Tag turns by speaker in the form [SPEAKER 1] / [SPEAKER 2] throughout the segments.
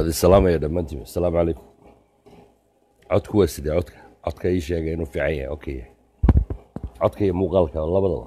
[SPEAKER 1] waad isalaamaya dhammaantiin asalaamu calaykum codku waa sidee codka codka ii sheegay inuu fiican yahay okay yahay codka iyo muuqaalka labadaba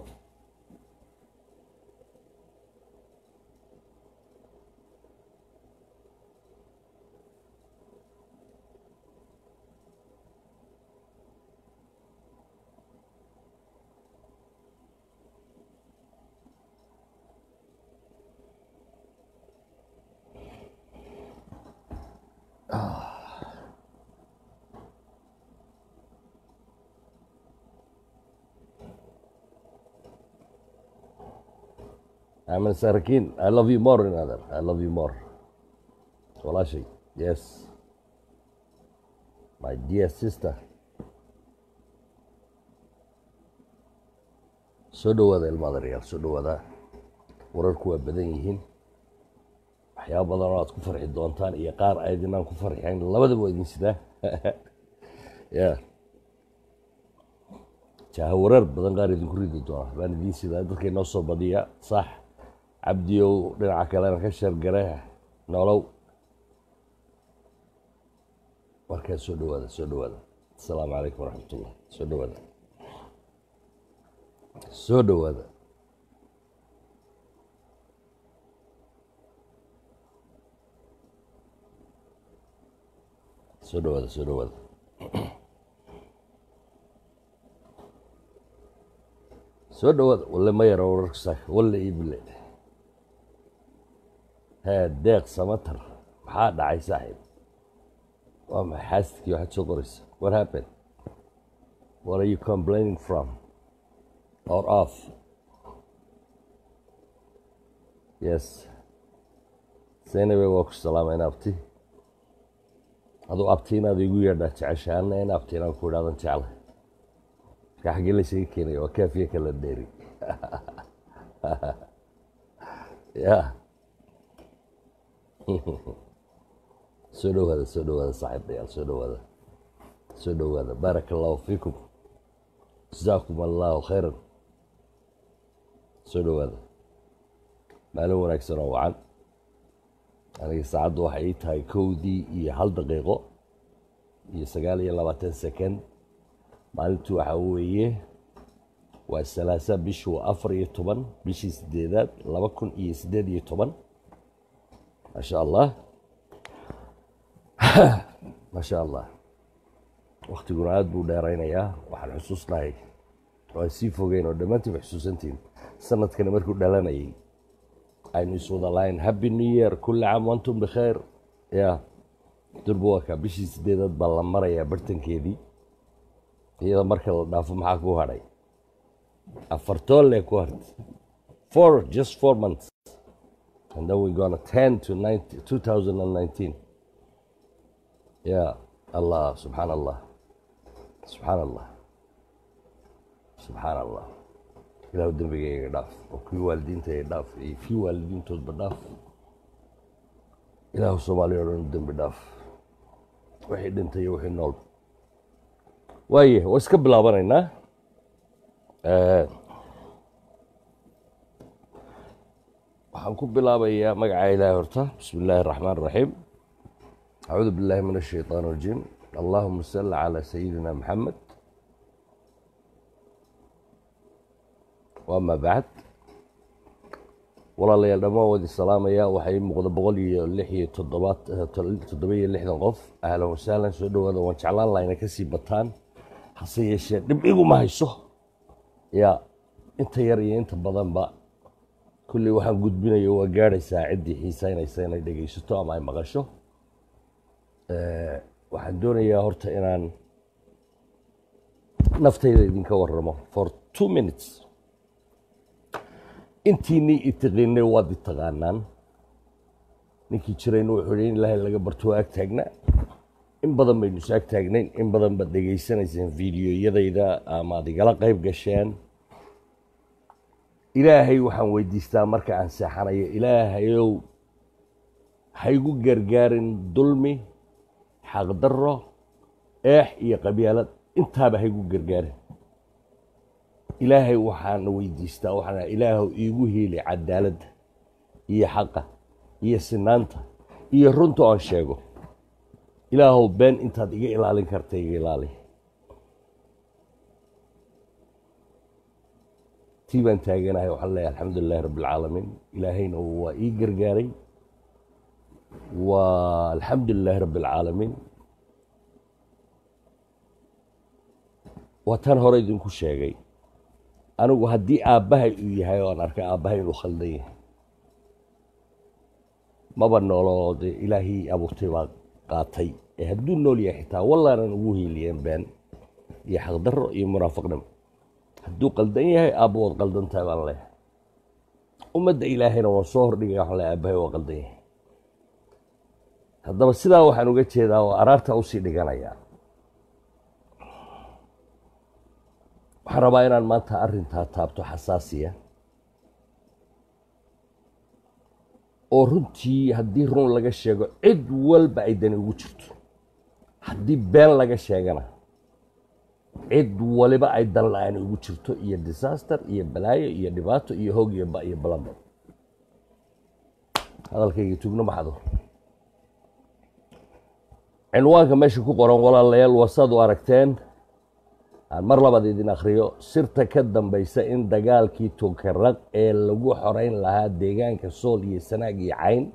[SPEAKER 1] I'm a Sarakin. I love you more, another. I love you more. Walaashay. Yes. My dear sister. soo dhowaada ilmaadareyaal soo dhowaada wararku waa badan yihiin waxyaaba badan oo aad ku farxi doontaan iyo qaar aydinaan ku farxayn labadaba waa idin sidaa ya jaaha wareer badan qaar idinku ridi doona baan idiin sidaa dadka inoo soo badiya sax cabdiyow dhinaca kalena ka shargare nolow markaa soo dhowaada soo dhowaada asalaamu calaykum waraxmatullah soo dhowaada soo dhowaada soo dhowaada soo dhowaada soo dhowaada walle ma yaro wararka saaka walle ibile hee deeq samatar maxaa dhacay saaxiib waa maxay xaasidkii waxaad soo qoraysa what happened what are you complaining from or off yes seynabe waa ku salaamayn abti aduu abti inaad igu yeedhaa jecesha anna in abti inaan ku idhaadan jecla marka xaggee laysaga keenaya waa kaafiya kala dheeri ya soo dhowaada soo dhowaada saaxiibayaal soo dhowaada soo dhowaada baaraka allahu fiikum jasaakum allahu khayran soo dhowaada maalin wanaagsan oo wacan aniga saacaddu waxay ii tahay kowdii iyo hal daqiiqo iyo sagaal iyo labaatan second maalintu waxaa weeye waa salaasa bishu afar iyo toban bishii sideedaad laba kun iyo siddeed iyo toban maasha allah maasha allah waktiguna aada buu dheeraynayaa waxaan xusuusnahay waan sii fogeyn oo dhammaantiiba xusuusantiin sanadkani markuu dhalanayay aynu iswada lahayn happy new year kulli caam wantum bikhayr ya durba waa kaa bishii sideedaad baa la marayaa bartankeedii iyada marka la dhaafo maxaa ku hadhay afartoole ku hartay four just four months and then we gonna ten to ninety two thousand and nineteen ya allah subxaan allah subxaan allah subxaan allah ilahu dembigayga dhaaf oo kii waalidiintayga dhaaf iyo kii waalidiintoodba dhaaf ilaahu soomaaliya o dhan dembi dhaaf wixii dhintay iyo wixii nool waaye waa iska bilaabanaynaa waxaan ku bilaabayaa magaca ilaahi horta bismi illaahi الraxmaan الraxiim acuudu biاllahi min الshayطaan الrajiim allahuma salli calى sayidina maxamed wama bacd walaalayaal dhammaan wadi salaamaya waxaa ii muuqda boqol iyo lix iyo toddobaad toddoba iyo lixdan qof ahlan wasahlan soo dhowaada waan jeclaan laha inay kasii bataan hase yeeshee dhib iguma hayso yaa inta yar iyo inta badanba kulley waxaan gudbinayo waa gaadhaysaa ciddii xiiseynaysa inay dhegaysato ama ay maqasho waxaan doonayaa horta inaan naftayda idinka waramo for two minutes intiinii itiqiinay waad i taqaanaan ninkii jirayna wuxuu hi in ilaahay laga barto waa ag taagnaa in badan baynu is ag taagnayn in badan baad dhegaysanayseen fiidiyoyadayda ama ad igala qayb gasheen ilaahay waxaan weydiistaa marka aan seexanayo ilaahayow haygu gargaarin dulmi xaqdarro eex iyo qabyaalad intaaba haygu gargaarin ilaahay waxaana weydiistaa waxaan ilaahu iigu hiili cadaaladda iyo xaqa iyo sinaanta iyo runta aan sheego ilaahow been intaad iga ilaalin karta iga ilaali tii baan taaganahay waxaan leeyahay alxamdu lilahi rabbi alcaalamiin ilaahayna waa ii gargaaray waa alxamdu lilahi rabbi alcaalamiin waa tan hore idinku sheegay anigu haddii aabbahay uu yahay oo aan arkay aabbahay inuu khaldan yahay maba nooloo dee ilaahii abuurtay baa qaatay ee hadduu nool yahay xitaa wallaanan ugu hiiliyeen been iyo xaqdarro iyo munaafiqnimo hadduu qaldan yahay aabba waad qaldan tahay baan leeyahay ummadda ilaahayna waan soo hordhigay waxaan leeyahay aabbahay waa qaldan yahay haddaba sidaa waxaan uga jeedaa oo araarta usii dhiganayaa waxaan rabaa inaan maanta arrintaa taabto xasaasiya oo runtii haddii run laga sheego cid walba ay dani ugu jirto haddii been laga sheegana cid waliba ay dan la-aan ugu jirto iyo disaster iyo balaayo iyo dhibaato iyo hoog iyo ba iyo balaba hadalkayga tugno maxdo cinwaanka meesha ku qoran walaalayaal wasaad u aragteen aan mar labaad idin akhriyo sirta ka dambaysa in dagaalkii tukaraq ee lagu xoreyn lahaa deegaanka sool iyo sanaag iyo cayn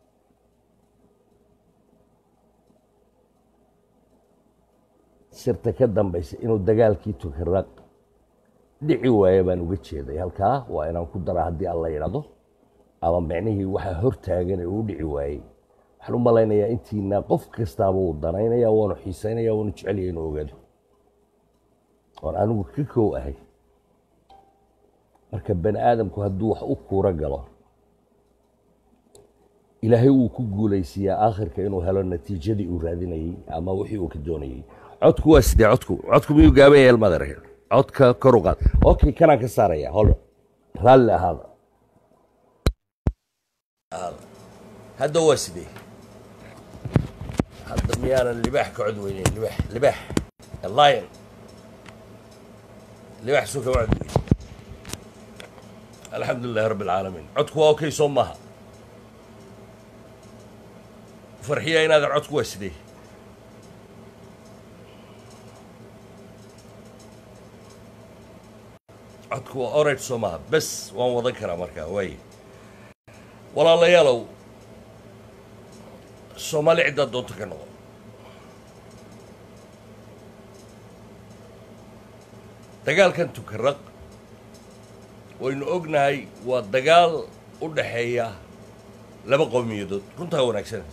[SPEAKER 1] sirta ka dambaysa inuu dagaalkii tukaraq dhici waaye baan uga jeeday halkaa waa inaan ku daraa haddii alla yidhahdo ama micnihii waxaa hortaagan ee uu dhici waayey waxaan u malaynayaa intiina qof kastaaba uu danaynaya waanu xiisaynaya waanu jecelya inuu ogaado oon anigu ka kow ahay marka bani aadamku hadduu wax u kuuro galo ilaahay wuu ku guulaysiiyaa aakhirka inuu helo natiijadii uu raadinayey ama wixii uu ka doonayey codku waa sidee codku codku miyuu gaaban yahay almadar codka kor u qaad okay kanaan ka saaraya hol raalli ahaada hadda waa sidee hadda miyaanan libaax ka cod weyneyn libaax libaax lion libaax soo kama cod weyne alxamdu lilahi rabbi alcaalamiin codku waa okay soo maaha farxiya inaadan codku waa sidee codku waa orage soo maaha bes waan wadan karaa markaa waaye walaalayaalow soomaali ciddaad doonto ka noqon dagaalkan tukaraq waynu ognahay waa dagaal u dhaxeeya laba qowmiyadood runtaa wanaagsan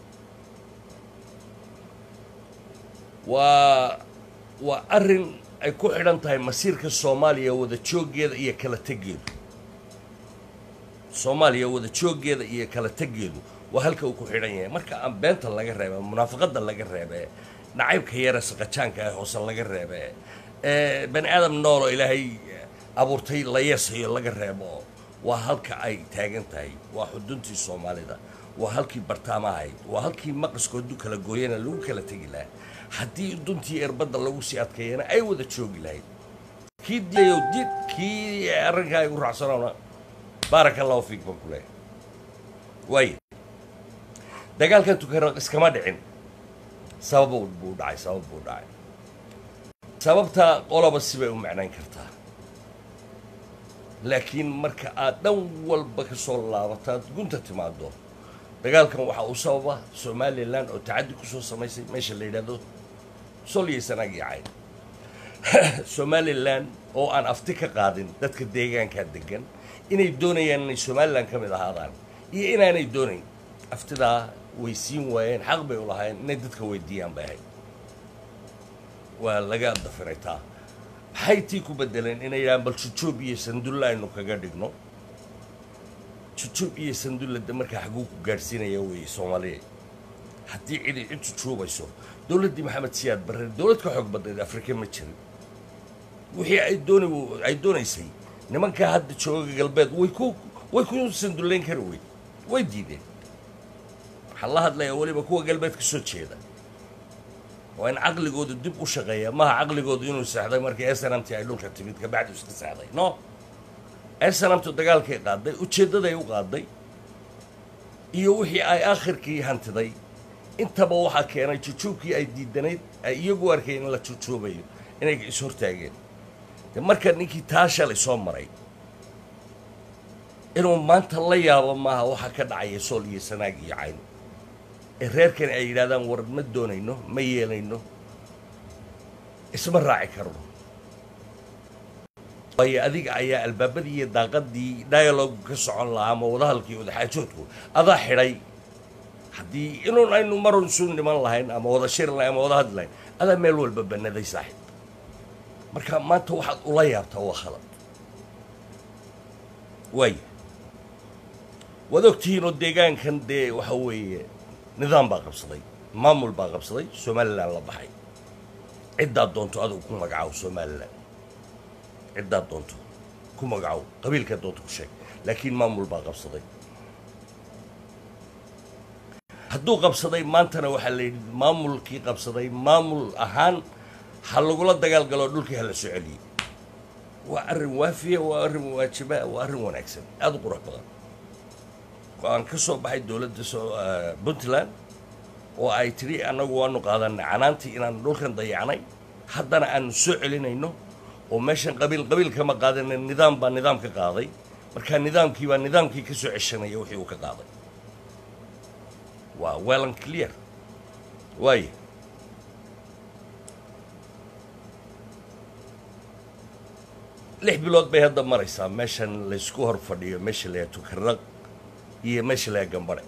[SPEAKER 1] waa waa arrin ay ku xidhan tahay masiirka soomaaliya wada jooggeeda iyo kala teggeedu soomaaliya wada jooggeeda iyo kala teggeedu waa halka uu ku xidhan yahay marka aan beenta laga reebe munaafaqadda laga reebe nacaybka yare saqajaanka ah hoose laga reebe bani aadam nooloo ilaahay abuurtay la yeesayo laga reebo waa halka ay taagan tahay waa xuduntii soomaalida waa halkii bartaama ahayd waa halkii maqaskoodu kala gooyana lagu kala tegi lahaa haddii duntii erbadda lagu sii adkeeyana ay wada joogi lahayd kii diyayo di kii arrinkaa igu raacsanoona baaraka allahu fiik baan ku leeyahay waayo dagaalkan tukaraq iskama dhicin sabab buu dhacay sabab buu dhacay sababta qoloba sibay u macnayn kartaa laakiin marka aad dhan walba ka soo laabataad gunta timaado dagaalkan waxaa uu sababa somalilan oo tacaddi ku soo samaysay meesha la yidhaahdo sol iyo sanaag iyo cayn somalilan oo aan afti ka qaadin dadka deegaankaa degan inay doonayaan inay somalilan ka mid ahaadaan iyo inaanay doonayn aftidaa way siin waayeen xaq bay u lahaayeen inay dadka weydiiyaan bay ahayd waa laga dafiray taa maxay tii ku bedeleen inay yidhahaan bal jujuub iyo sandulla aynu kaga dhigno jujuub iyo sandulla de markaa xaguu ku gaadhsiinaya weeye soomaaliya haddii cidi cid jujuubayso dowladdii maxamed siyaad barre dowlad ka xoog badnayd afrika ma jirin wixii ay doona ay doonaysay nimankaa hadda jooga galbeed way ku way ku sandullayn kari wey way diideen waxaan la hadlayaa weliba kuwa galbeed ka soo jeeda waa in caqligoodu dib u shaqeeya maha caqligoodu inuu seexday markii snmt ay dhulka timid kabacdu iska seexday no snamtu dagaalkay qaaday ujeeddaday u qaaday iyo wixii ay aakhirkii hantiday intaba waxaa keenay jujuubkii ay diidanayd ay iyagu arkeen in la jujuubayo inay is-hortaageen de marka ninkii taa shalay soo maray inuu maanta la yaabo maaha waxaa ka dhacaya sool iyo sanaag iyo cayn ee reerkani ay yidhahdaan war ma doonayno ma yeelayno isma raaci karno waayo adiga ayaa albaabadii iyo daaqadii dialogu ka socon lahaa ama wadahadalkii wadaxaajoodku adaa xidhay haddii inuun aynu marun isu niman lahayn ama wada shiri lahayn ama wada hadli lahayn adaa meel walba bannaday saaxiib marka maanta waxaad ula yaabtaa waa khalad waaya waad ogtihiinoo deegaankan dee waxa weeye nidaam baa qabsaday maamul baa qabsaday somalilan la baxay ciddaad doonto adigu ku magacaabo somalilan ciddaad doonto ku magacow qabiilkaad doonto ku sheeg laakiin maamul baa qabsaday hadduu qabsaday maantana waxaa la yidhi maamulkii qabsaday maamul ahaan ha lagula dagaal galo dhulkii ha la soo celiyey waa arrin waafiya waa arrin waajiba waa arrin wanaagsan aada u qurux badan go-aan ka soo baxay dowladda soo puntland oo ay tidhi annagu waanu qaadanay canaantii inaanu dhulkan dayacnay haddana aanu soo celinayno oo meeshan qabiil qabiil kama qaadana nidaam baa nidaam ka qaaday markaa nidaamkii baa nidaamkii ka soo ceshanaya wixii uu ka qaaday waa wellan clear waaye lix bilood bay hadda maraysaa meeshan laysku hor fadhiyo meesha layaa tukaraq iyo meesha layaa gambadhe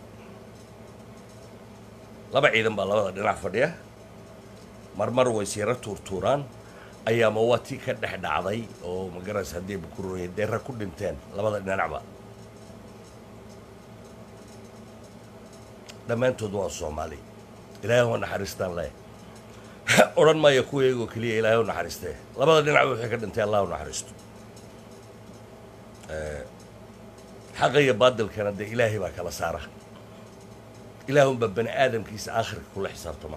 [SPEAKER 1] laba ciidan baa labada dhinac fadhiya marmar ways yaro tuurtuuraan ayaama waa tii ka dhex dhacday oo magaraysa haddii bukuroya deera ku dhinteen labada dhinacba dhammaantood waa soomaali ilaahay u naxariistaan leh odhan maayo kuwa iyagoo keliya ilaahay u naxariistee labada dhinacba waxay ka dhintay allah u naxariisto xaqa iyo baadilkana dee ilaahay baa kala saara ilaahunbaa bani aadamkiisa aakhirka kula xisaabtama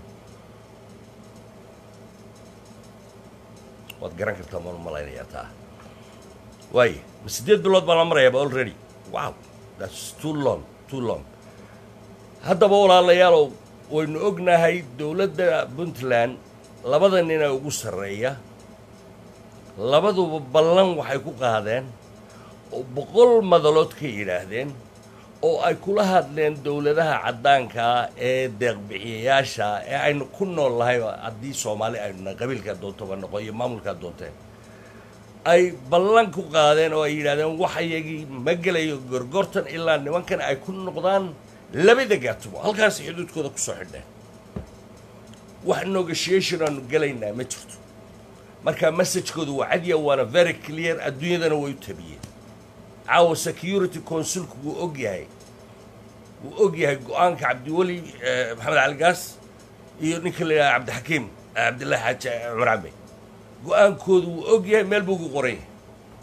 [SPEAKER 1] waad garan kartaa maan u malaynayaa taa waaye ma siddeed bilood baan la marayaaba already wow that's too long too long haddaba walaalayaalow waynu ognahay dowladda puntland labada nina ugu sarreeya labaduba ballan waxay ku qaadeen oo boqol madalood ka yidhaahdeen oo ay kula hadleen dowladaha caddaankaa ee deeqbixiyayaasha ee aynu ku nool lahay haddii soomaali aynuna qabiilkaa doontoba noqo iyo maamulkaa doonteen ay ballan ku qaadeen oo ay yidhahdeen wax iyagii ma gelayo gorgortan ilaa nimankan ay ku noqdaan labada gaatumo halkaas xuduudkooda ku soo xidheen wax negotiation aanu gelaynaa ma jirto marka messagekoodu waa cadiya waana very clear adduunyadana way u tabiyeen caawa security consulku wuu og yahay wuu og yahay go-aanka cabdiweli maxamed cali gaas iyo ninka la yidhaha cabdixakiim cabdillahi xaaji cumar cambe go-aankoodu wuu og yahay meel buu ku qoran yahay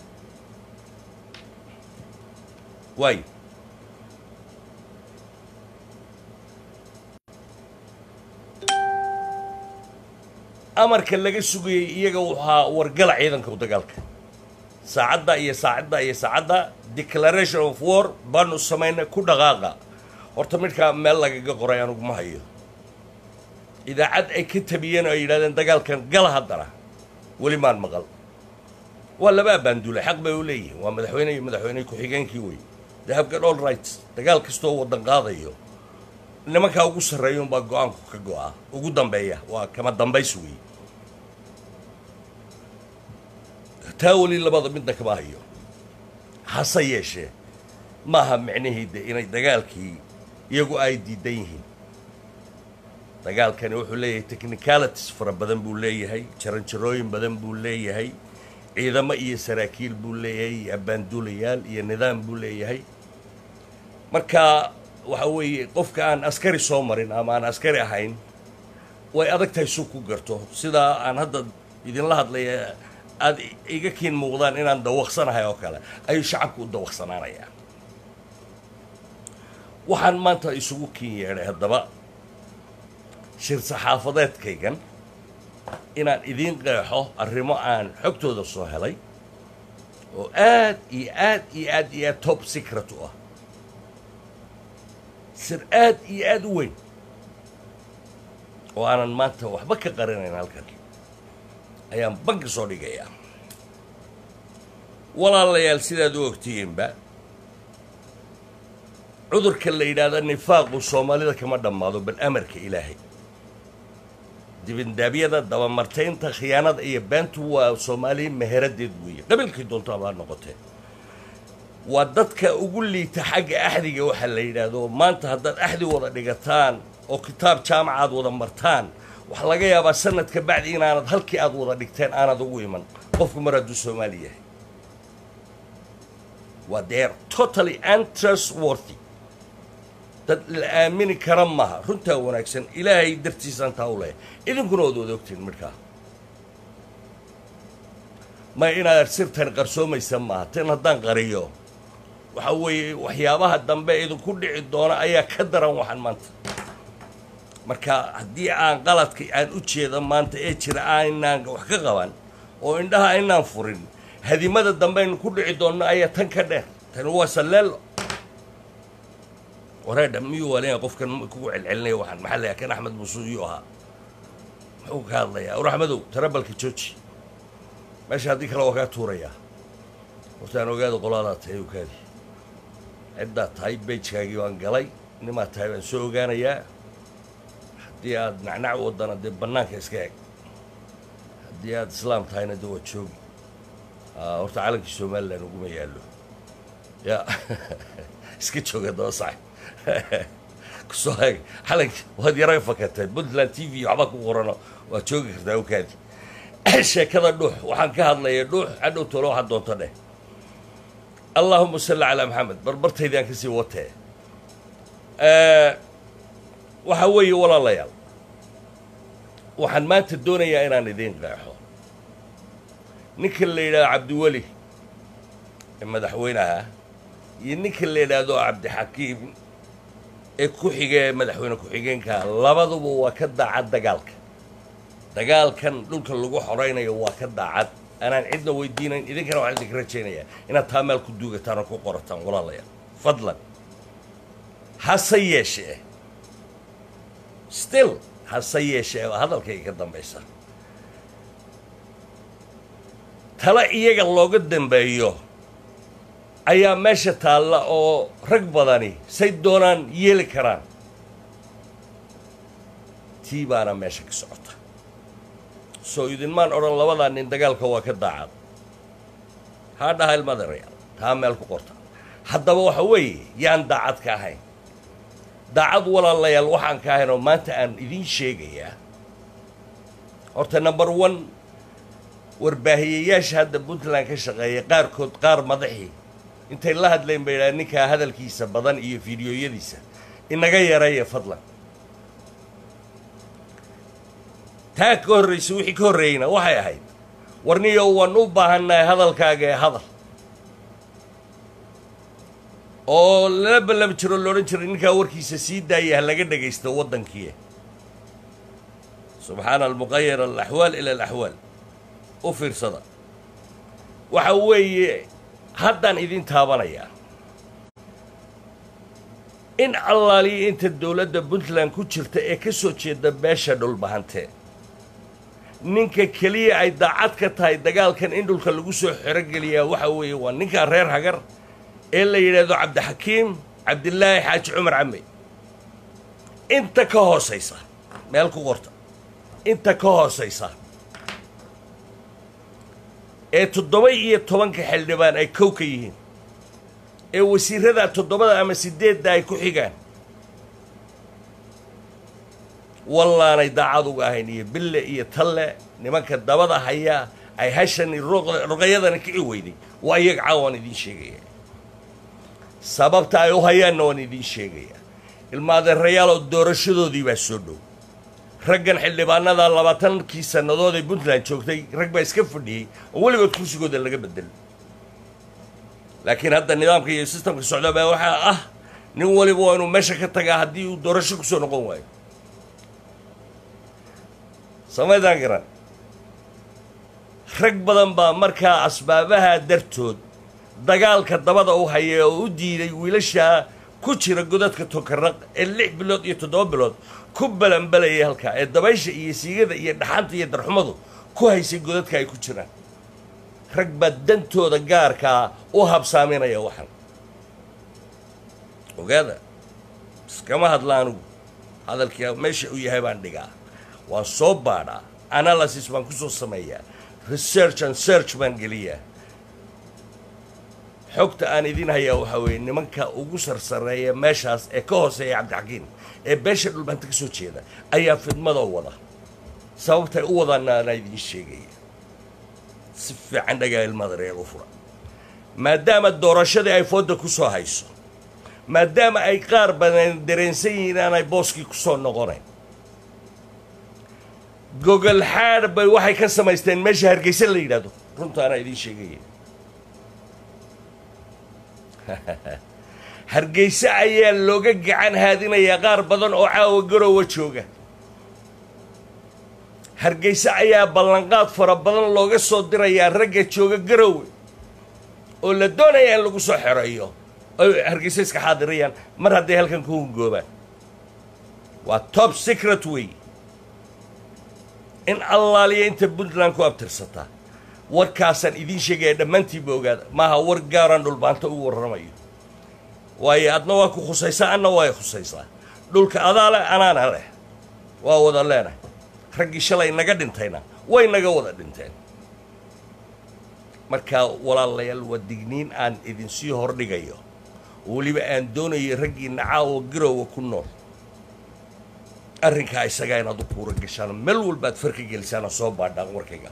[SPEAKER 1] waayo amarka laga sugayey iyaga waxaa wargala ciidanka dagaalka saacadda iyo saacadda iyo saacadda declaration of war baanu samaynay ku dhaqaaqa horta midkaa meel lagaga qoray anugu ma hayo idaacad ay ka tabiyeen oo ay yidhahdeen dagaalkan gala haddana weli maan maqal waa laba abaanduulay xaq bay u leeyihiin waa madaxweyne iyo madaxweyne ku-xigeenkii wey they have got all rights dagaal kastoo waddan qaadayo nimankaa ugu sarreeya unbaa go-aanku ka go-a ugu dambeeya waa kama dambays wey taa weli labada midna kama hayo hase yeeshee maaha micnihii de inay dagaalkii iyagu ay diidan yihiin dagaalkani wuxuu leeyahay technicalities fara badan buu leeyahay jaranjarooyin badan buu leeyahay ciidamo iyo saraakiil buu leeyahay iyo abbaanduulayaal iyo nidaam buu leeyahay marka waxa weeye qofka aan askari soo marin ama aan askari ahayn way adag tahay suu ku garto sidaa aan hadda idinla hadlaya aada iga kiin muuqdaan inaan dawaqsanahay oo kale ayuu shacabku u dawaqsanaanayaa waxaan maanta isugu kiin yeedhay haddaba shir saxaafadeedkaygan inaan idiin qeexo arrimo aan xogtooda soo helay oo aad iyo aad iyo aad iyo aad top secret u ah sir aad iyo aad u weyn oo aanan maanta waxba ka qarinayn halkan ayaan banka soo dhigayaa walaalayaal sidaad u ogtihiinba cudurka la yidhaahdo nifaaqu soomaalida kama dhammaado bal amarka ilaahay dibindaabyada dabamartaynta khiyaanada iyo beentu waa soomaaliya meheradeed weeye qabiilkii doonto abaa noqotee waa dadka ugu liita xagga axdiga waxaa la yidhaahdo maanta haddaad axdi wada dhigataan oo kitaab jaamacaad wada martaan waxaa laga yaabaa sanadka bacdi inaanad halkii aad wada dhigteen aanad ugu iman qofku mar hadduu soomaali yahay waa deer totally untrustworthy dad la aamini kara maaha runtaa wanaagsan ilaahay dartiisaan taa u lehay idinkuna ood wada ogtiin midhkaa ma inaad sirtan qarsoomaysa maaha tan haddaan qariyo waxa weeye waxyaabaha dambe idinku dhici doona ayaa ka daran waxaan maanta marka haddii aan qaladka aan u jeeda maanta ee jira aynaan wax ka qaban oo indhaha aynaan furin hadimada dambe aynu ku dhici doonno ayaa tan ka dheer tani waa salleelo wareedha miyuu waalina qofkan kugu celcelinaya waxaan maxaa layaa kan axmed muuse iyuu ahaa muxuu ka hadlayaa war axmedow tarabalka jooji meesha haddii kale waa kaa tuurayaa hortaan ogaada qolaadaa tahay ogaadi ciddaa tahay bejkaagii baan galay nimaa tahay baan soo ogaanayaa haddii aad nacnac wadana dee bannaanka iska eg haddii aad islaam tahayna dee waa joogi horta calankii somalilan uguma yaallo ya iska jooga daba sax kusoo hag calankii waad yaray fakatay puntland t v waxba ku qorano waad joogi kartaa okaadi sheekada dhuux waxaan ka hadlaya dhuux hadhow tolo waxaad doonto dheh allaahuma salli calaa maxamed barbartaydaan ka sii watee waxaa weeye walaalayaal waxaan maanta doonayaa inaan idiin qeexo ninka la yidhahdo cabdiweli ee madaxweynaha iyo ninka la yidhaahdo cabdixakiim ee ku xiga ee madaxweyne ku-xigeenka labaduba waa ka daacad dagaalka dagaalkan dhulka lagu xoraynayo waa ka daacad anaan cidna weydiinayn idinkana waxaan idinka rajaynayaa inaad taa meel ku duugataan oo ku qorataan walaalayaal fadlan hase yeeshee still hase yeeshee hadalkayga ka dambaysa tale iyaga looga dambeeyo ayaa meesha taalla oo rag badani say doonaan yeeli karaan tii baana meesha ka socota soo idinmaan odhan labadaa nin dagaalka waa ka daacad haa dhaha ilmadarayaal taa meel ku qorta haddaba waxa weeye yaan daacad ka ahayn daacad walaalayaal waxaan ka ahayn oo maanta aan idiin sheegayaa horta number one warbaahiyayaasha hadda puntland ka shaqeeya qaarkood qaar madaxii intay la hadleen bay idhaha ninkaa hadalkiisa badan iyo fideoyadiisa inaga yareeya fadlan taa ka horraysa wixii ka horreeyeyna waxay ahayd warniyo waan u baahannahay hadalkaaga ee hadal oo lala ballami jiro loodhan jiray ninkaa warkiisa sii daaya ha laga dhagaysto waddankiie subxaana almuqayar alaxwaal ila alaxwaal u fiirsada waxa weeye haddaan idin taabanayaa in allaaliya inta dowladda puntland ku jirta ee ka soo jeeda beesha dhulbahantee ninka keliya ay daacad ka tahay dagaalkan in dhulka lagu soo xerogeliyaa waxa weeye waa ninkaa reer hagar ee la yidhaahdo cabdixakiim cabdilaahi xaaji cumar came inta ka hoosaysa meel ku qorta inta ka hoosaysa ee toddoba iyo tobanka xildhibaan ay kow ka yihiin ee wasiirada toddobada ama sideedda ay ku xigaan wallaanay daacad uga ahayn iyo bille iyo talle nimanka dabada hayaa ay hashani ruqayadani kici weyday waa iyaga caawaan idiin sheegaya sababta ay u hayaanna waan idiin sheegaya ilmaadeerayaaloo doorashadoodii baa soo dhow raggan xildhibaanada labaatankii sannadood ee puntland joogtay rag baa iska fadhiyey oo weligood kursigooda laga bedelo laakiin hadda nidaamka iyo sistamka socda baa waxaa ah nin waliba waa inuu meesha ka tagaa haddii uu doorasho kusoo noqon waayo samaydaan garan rag badan baa markaa asbaabaha dartood dagaalka dabada u haya oo u diiday wiilasha ku jira godadka tokaraq ee lix bilood iyo toddoba bilood ku balanbalayay halkaa ee dabaysha iyo siigada iyo dhaxanta iyo darxumadu ku haysay godadka ay ku jiraan rag baa dantooda gaarkaa u habsaaminaya waxan ogaada iskama hadla anigu hadalkii meesha uu yahay baan dhigaa waan soo baadhaa analysis baan ku soo sameeyaa research and search baan geliyaa xogta aan idin hayaa waxaa weeye nimanka ugu sarsareeya meeshaas ee ka hooseeya cabdixakiin ee beesha dhulbanta ka soo jeeda ayaa fidmada wada sababtay u wadaana anaa idiin sheegaya si fiican dhagaa ilmada reer u fura maadaama doorashadii ay fooda ku soo hayso maadaama ay qaar badan dareensan yihiin aanay booskii ku soo noqonayn gogol xaadh bay waxay ka samaysteen meesha hargeysa la yidhaahdo runta anaa idiin sheegaya hargeyse ayaa looga gacan haadinayaa qaar badan oo caawa garowa jooga hargeyse ayaa ballanqaad fara badan looga soo dirayaa ragga jooga garowe oo la doonaya in lagu soo xereeyo oy hargeyse iska xaadirayaan mar hadday halkan ku hungoobaan waa top secret wey in allaaliya inta puntland ku abtirsataa warkaasaan idiin sheegaya dhammaantiinba ogaada maaha war gaaraan dhulbaanta u warramayo waayo adna waa ku khusaysaa anna waa khusaysaa dhulka adaa leh anaana leh waa wada leenahay raggii shalay naga dhintayna way naga wada dhinteen markaa walaalayaal waa digniin aan idinsii hordhigayo weliba aan doonayo raggiina caawa garowa ku nool arrinkaa isagaa inaad u kuura gashaan meel walbaad farka gelisaan oo soo baadhaan warkayga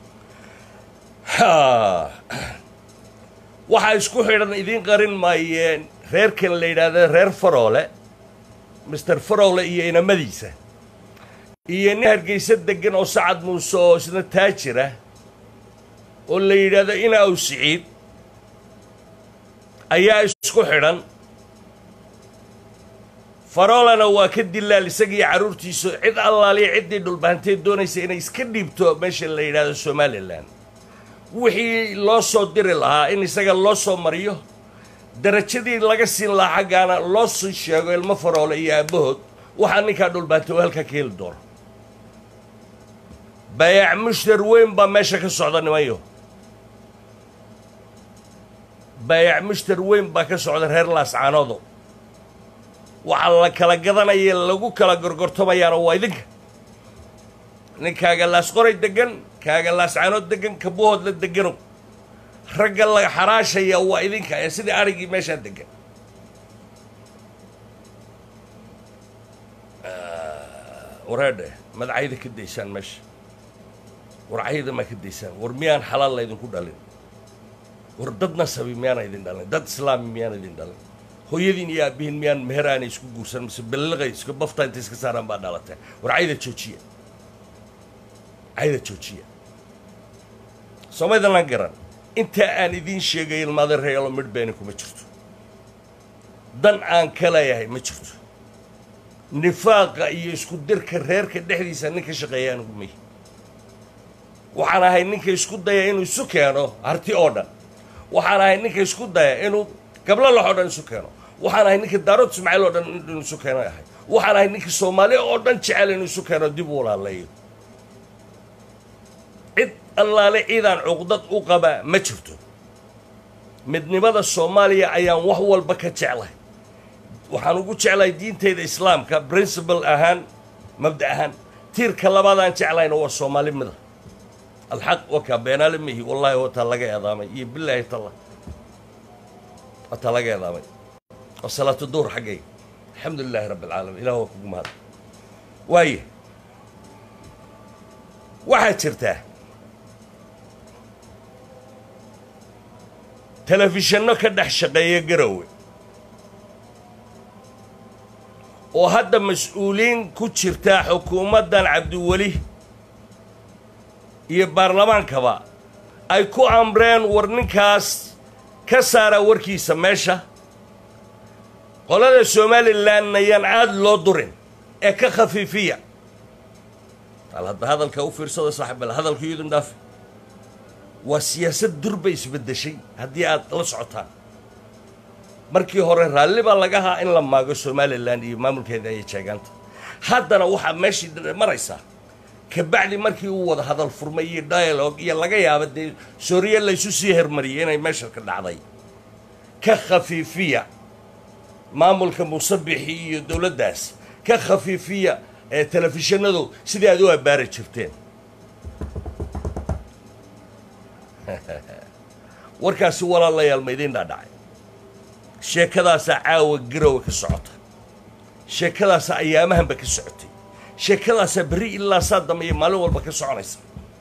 [SPEAKER 1] waxaa isku xidhan idiin qarin maayeen reerkan la yidhaahda reer faroole master faroole iyo inamadiisa iyo nin hargeysa degan oo sacad muuse oo isna taajira oo la yidhaahdo inaaw siciid ayaa isku xidhan faroolana waa ka dilaal isagiiyo carruurtiisu cid allaaliya ciddii dhulbahanteed doonaysa inay iska dhiibto meesha la yidhaahdo somalilan wixii loo soo diri lahaa in isaga loo soo mariyo darajadii laga siin lahaa xaggaana loo sii sheego ilmo faroole iyo aabbahood waxaa ninkaa dhulbaantay oo halkaa ka heli doono bayaac mushtar weyn baa meesha ka socda nimanyo bayaac mushtar weyn baa ka socda reer laascaanoodo waxaa la kala gadanaya lagu kala gorgortamayaana waa idinka ninkaaga laasqoray degan kaaga laascaanood degan kabuhood la degano ragga la xaraashaya waa idinka ee sidii arigii meeshaa degan wareedhe madacayda ka daysaan meesha warcayda maa ka daysaan war miyaan xalaal laydinku dhalin war dad nasabi miyaana idin dhalin dad islaami miyaana idin dhalin hooyadiin iyo aabihiin miyaan meher aanay isku guursan mise belliqay iska bafta intay iska saaraan baa dhalatee war cayda joojiya cayda joojiya somaydalan garan intaa aan idiin sheegay ilmaada reelo midh beeni kuma jirto dan aan ka leeyahay ma jirto nifaaqa iyo isku dirka reerka dhexdiisa nin ka shaqeeya anigu may waxaan ahay ninka isku daya inuu isu keeno harti oo dhan waxaan ahay ninka isku daya inuu gablo lax oo dhan isu keeno waxaan ahay ninka daarood ismaaciil oo dhan inuu isu keeno ahay waxaan ahay ninka soomaali oo dhan jecel inuu isu keeno dib u walaalayo cid allaale ciidaan cuqdad u qabaa ma jirto midnimada soomaaliya ayaan wax walba ka jeclahay waxaan ugu jeclahay diintayda islaamka principal ahaan mabda ahaan tiirka labaadaan jeclayna waa soomaali mida alxaq wakaa beenaale mihi wallaahi wataa laga eedaamay iyo bilaahi talla wataa laga eedaamay waa salaatu duur xaggay alxamdu lilaahi rabbi alcaalamiin ilah waa kugu mahad waaye waxaa jirtaa telefishanno ka dhex shaqeeya garowe oo hadda mas-uuliin ku jirtaa xukuumaddan cabdiweli iyo baarlamaankaba ay ku amreen war ninkaas ka saara warkiisa meesha qolada somalilan ayaan aada loo durin ee ka khafiifiya al hadda hadalka u fiirsado saaxiibal hadalka iyadun dhaafi waa siyaasad durba isbeddeshay haddii aad la socotaan markii hore raalli baa laga haa in la maago somalilan iyo maamulkeeda iyo jeegaanta haddana waxaa meeshii maraysaa kabacdi markii uu wada hadal furmay iyo dialogue iyo laga yaaba dee sooriye laysu sii hermariyay inay meesha ka dhacday ka khafiifiya maamulka musabixi iyo dowladdaas ka khafiifiya ee telefishinadu sidii aad u abbaari jirteen warkaasi walaalayaal ma idiin dhaadhacay sheekadaasaa caawa garowa ka socota sheekadaasaa ayaamahanba ka socotay sheekadaasaa berri ilaa saa dambeeya maalin walba ka soconaysa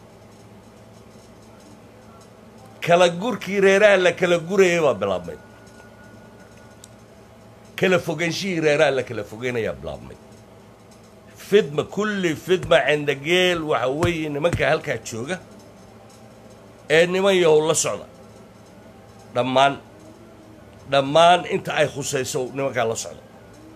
[SPEAKER 1] kala gurkii reeraha la kala gurayay baa bilaabmay kala fogaanshihii reeraha la kala fogeynayaa bilaabmay fidma kulli fidma cendageel waxa weeye nimanka halkaa jooga ee niman yahow la socda dhammaan dhammaan inta ay khusayso nimankaa la socda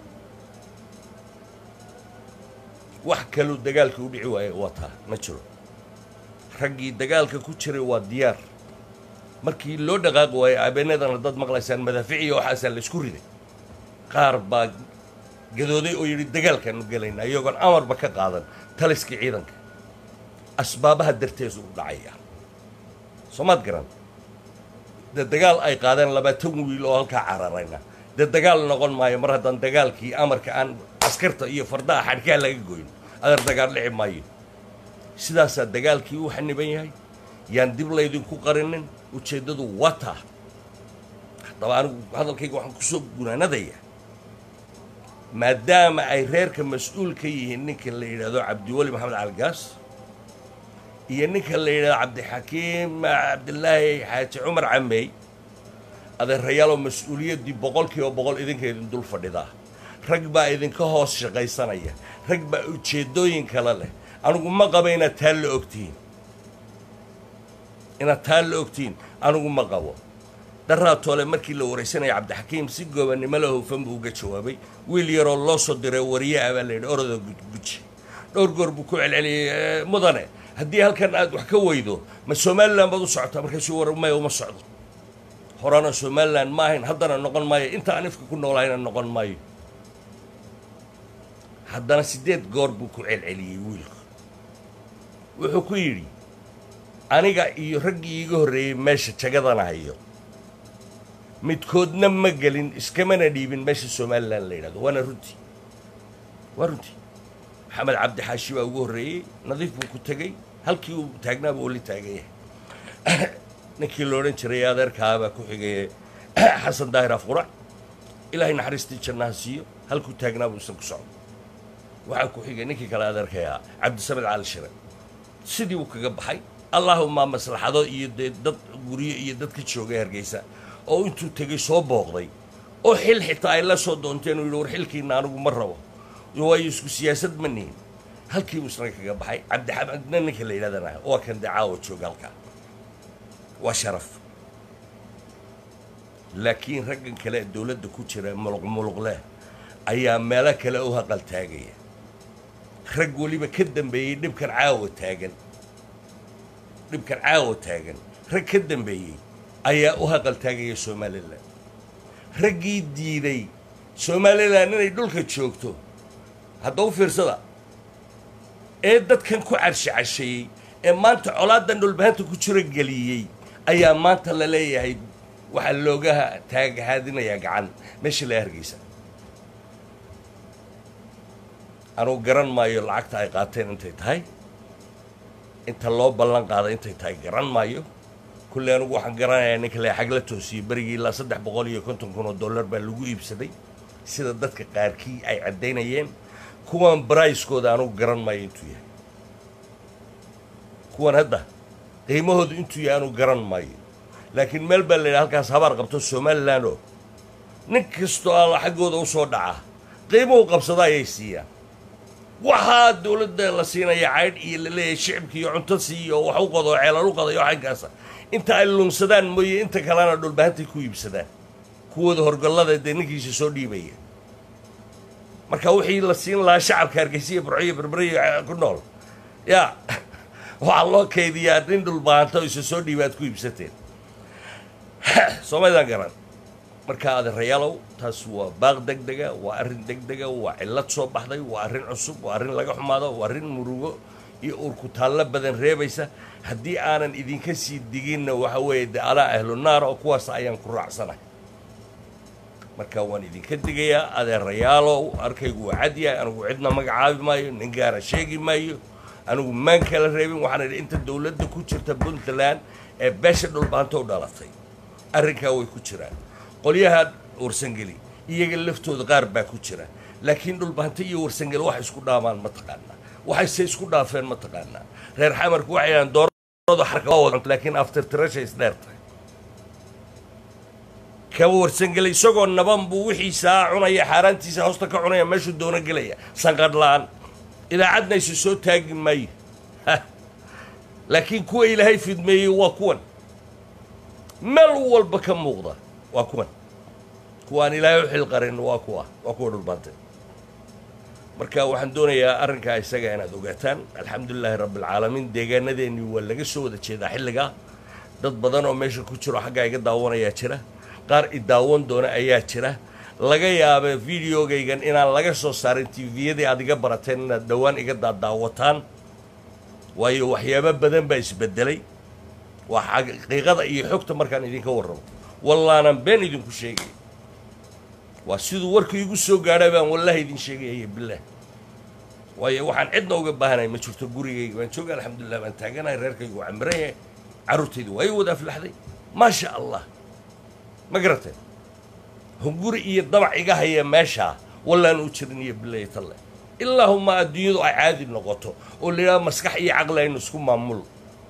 [SPEAKER 1] wax kaluu dagaalka u dhici waaye waa taa ma jiro raggii dagaalka ku jiray waa diyaar markii loo dhaqaaqi waayo abeenadana dad maqlaysaan madaaficiya waxaasaa la isku riday qaar baa gadooday oo yidhi dagaalkaanu gelaynaa iyagoon amarba ka qaadan taliskii ciidanka asbaabaha darteesu u dhacaya soomaad garan dee dagaal ay qaadeen labaatan wiil oo halkaa cararayna dee dagaal noqon maayo mar haddaan dagaalkii amarka aan askarta iyo fardaha xadhkaha laga goyn adeer dagaal dhici maayo sidaasaa dagaalkii u xaniban yahay yaan dib laydinku qarinin ujeeddadu wata haddaba anigu hadalkayga waxaan kusoo gunaanadaya maadaama ay reerka mas-uul ka yihiin ninka la yidhaahdo cabdiweli maxamed calgaas iyo ninka la yidhahdo cabdixakiim cabdilaahi xaaji cumar cameey adeerayaaloo mas-uuliyaddii boqol kiiba boqol idinka idin dul fadhidaa rag baa idinka hoos shaqaysanaya rag baa ujeeddooyin kale leh anigu ma qabo inaad taa la ogtihiin inaad taa la ogtihiin anigu ma qabo daraatoole markii la waraysanaya cabdixakiim si goobannimo la hufan buu uga jawaabay wiil yaroo loo soo diray wariye ah baa la yidhi orodoo gudguji dhowr goor buu ku celceliyey mudane haddii halkan aad wax ka weydo ma somalilan baad u socotaa markaasuu war maya uma socdo horena somalilan ma ahayn haddana noqon maayo inta aan ifka ku noolahayna noqon maayo haddana siddeed goor buu ku celceliyey wiilku wuxuu ku yidhi aniga iyo raggii iiga horreeyey meesha jagadana hayo midkoodna ma gelin iskamana dhiibin meesha somalilan la yidhahdo waana runtii waa runtii maxamed cabdi xaashi baa ugu horreeyey nadiif buu ku tegey halkii uu taagnaaba oo la taagan yahay ninkii la odhan jiray adeerkaa baa ku xigay xasan daahir afqurac ilaahay naxariistii jannaha siiyo halkuu taagnaaba uusan ku socdo waxaa ku xigay ninkii kale adeerkayaa cabdisamed cali shire sidii uu kaga baxay allaahuma maslaxado iyo dee dad guryo iyo dad ka joogay hargeysa oo intuu tegey soo booqday oo xil xitaa ay la soo doonteen uu yidhi war xilkiina anigu ma rabo waayo isku siyaasad ma nihin halkiibuu isna kaga baxay cabdixamadna ninka la yidhahdana waa kan dee caawa jooga halkaa waa sharaf laakiin raggan kale dowladda ku jira muluq muluqleh ayaa meelo kale u haqal taagaya rag weliba ka dambeeyey dhibkan caawa taagan dhibkan caawa taagan rag ka dambeeyey ayaa u haqal taagaya somalilan raggii diiday somalilan inay dhulka joogto hadda u fiirsada ee dadkan ku carshi casheeyey ee maanta colaadan dhulbahanta ku jiro geliyey ayaa maanta la leeyahay waxaa looga taaghaadinayaa gacan meesha la hargeysa anugu garan maayo lacagta ay qaateen intay tahay inta loo ballan qaaday intay tahay garan maayo kulley anugu waxaan garanayaa ninka le xag la toosiyey berigii ilaa saddex boqol iyo konton kun oo dollar baa lagu iibsaday sida dadka qaarkii ay caddaynayeen kuwan baraiskooda anugu garan maayo intuu yahay kuwan hadda qiimahooda intuu yahay anugu garan maayo laakiin meel baa la yidhaha halkaas habaar qabto somalilan oo nin kastoo alla xaggooda u soo dhaca qiimuhu qabsada ayay siiyaan waxaa dowladda la siinaya caydh iyo la leeyahay shicibka iyo cunto siiyo wax u qado ceelal u qadayo xaggaasa inta ay lunsadaan mooye inta kalena dhulbahantay ku iibsadaan kuwooda horgollada dee ninkiisa soo dhiibaya marka wixii la siin lahaa shacabka hargeysiya burciyo berberiyo ku nool yaa waxaa loo kaydiyaa nin dhulbahanto isa soo dhiiba aad ku iibsateen soomaydaan garan marka adeerayaalow taas waa baaq deg dega waa arrin deg dega waa cillad soo baxday waa arrin cusub waa arrin laga xumaado waa arrin murugo iyo urkutaallo badan reebaysa haddii aanan idinka sii diginna waxa weeye de alaa ahlu naar oo kuwaas ayaan ku raacsanahay marka waan idinka digayaa adeerayaalow arkaygu waa cad yahay anigu cidna magacaabi maayo nin gaara sheegi maayo anigu maan kala reebin waxaan idhi inta dowladda ku jirta puntland ee beesha dhulbaanto u dhalatay arrinkaa way ku jiraan qolyaha warsangeli iyaga laftooda qaar baa ku jira laakiin dhulbaanto iyo warsangeli wax isku dhaamaan ma taqaanaa waxayse isku dhaafeen ma taqaanaa reer xamarku waxay dhahaan doorada xarka laakiin after tirasha isdheer tahay kaba warsangeli isagoo naban buu wixiisaa cunaya xaaraantiisa hoosta ka cunaya meeshuu doono gelaya sanqadh la-aan idaacadna isu soo taagi maayo laakiin kuwa ilaahay fidmeeyey waa kuwan meel walba ka muuqda waa kuwan kuwaan ilaahay u xilqarin waa kuwa waa kuwa dhulbaantay marka waxaan doonayaa arrinkaa isaga inaad ogaataan alxamdulilaahi rabbialcaalamiin deegaanadeennii waa laga soo wada jeedaa xilligaa dad badan oo meesha ku jiro xaggaa iga daawanayaa jira qaar i daawan doona ayaa jira laga yaaba videogaygan inaan laga soo saarin tviyadii aad iga barateen inaad dhowaan iga daadaawataan waayo waxyaabo badan baa isbedelay waa xaqiiqada iyo xogta markaan idinka warramo wallaanan been idinku sheegaya waa siduu warka igu soo gaadha baan wallahi idin sheegaya bilaah waayo waxaan cidna uga baahanay ma jirto gurigayga waan jooga alxamdulilah baan taaganahay reerkaygu waa camiran yahay carruurtaydu waa i wada aflaxday maasha allah ma garateen hunguri iyo dabac iga haya meeshaa wallaan u jirin iyo bilahi talle ilaahuma adduunyadu ay caadi noqoto oo la yidhaha maskax iyo caqli aynu isku maamulo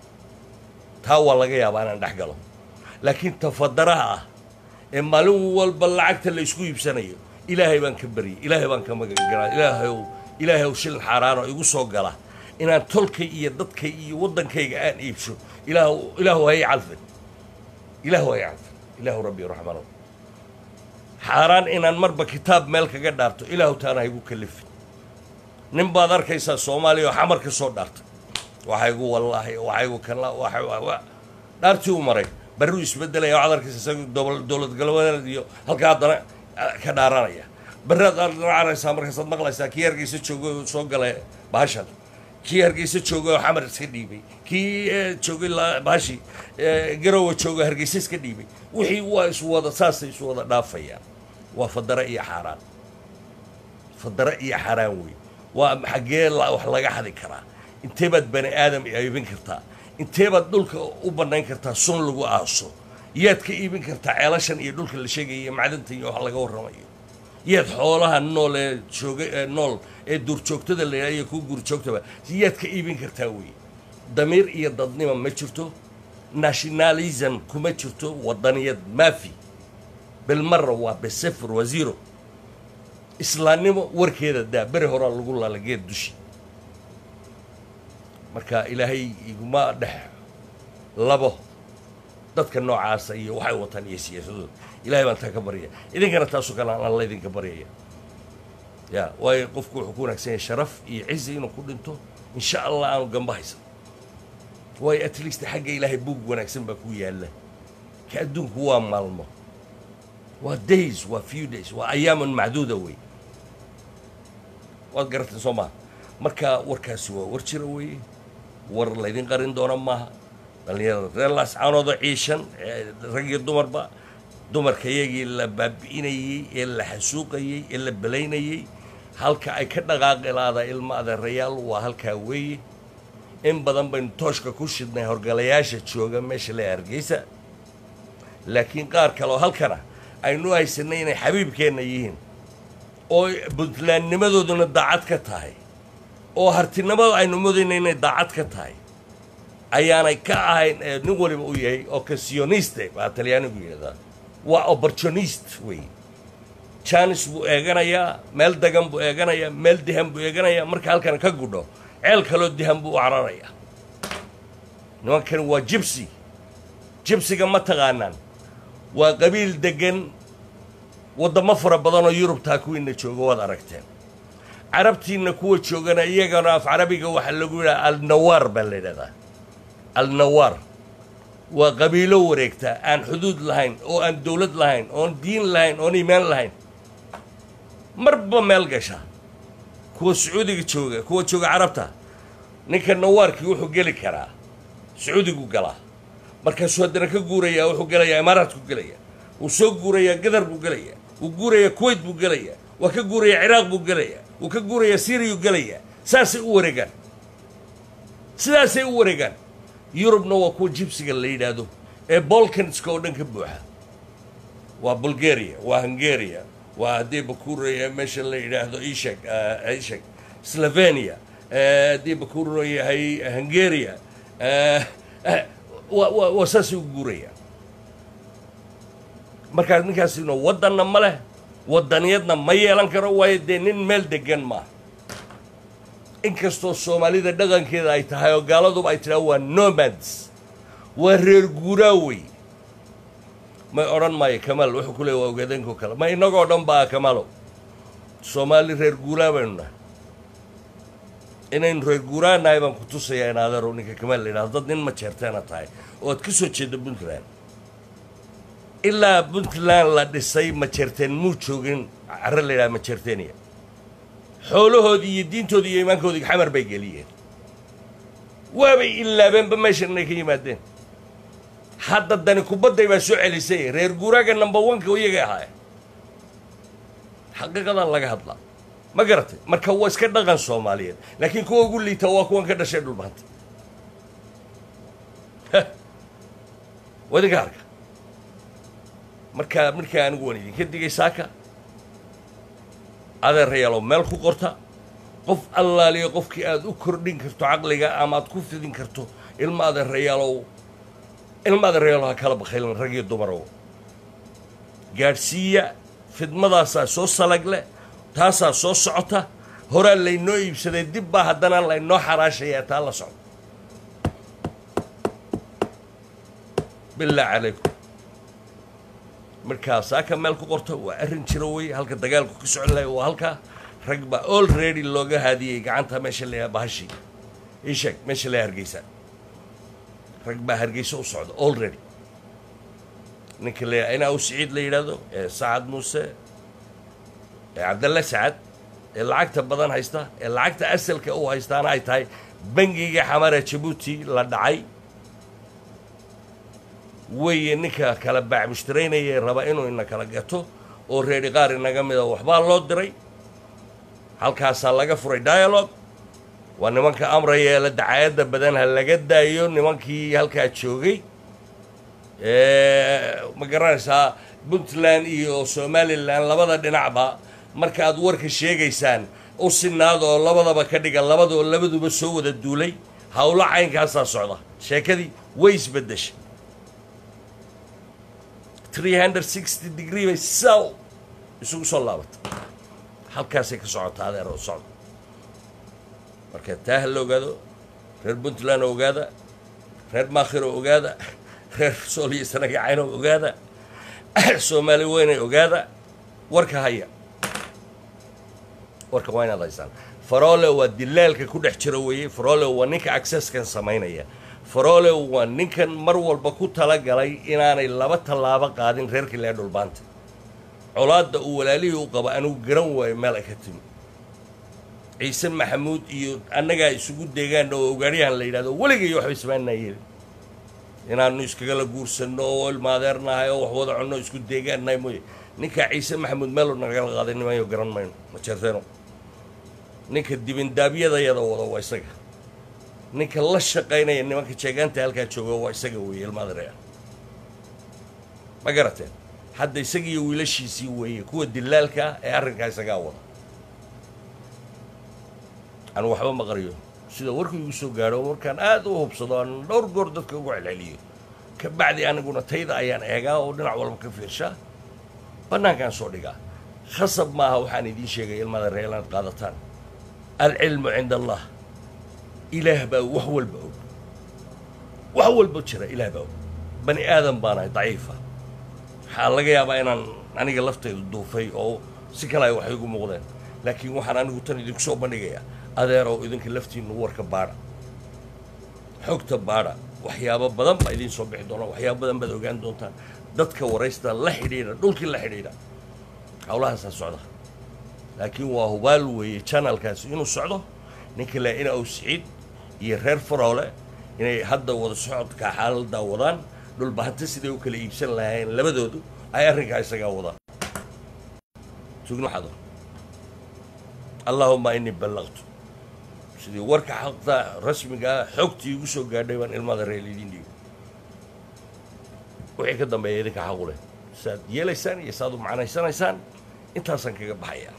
[SPEAKER 1] taa waa laga yaabaa inaan dhex galo laakiin tafadaraha ah ee maalin walba lacagta la isku iibsanayo ilaahay baan ka baryay ilaahay baan ka magangalaa ilaahayow ilaahayow shilin xaaraanoo igu soo gala inaan tolkay iyo dadkay iyo waddankayga aan iibsho ilaah ilaahu hay calfin ilaahu hay calfin ilaahu rabbi raxmano xaaraan inaan marba kitaab meel kaga dhaarto ilaahu taana haygu kalifin nin baad arkaysaa soomaaliya oo xamar ka soo dhaartay waxaygu wallaahi waxaygu kala dhaartii u maray barruu isbedelaya waxaad arkaysa isaga dowlad galbeed iyo halkaa haddana ka dhaaranaya barraad aad dhacaraysaa markaasaad maqlaysaa kii hargeysa joogay oo soo galay bahashan kii hargeysa joogay oo xamar iska dhiibay kii joogay bahashi garowa joogay hargeysa iska dhiibay wixii waa iswada saasay isu wada dhaafayaan waa fadara iyo xaaraan fadara iyo xaaraan wey waa xaggee wax laga xadi karaa intee baad bani aadam iibin kartaa intee baad dhulka u bannayn kartaa sun lagu aaso yaad ka iibin kartaa ceelashan iyo dhulka la sheegaya iyo macdanta iyo wax laga warramayo yaad xoolaha nool ee jooga ee nool ee duurjoogtada la yidhaha iyo kuwa guurjoogtaba yaad ka iibin kartaa wey damiir iyo dadnima ma jirto nationalism kuma jirto wadaniyad maafi bilmara waa besefr waa zero islaannimo warkeeda daa beri horaa lagu laala geed dushi marka ilaahay iguma dhex labo dadka noocaasa iyo waxay wataan iyo siyaasadooda ilahay baan taa ka baryaya idinkana taasoo kale aan alla idinka baryaya ya waayo qofku wuxuu ku wanaagsan yahay sharaf iyo cizi inuu ku dhinto insha allah aanu gamba haysan waayo at least xagga ilaahay buug wanaagsan baa ku yaalla ka adduunku waa maalmo waa days waa few days waa ayaaman macduuda wey waad garateen soo maha marka warkaasi waa war jira weeye war laydin qarin doona maaha dhallinyarada reer laascaanooda ciishan rag iyo dumarba dumarka iyagii la baabi'inayey ee la xasuuqayey ee la belaynayey halka ay ka dhaqaaqilaada ilma adeerayaal waa halkaa weeye in badan baynu tooshka ku shidnay horgalayaasha jooga meesha le hargeysa laakiin qaar kaleoo halkana aynu haysanay inay xabiibkeenna yihiin oo puntlandnimadooduna daacad ka tahay oo hartinimada aynu mudayna inay daacad ka tahay ayaanay ka ahayn ee nin waliba u yahay occasioniste baa talyaanigu yidhahdaa waa opportunist wey janis buu eeganayaa meel dagan buu eeganayaa meel dihan buu eeganayaa marka halkan ka gudho ceel kaloo dihan buu u cararayaa nimankani waa jibsi jibsiga ma taqaanaan waa qabiil degan waddamo fara badan oo yurubtaa kuwiina jooga waad aragteen carabtiina kuwa joogana iyagana af carabiga waxaa lagu yidhaha alnawaar baa la yidhahdaa alnawaar waa qabiilo wareegta aan xuduud lahayn oo aan dowlad lahayn oon diin lahayn oon iimaan lahayn marba meel gasha kuwa sacuudiga jooga kuwa jooga carabta ninka nawaarkii wuxuu geli karaa sacuudigu galaa markaasuu haddana ka guurayaa wuxuu gelayaa imaaraadku gelaya wuu soo guurayaa gadar buu gelayaa wuu guurayaa kuwait buu gelayaa waa ka guurayaa ciraaq buu gelayaa wuu ka guurayaa syriyu gelayaa saasay u wareegaan sidaasay u wareegaan yurubna waa kuwa jibsiga la yidhaahdo ee bolkanska oo dhan ka buuxa waa bulgaria waa hungaria waa haddii bakuuraya meesha la yidhaahdo isheg isheg slovenia haddii bakuuro yahay hungaria wa wa waa saasay u guurayaan markaas ninkaasina waddanna ma leh waddaniyadna ma yeelan karo waayo dee nin meel degan maaha inkastoo soomaalida dhaqankeeda ay tahay oo gaaladuba ay tidhaha waa nomads waa reer guuraa wey may odhan maayo kamaal wuxuu ku leey waa ogaadeenko kale ma innagoo dhan baa kamaalow soomaali reer guuraa baynu nahay inaynu reer guuraa nahay baan ku tusayaa in adeerow ninka kamaal la yidhahdo dad nin ma jeerteena tahay oo aad ka soo jeeda puntland ilaa puntland la dhisay ma jeerteen muu joogin carre la yidhaha ma jeerteeniya xoolahoodii iyo diintoodii iyo iimaankoodii xamar bay geliyeen waabay ilaabeenba meeshan inay ka yimaadeen hadda dani kubadday baa soo celisay reer guuraaga number oneka iyaga ahaay xaqiiqadan laga hadlaa ma garatay marka waa iska dhaqan soomaaliyeed laakiin kuwa ugu liita waa kuwan ka dhashay dhulbahanta wadinka arka markaa markaa anigu waan idinka digay saaka adeerayaalow meel ku qorta qof allaaliyo qofkii aad u kordhin karto caqliga ama aad ku fidin karto ilma adeerayaalow ilma adeerayaalow ha kala bakhaylin rag iyo dumarow gaadhsiiya fidmadaasaa soo salag leh taasaa soo socota horaa laynoo iibsaday dib baa haddana laynoo xaraashayaa taa la socdo billah calaykum markaa saaka meel ku qorta waa arrin jiro wey halka dagaalku ka socon lahay waa halkaa rag baa already looga haadiyey gacanta meesha la bahashi ii sheeg meesha la hargeysa rag baa hargeysa u socda already ninka la inaa u siciid la yidhaahdo ee sacad muuse ee cabdalle sacad ee lacagta badan haysta ee lacagta asalka u haystaana ay tahay bangiga xamara jabuuti la dhacay weeye ninka kala baac mushtaraynaya raba inuu ina kala gato oo reeri qaar inaga mida waxbaa loo diray halkaasaa laga furay dialogue waa nimanka amraya ee la dacaayadda badan ha laga daayo nimankii halkaa joogay ma garanaysaa puntland iyo somalilan labada dhinacba marka aad warka sheegaysaan u sinaad oo labadaba ka dhiga labadoo labaduba soo wada duulay howlo caynkaasaa socda sheekadii way isbedeshay degree bay saw isugu soo laabatay halkaasay ka socotaa adeer oo socda marka taa ha la ogaado reer puntland oo ogaada reer maakhir oo ogaada reer sooliyo sanagacayn oo ogaada soomaali weynay ogaada warka haya warka waa inaad haysaan farole waa dilaalka ku dhex jira weeye farole waa ninka accesskan samaynaya farole waa ninkan mar walba ku talagalay inaanay laba tallaabo qaadin reerka lee dhulbaanta colaadda uu walaalihii u qaba anigu garan waayo meel ay ka timi ciise maxamuud iyo annagaa isugu deegaan oo ogaaryahan la yidhahdo weligay waxba ismaanaa yeelin inaanu iskagala guursanno oo ilmaadeernahay oo wax wada cunno isku deegaannahay mooye ninkaa ciise maxamuud meelu nagala qaaday nimayo garan mayno ma jeerteeno ninka dibindaabyadayada wada waa isaga ninka la shaqaynaya nimanka jeegaanta halkaa jooga waa isaga weeye ilmaadereya ma garateen hadda isagiiyo wiilashiisii weeye kuwa dilaalka ah ee arrinkaa isagaa wada anu waxba ma qariyo sida warku igu soo gaadho markaan aad u hubsado aan dhowr goor dadka ugu celceliyo ka bacdi aniguna tayda ayaan eegaa oo dhinac walba ka fiirshaa bannaankaan soo dhigaa khasab maaha waxaan idiin sheegay ilmada ree inaad qaadataan alcilmu cinda allah ilaah baa wax walba og wax walba jira ilaah baa og bani aadan baanahay daciifa waxaa laga yaabaa inaan aniga laftaydu duufay oo si kale ay wax igu muuqdeen laakiin waxaan anigu tan idinku soo bandhigayaa adeerow idinka laftiinnu warka baadha xogta baadha waxyaabo badan baa idiin soo bixi doona waxyaabo badan baad ogaan doontaan dadka waraysta la xidhiidha dhulkii la xidhiidha hawlahaasaa socda laakiin waa hubaal weeye janalkaasi inuu socdo ninka le ina ow siciid iyo reer faroole inay hadda wada socodka xaaladaa wadaan dhulbahanta siday u kala iibsan lahaayeen labadoodu ay arrinkaa isagaa wadaan tugnaxado allaahuma inii ballaqtu sidii warka xaqda rasmigaa xogtii igu soo gaadhay baan ilmada reer idin dhiibo wixii ka dambeeya idinka xaqu leh saaad yeelaysaan iyo saaad u macnaysanaysaan intaasaan kaga baxayaa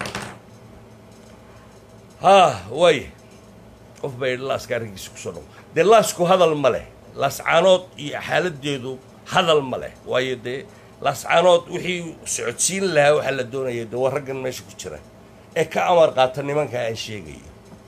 [SPEAKER 1] haa waay qof baa yidhi laaska arrinkiisa kusoo dhawo dee laasku hadal ma leh laascaanood iyo xaaladeedu hadal ma leh waayo dee laascaanood wixii socodsiin lahaa waxaa la doonaya dee waa raggan meesha ku jira ee ka amar qaata nimanka aan sheegayo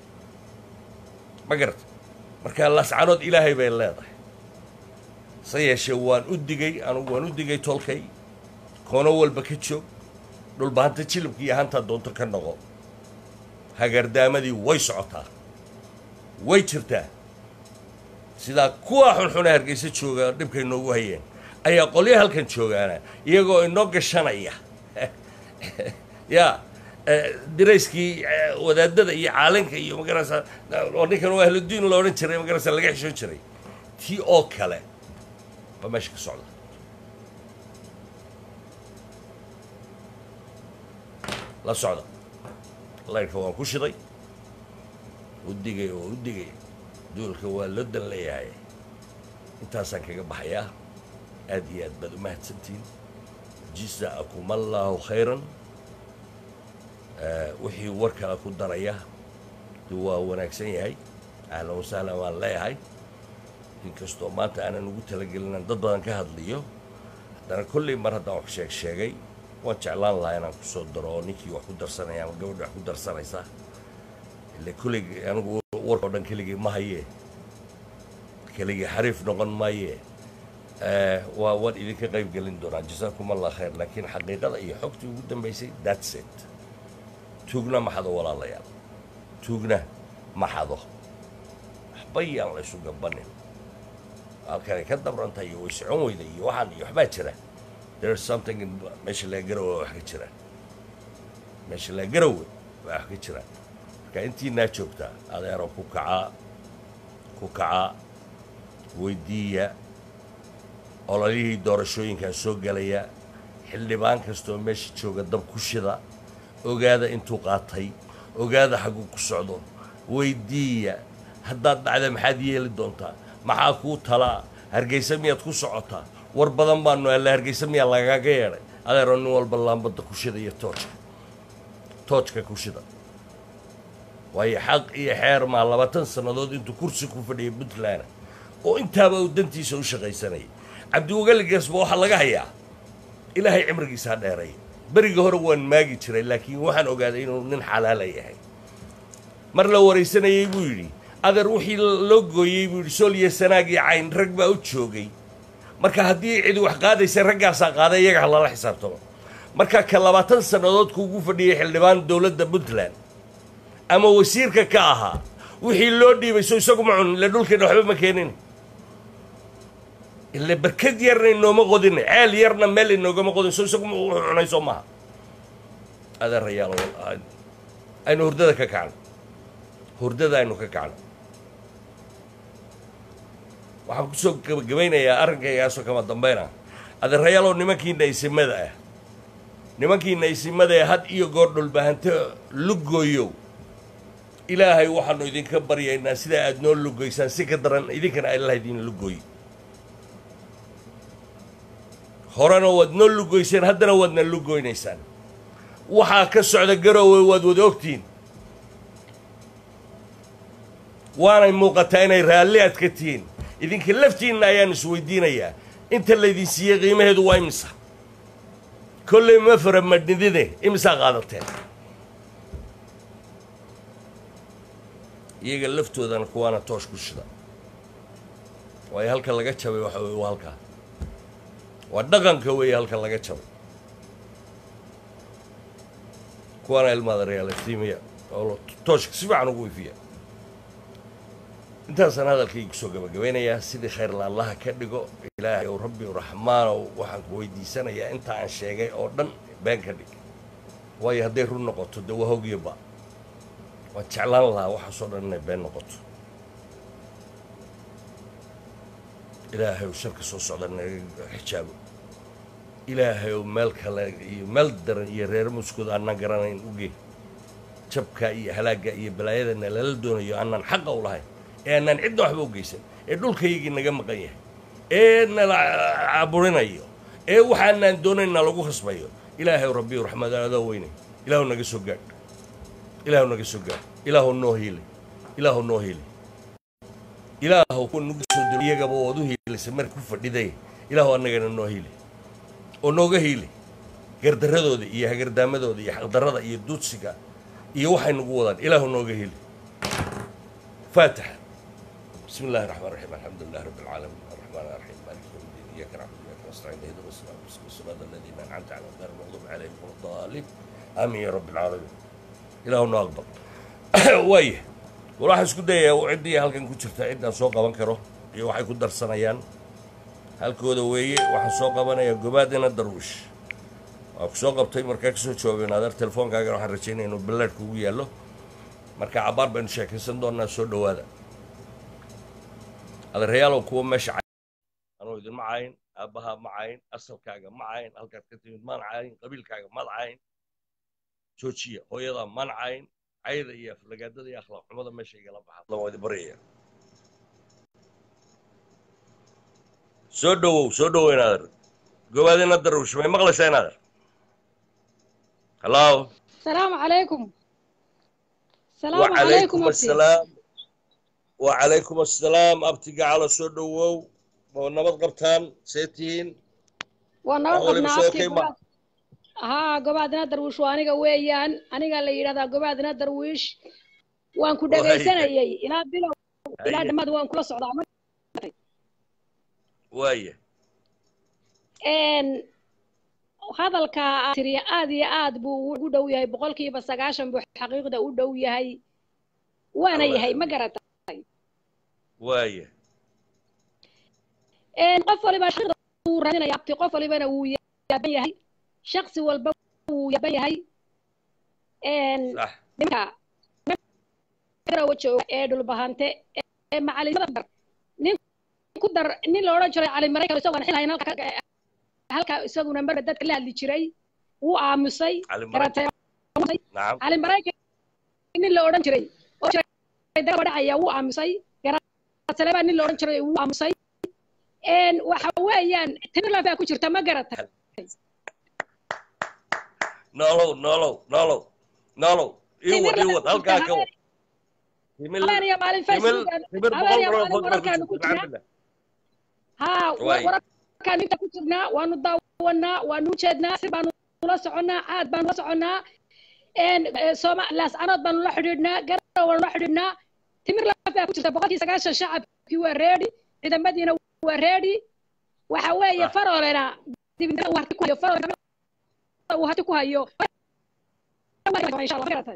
[SPEAKER 1] ma garata marka laascaanood ilaahay bay leedahay se yeeshee waan u digay anugu waan u digay tolkay koono walba ka joog dhulbahanta jilibka iyo hantaa doonto ka noqo hagardaamadii way socotaa way jirtaa sidaa kuwa xunxune hargeysa jooga dhibkay noogu hayeen ayaa qolyo halkan joogaana iyagoo inoo gashanaya ya dirayskii wadaadada iyo caalinka iyo magarasa oo ninkan waa ahludiin la odhan jiray magarasa laga xishoon jiray tii oo kale baa meesha ka socda la socda laydhka waan ku shiday u digay oo u digay duulka waa loo dan leeyahay intaasaan kaga baxayaa aad iyo aad baad u mahadsantihiin jisa'akum allaahu khayran wixii warkala ku daraya de waa wanaagsan yahay ahlan wasahlan waan leeyahay inkastoo maanta aanan ugu talagelin dad badan ka hadliyo haddana kolley mar haddaan wax sheeg sheegay waan jeclaan lahaa inaan kusoo daro oo ninkii wax ku darsanaya ama gabadhi wax ku darsanaysa ile kolley anigu warka o dhan keligii ma hayee keligii xariif noqon maayee waa waan idinka qayb gelin doonaa jasaakum allah khayr laakiin xaqiiqada iyo xogtii ugu dambaysay that's it tuugna maxado walaalayaal tuugna maxado waxba yaan la ysu gabanin halkanay ka dabrantahay iyo way socon weyda iyo waxaan iyo waxbaa jira there's something in meesha laga garowe wax ka jira meesha laga garowe waa wax ka jira marka intiinaa joogtaa adeero ku kacaa ku kacaa weydiiya ololihii doorashooyinkaa soo gelaya xildhibaan kastoo meesha jooga dab ku shida ogaada intuu qaatay ogaada xagguu ku socdo weydiiya haddaad dhacda maxaad yeeli doontaa maxaa kuu talaa hargeysa miyaad ku socotaa war badan baanu alla hargeysa miyaa lagaaga yeedhay adeero nin walba laambadda ku shida iyo toojka toojka ku shida waayo xaq iyo xeer maa labaatan sannadood intuu kursi ku fadhiyay puntland oo intaaba uu dantiisa u shaqaysanayay cabdiwagaligasba waxaa laga hayaa ilaahay cimrigiisa ha dheeray beriga hore waan maagi jiray laakiin waxaan ogaaday inuu nin xalaala yahay mar la waraysanayey buu yidhi adeer wixii loo gooyey buu yidhi sool iyo sanaag iyo cayn rag baa u joogay marka haddii cidi wax qaadaysa raggaasaa qaaday iyaga ha lala xisaabtamo marka ka labaatan sannadood kuugu fadhiyay xildhibaan dowladda puntland ama wasiirka ka ahaa wixii loo dhiibay so isagu ma cunin ile dhulkeena waxba ma keenin ile barkad yarna inooma qodin ceel yarna meel inoogama qodin so isagu wuxuu cunay soo maaha adeerayaal aynu hurdada ka kacno hurdada aynu ka kacno waxaan kusoo gabagabaynayaa arrinkaygaasoo kama dambayna adeerayaaloo nimankiina isimada ah nimankiina isimada ee had iyo goor dhulbahanto lugooyow ilaahay waxaanu idinka baryaynaa sidaa aad noo lugoysaan si ka daran idinkana allah idin lugooy horena waad noo lugoyseen haddana waadna lugoynaysaan waxaa ka socda garoowe waad wada ogtihiin waanay muuqataa inay raalli aad ka tihiin idinka laftiinna ayaan isweydiinayaa inta laydin siiyey qiimaheedu waa imisa kolley ma fara madhnidine imisaa qaadateen iyaga laftoodana kuwaana toosh ku shida waayo halka laga jabay waxa weye waa halkaa waa dhaqanka weeye halka laga jabay kuwaana ilmaada reaaliftiimiya oo tooshka si fiican ugu ifiya intaasaan hadalkayga kusoo gabagabeynayaa sidii khayrla allaha ka dhigo ilaahay ow rabbi raxmaanow waxaan ku weydiisanayaa inta aan sheegay oo dhan been ka dhig waayo hadday run noqoto de waa hogyaba waan jeclaan lahaa waxaasoo dhan inay been noqoto ilaahay ow sharka soo socda naga xijaabo ilaahay ow meel kale iyo meel daran iyo reer muskood aanaan garanayn uge jabka iyo halaagga iyo balaayadana lala doonayo aanaan xaqa u lahayn ee aanaan cidna waxba u geysan ee dhulkaygii naga maqan yahay ee nala caburinayo ee waxaanaan doonayna lagu khasbayo ilaahay rabbiyu raxmaad adoo weynay ilaahu naga soo gaadh ilaahu naga soo gaadh ilaahu noo hiilay ilaahu noo hiilay ilaahu kuwa nagu soo diro iyagaba ood u hiilisay mar ku fadhiday ilaahu annagana noo hiilay oo nooga hiilay gardaradooda iyo hagardaamadooda iyo xaqdarrada iyo duudsiga iyo waxay nagu wadaan ilaahu nooga hiilay faatixa بسم الله الرحمن الرحيم الحمد لله رب العالمين الرحمن الرحيم مالك يوم الدين اياك نعبد واياك نستعين اهدنا الصراط المستقيم صراط الذين انعمت عليهم غير المغضوب عليهم ولا الضالين امين يا رب العالمين ilaahuna aqbal waaya war waxaan isku dayayaa ciddii halkan ku jirta ciddaan soo qaban karo iyo waxay ku darsanayaan halkooda weeye waxaan soo qabanayaa gobaadina darwish waa ku soo qabtay markaa kasoo jawaabeen adeer telefoonkaagana waxaan rajaynaya inuu ballaadhka ugu yaallo marka cabaar baynu sheekaysan doonaa soo dhowaada adeerayaalow kuwa meesha anuu idinma cayn aabbahaa ma cayn asalkaaga ma cayn halkaad ka timid maan cayn qabiilkaaga maad cayn joojiya hooyadaa maan cayn cayda iyo aflagaadada iyo akhlaaq xumada meesha igala baxa waa idin baryaya soo dhowow soo dhowow inaader gobaadina darwish may maqlaysaa inaader hallo
[SPEAKER 2] السلام عليكم السلام عليكم
[SPEAKER 1] وعليكم
[SPEAKER 2] أبتي
[SPEAKER 1] السلام وعليكم السلام abtiga calo soo dhowow oo nabad qabtaan see tihiin
[SPEAKER 2] ونبض
[SPEAKER 1] waliba
[SPEAKER 2] قبنا
[SPEAKER 1] soo
[SPEAKER 2] أبتي
[SPEAKER 1] kayma
[SPEAKER 2] قباد ها قبادنا درويش وانيقا ويان أنيقا اللي يرادا قبادنا درويش وان كو دقيسانayay ilaa bilow ilaa
[SPEAKER 1] haye
[SPEAKER 2] dhammaad waan kula socdaa ma
[SPEAKER 1] waaya
[SPEAKER 2] een hadalka aad tiri aad iyo aad buu ugu dhow yahay boqolkiiba sagaashan buu xaqiiqda u dhow yahay waana
[SPEAKER 1] allah
[SPEAKER 2] yahay ma
[SPEAKER 1] yaqin
[SPEAKER 2] garata
[SPEAKER 1] waaya
[SPEAKER 2] een qof waliba xaqiiqda wuu raadinaya abti qof walibana wuu yaaban yahay shaksi walba wuu yaaban yahay een
[SPEAKER 1] sax
[SPEAKER 2] nimanka garowa jooga ee dhulbahante ee macalimada dar nin ku dar nin la odhan jiray cali maraykan isagoo aan xilhayn halka ka- halka isaguna marba dadka la hadli jiray wuu aamusay
[SPEAKER 1] cali maraykan
[SPEAKER 2] garatay
[SPEAKER 1] nacam
[SPEAKER 2] cali maraykan nin la odhan jiray oo jiray daba dhacaya wuu aamusay garatale baa nin la odhan jiray wuu aamusay een waxa weeyaan timirland baa ku jirta ma garatay
[SPEAKER 1] noolow noolow noolow noolow ii wad ii
[SPEAKER 2] timirland
[SPEAKER 1] wad
[SPEAKER 2] ku jirta
[SPEAKER 1] halkaa ka wad
[SPEAKER 2] habeen
[SPEAKER 1] timil
[SPEAKER 2] habeen iyo maalin
[SPEAKER 1] timil
[SPEAKER 2] facebook
[SPEAKER 1] timir
[SPEAKER 2] habeen
[SPEAKER 1] boqol
[SPEAKER 2] iyo
[SPEAKER 1] boqol
[SPEAKER 2] maalin
[SPEAKER 1] food baa ku jirta
[SPEAKER 2] wararkaanu ku jirnaa
[SPEAKER 1] alxamdulilah
[SPEAKER 2] haa wa-
[SPEAKER 1] waaya
[SPEAKER 2] wararkaan inta ku jirnaa waanu daawanaa waanu ujeednaa si baanu ula soconnaa aad baanu la soconnaa een eh, sooma laascanood baanu la xidhiidhnaa garow waanu la xidhiidhnaa timir laf baa ku jirta boqolkii sagaashan shacabkii waa reedi ciidamadiina waa reedi waxa weeye
[SPEAKER 1] sax
[SPEAKER 2] faroolena dibinta uu harti ku hayo faroolena uu harti ku hayo insha allah ma garatay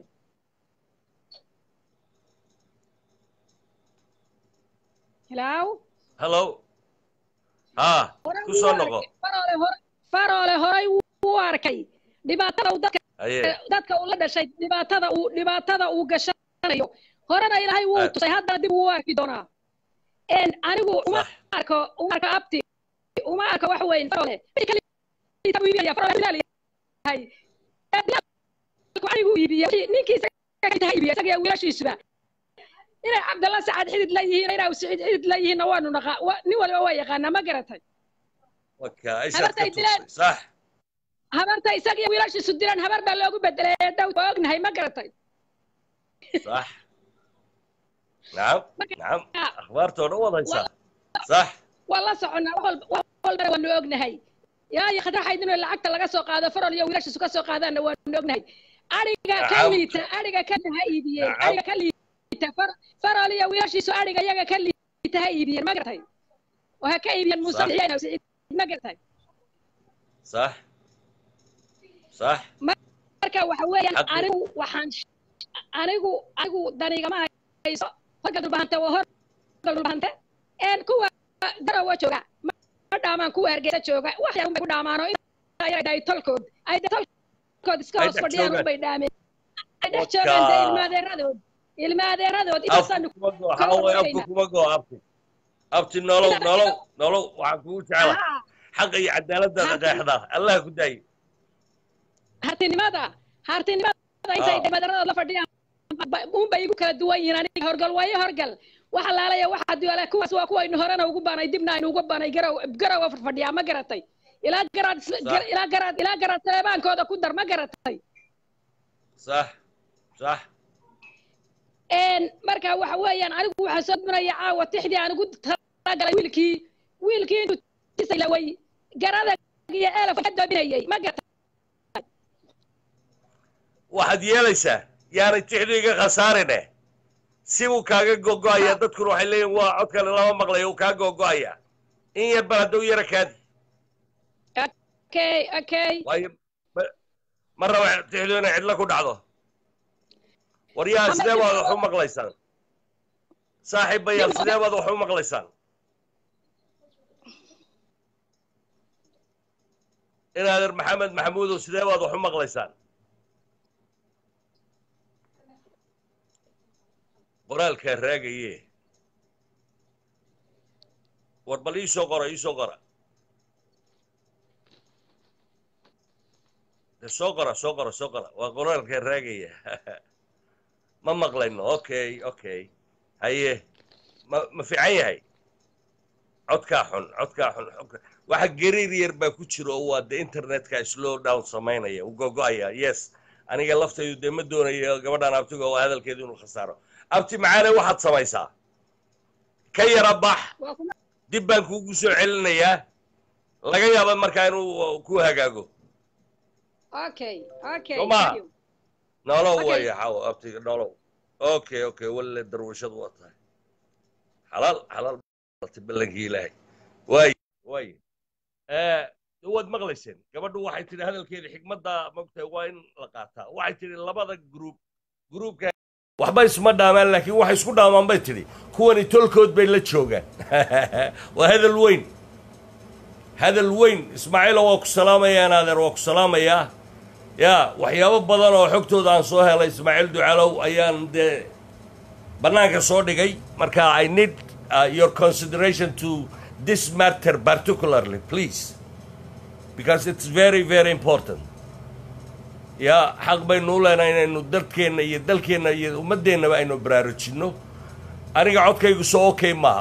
[SPEAKER 2] hello
[SPEAKER 1] hallo haa
[SPEAKER 2] horay
[SPEAKER 1] ku
[SPEAKER 2] wuu
[SPEAKER 1] soo
[SPEAKER 2] arkay
[SPEAKER 1] noqo
[SPEAKER 2] faroole hor faroole horay wuu arkay dhibaatada uu dadka
[SPEAKER 1] haye
[SPEAKER 2] dadka uu la dhashay dhibaatada uu dhibaatada uu gashanayo horena ilaahay wuu
[SPEAKER 1] aad
[SPEAKER 2] tusay haddana dib uu arki doonaa een anigu uma
[SPEAKER 1] sax
[SPEAKER 2] arko uma arko abti uma arko wax weyn faroole mid kale ita buu iibinaya faroole bilaal yahay ee bilaalku anigu iibiya ninkii isaga ka tahay iibiya isaga iyo wiilashiisuba inay cabdalla sacad xidid la yihiin inay siciid xidid la yihiinna waanu naqaa wa- nin waliba waa yaqaanaa ma garatay
[SPEAKER 1] waka ishaad ka
[SPEAKER 2] habartay dileen
[SPEAKER 1] tuusay sax
[SPEAKER 2] habarta isaga iyo wiilashiisu dilaan habar baa loogu bedelay ee dhow waa ognahay ma garatay
[SPEAKER 1] صح نعم نعم
[SPEAKER 2] marka
[SPEAKER 1] اخبارته نوض
[SPEAKER 2] waa
[SPEAKER 1] هيسا صح
[SPEAKER 2] waa la soconnaa wax walba wax walbana waanu ognahay yaa iyo khadraxayd inuu lacagta laga soo qaado farol iyo wiilashiisu ka soo qaadaanna waanu ognahay ariga ka
[SPEAKER 1] نعم
[SPEAKER 2] liita ariga ka ha iibiyeen
[SPEAKER 1] نعم
[SPEAKER 2] ariga ka liita far farol iyo wiilashiisu ariga iyaga ka liita ha iibiyeen ma garatay oo ha ka iibiyeen muuse
[SPEAKER 1] صح
[SPEAKER 2] bixiyeen siciid ma garatay
[SPEAKER 1] صح صح
[SPEAKER 2] marka waxa weeyaan
[SPEAKER 1] حقي
[SPEAKER 2] anigu waxaan anigu anigu danigama hayso halka dulbahanta waa hor dhulbahante een kuwa garawa jooga ma ma dhaamaan kuwa hargeysa jooga wax yar unbay ku dhaamaan oo intaa yar ay tolkood ay de tolkood iska
[SPEAKER 3] Ay
[SPEAKER 2] hoos
[SPEAKER 3] dhex
[SPEAKER 2] fadhiyaan
[SPEAKER 3] joogaan.
[SPEAKER 2] unbay dhaameen ay dhex
[SPEAKER 3] Wadka.
[SPEAKER 2] joogaan de ilmaadeeradood ilmaadeeradood
[SPEAKER 3] afku
[SPEAKER 2] intaasaan
[SPEAKER 3] kuma go waxaa weeye afku kuma go abti abti nolow nolow nolow waxaan kugu jecla
[SPEAKER 2] Haa,
[SPEAKER 3] xaqa iyo cadaaladdaada
[SPEAKER 2] Harti.
[SPEAKER 3] qeexda allah ku daayi
[SPEAKER 2] hartinimada hartinimada intay
[SPEAKER 3] Ah.
[SPEAKER 2] ilmaadeeradood la fadhiyaan ba- unbay igu kala duwan yihiin aniga horgal waayo horgal waxa laalaya waxa duwala kuwaas waa kuwa aynu horena ugu banay dibna aynu ugu banay garow garowa fadhiyaa ma garatay ilaa garaad isla-
[SPEAKER 3] Sax.
[SPEAKER 2] gar- ilaa garaad ilaa garaad teebaankooda ku dar ma garatay
[SPEAKER 3] sax sax
[SPEAKER 2] een marka waxa weeyaan anigu waxaa soo dunaya caawa tixdii aan ugu talagalay wiilkii wiilkii intuu tisay laway garada iyo eelaf ka doobinayay ma garatay
[SPEAKER 3] waxaad yeelaysaa yaanay tixdu iga khasaarine si buu kaaga gogo'aya dadkuna waxay leeyihin waa codkale lama maqlayo uu kaa gogo'aya in yar bal hadduu yara kaadi
[SPEAKER 2] okay okay
[SPEAKER 3] waayo ma- ma raba tixdu inay cidlo ku dhacdo waryaha
[SPEAKER 2] Ama
[SPEAKER 3] sidee baad
[SPEAKER 2] cidlo-
[SPEAKER 3] wax u maqlaysaan saaxiibayaal
[SPEAKER 2] Cidlo-
[SPEAKER 3] sidee baad wax u maqlaysaan inaader maxamed maxamuudow sidee baad wax u maqlaysaan qoraalkaa raagaye war bal ii soo qora ii soo qora de soo qora soo qora soo qora waa qoraalkaa raagaya ma maqlayno okay okay haye ma ma fiican yahay codkaa xun codkaa xun xogka- waxa gariir yar baa ku jira oo waa de internetka slow down samaynaya u gogo'aya yes aniga laftaydu dee ma doonayo gabadhan abtiga oo hadalkeedu inuu khasaaro abti macaane waxaad samaysaa ka yara bax
[SPEAKER 2] waa kuma
[SPEAKER 3] dib baan kuugu soo celinayaa laga yaaba markaa inuu ku hagaago
[SPEAKER 2] okay okay
[SPEAKER 3] Soo ma?
[SPEAKER 2] thank you.
[SPEAKER 3] nolow
[SPEAKER 2] Okay.
[SPEAKER 3] waaya xawo abtiga nolow okay okay walle darwashadu waa tahay xalaal xalaal balti ballankii ilaahay waay waay Eh, waad maqlayseen gabadhu waxay tidhi hadalkeeda xikmadda mogtahay waa in la qaataa waxay tidhi labada gruub gruubka waxba isma dhaamaan laakiin waxay isku dhaamaan bay tidhi kuwani tolkood bay la joogaan waa hadal weyn hadal weyn ismaaciilo waa ku salaamayaa naadeer waa ku salaamayaa ya waxyaabo badan oo xogtooda aan soo helay ismaaciil ducalow ayaan dee bannaanka soo dhigay marka i need uh, your consideration to this matter particularly please because it's very very important ya xaq baynu u leenahay inaynu dadkeenna iyo dalkeenna iyo ummaddeennaba aynu baraarujinno aniga codkaygu soo okay maaha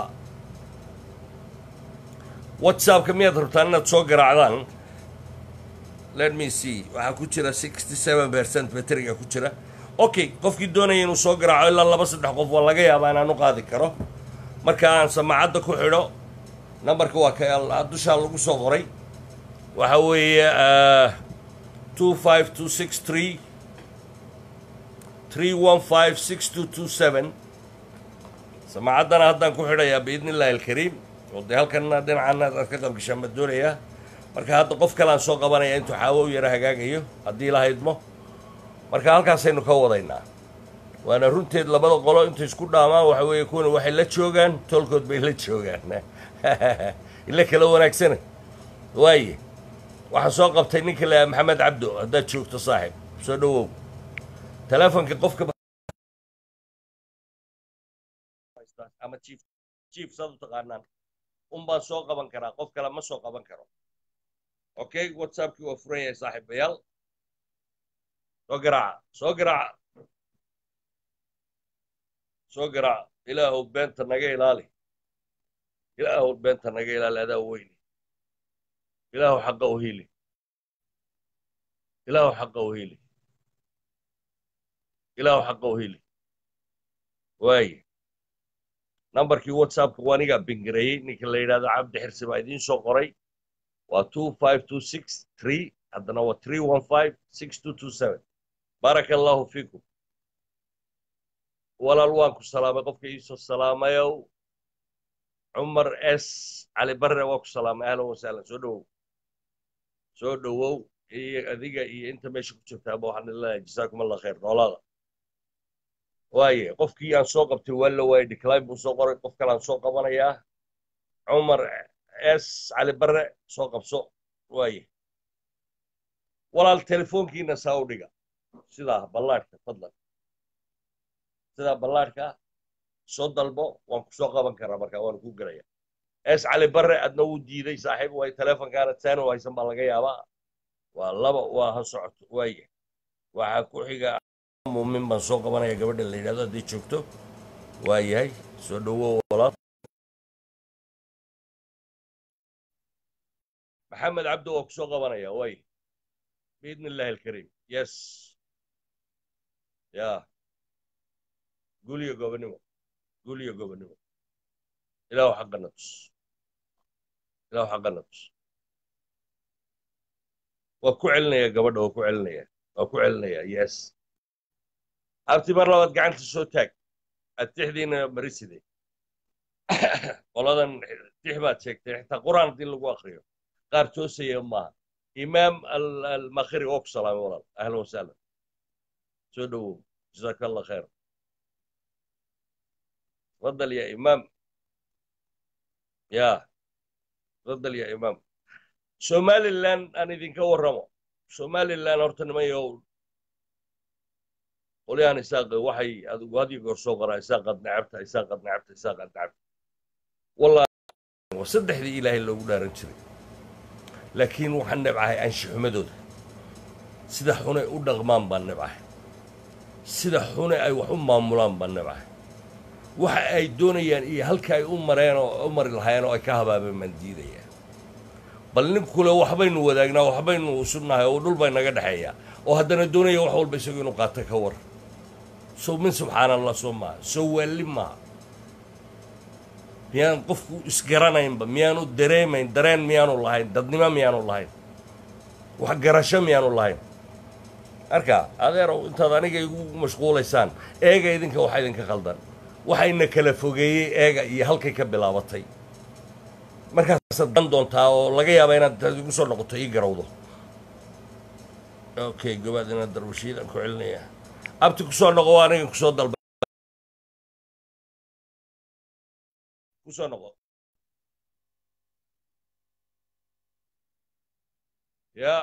[SPEAKER 3] whatsappka miyaad rabtaan inaad soo garaacdaan let me see waxaa ku jira sixty seven percent bateriga ku jira okay qofkii doonaya inuu soo garaaco ilaa laba saddex qof waa laga yaabaa inaan u qaadi karo marka aan samaacadda ku xidho nambarka waa ka dushaa lagu soo qoray waxa weeye two five two six three three one five six two two seven samaacaddana haddaan ku xidhayaa biidni illaahi alkariim oo dee halkanna dhinacana aad ka qabgashaan ma doonayaa marka hadda qof kalean soo qabanaya intuu xaawo u yara hagaagayo haddii la haydmo marka halkaasaynu ka wadaynaa waana runteed labada qolo intay isku dhaamaan waxa weeye kuwana waxay la joogaan tolkood bay la joogaan ila kala wanaagsana waaye waxaan soo qabtay ninka la maxamed cabdo haddaad joogto saaxib soo dhowow teleefonka qofka ama chief chief saad u taqaanaan un baan soo qaban karaa qof kale ma soo qaban karo okay whatsappkii waa furan yahay saaxiibayaal soo garaaca soo garaaca soo garaaca ilaahow beenta naga ilaali ilaahow beenta naga ilaali adaa weyni ilaahow xaqa u hili ilaahow xaqa u hili ilaahow xaqa u hili waaye nambarkii whatsappka waa anigaa bingareeyey ninka la yidhahdo cabdi xirsi baa idiin soo qoray waa two five two six three haddana waa three one five six two two seven baaraka allahu fiikum walaal waan ku salaamay qofka iisoo salaamayow cumar s cali barre waa ku salaamay ahlan wasahlan soo dhowow soo dhowow iyo adiga iyo inta meesha ku jirtaaba waxaan leeyahay jasaakum allah khayr noolaada waaye qofkii aan soo qabtay waa la waayey decline buu soo qoray qof kale aan soo qabanayaa cumar s cali barre soo qabso waaye walaal telefoonkiina saa u dhiga sidaa ballaadhka fadlan sidaa ballaadhka soo dalbo waan ku soo qaban karaa marka waan ku gelaya s cali barre adna wuu diiday saaxiib way telefonkaana taano haysan baa laga yaabaa waa laba waa ha socoto waaye waxaa ku xiga muumin baan soo qabanaya gabadha la yidhahdo hadday joogto waa yahay soo dhowow walaal maxamed cabdi waa ku soo qabanaya way biidni illaahi alkariim yes ya guliyo gobonimo guliyo gobonimo ilaahu xaqana tus ilaahu xaqana tus waa ku celinaya gabadha waa ku celinaya waa ku celinaya yes abti mar labaad gacanta soo taag atixdiina mariside qoladan tix baad sheegtay xitaa qur'aan haddii lagu akriyo qaar toosaya maaha imaam almakhiri oo ku salaamay walaal ahlan wasahlan soo dhowow jazaaka allah khayr تفضل يا إمام يا تفضل يا إمام سومالي لان أنا إذن كورمو سومالي لان أرتن ما يقول قولي أنا إساق وحي هذا يقول صغرى إساق قد نعبت إساق قد نعبت إساق قد نعبت والله وصدح ذي إلهي اللي قلنا رنشري لكن وحن نبعه أنشي حمدود سيدا حوني أدغمان بان نبعه سيدا حوني أي وحن مامولان بان نبعه waxa ay doonayaan iyo halka ay u mareen oo u mari lahaayeen oo ay ka habaabeen baan diidayaan bal ninkule waxbaynu wadaagnaa waxbaynu usubnahay oo dhul bay naga dhexeeya oo haddana doonaya wax walba isagu inuu qaato ka war sow min subxaana allah soo maaha soo waalli maaha miyaan qofku isgaranaynba miyaanu dareemayn dareen miyaanu lahayn dadnimo miyaanu lahayn wax garasho miyaanu lahayn marka adeerow intaad aniga igu mashquulaysaan eega idinka waxa idinka qaldan waxayna kala fogeeyey eega iyo halkay ka bilaabatay markaasaad dan doontaa oo laga yaaba inaad igu soo noqoto ii garowdo okay gobaad inaad darwashiidaan ku celinaya abti kusoo noqo waa aniga kusoo dalba kusoo noqo yaa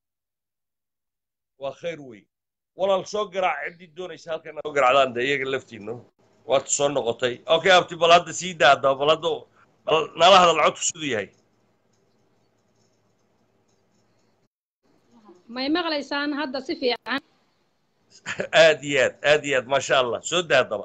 [SPEAKER 3] waa khayr wey walaal soo garaac ciddii doonaysa halkan soo garaacdaan dee iyaga laftiinno waad soo noqotay okay abti bal hadda sii daa haddaba bal hadda bal nala hadal codku siduu yahay
[SPEAKER 2] may maqlaysaan hadda si fiican
[SPEAKER 3] aad iyo aad aad iyo aad maasha allah soo daa haddaba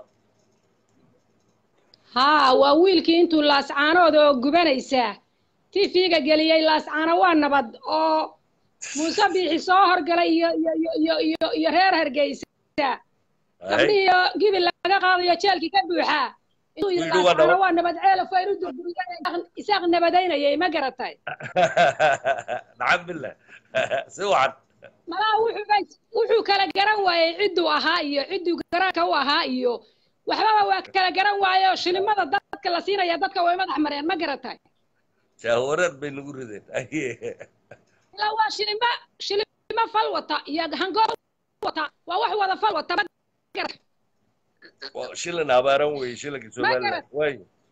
[SPEAKER 2] haa waa wiilkii intuu laascaanooda oo gubanaysaa tifiga geliyey laascaano waa nabad oo muuse biixi soo horgalay iyo iyo iyo iyo iyo iyo reer hargeysa gabdhihiyo gibil laga qaadayo jeelkii ka buuxaa inuu yidhi
[SPEAKER 3] Wiilku waa
[SPEAKER 2] laascaano
[SPEAKER 3] nabad.
[SPEAKER 2] waa nabad ceelaf waa inu durburiyeen isaaq nabadaynayay ma garatay
[SPEAKER 3] nacam billah si wacan
[SPEAKER 2] malaha wuxuu bay- wuxuu kala garan waayey cidduu ahaa iyo cidduu garaanka u ahaa iyo waxbaba waa kala garan waaye oo shilimada dadka la siinaya dadka way madax mareen ma garatay
[SPEAKER 3] jaawareer bay nagu rideen
[SPEAKER 2] ilaa waa shilima shilimo fal wata iyo hangool wata waa wax wada fal wata ma garatay
[SPEAKER 3] Waa shilin abaaran weeye shilinka somaliland
[SPEAKER 2] garat.
[SPEAKER 3] way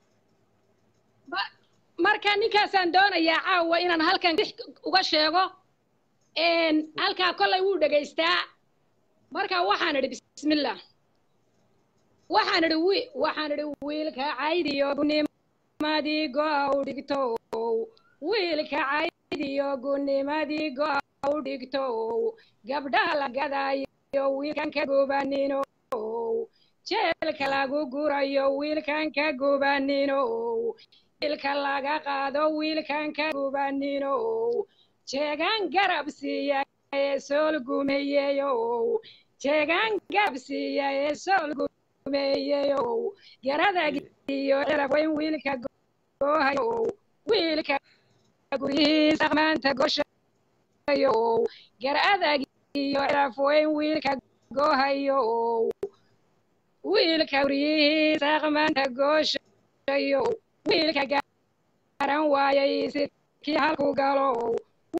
[SPEAKER 2] marka ninkaasaan doonayaa caawa inaan halkan dix uga sheego een, halkaa kollay wuu dhegaystaa marka waxaan idhi bismillah waxaan idhi wi waxaan idhi wiilka caydiyo gunimadii go-a u dhigto wiilka caydiyo gunimadii go-a u dhigto gabdhaha la gadayo wiilkan ka gubanino jeelka lagu gurayo wiilkan ka gubanino wiilka laga qaado wiilkan ka gubanino jeegaan garab siiya ee sool gumeeyeyo jeegaan garab siiya ee sool gumeeyeyo garadag iyo cirab weyn wiilka goohayo wiilka guryihiisa maanta goshayo garadag iyo cirab weyn wiilka goohayo wiilka guryihiisa maanta gooshayo wiilka garan waayay sidkii halku galo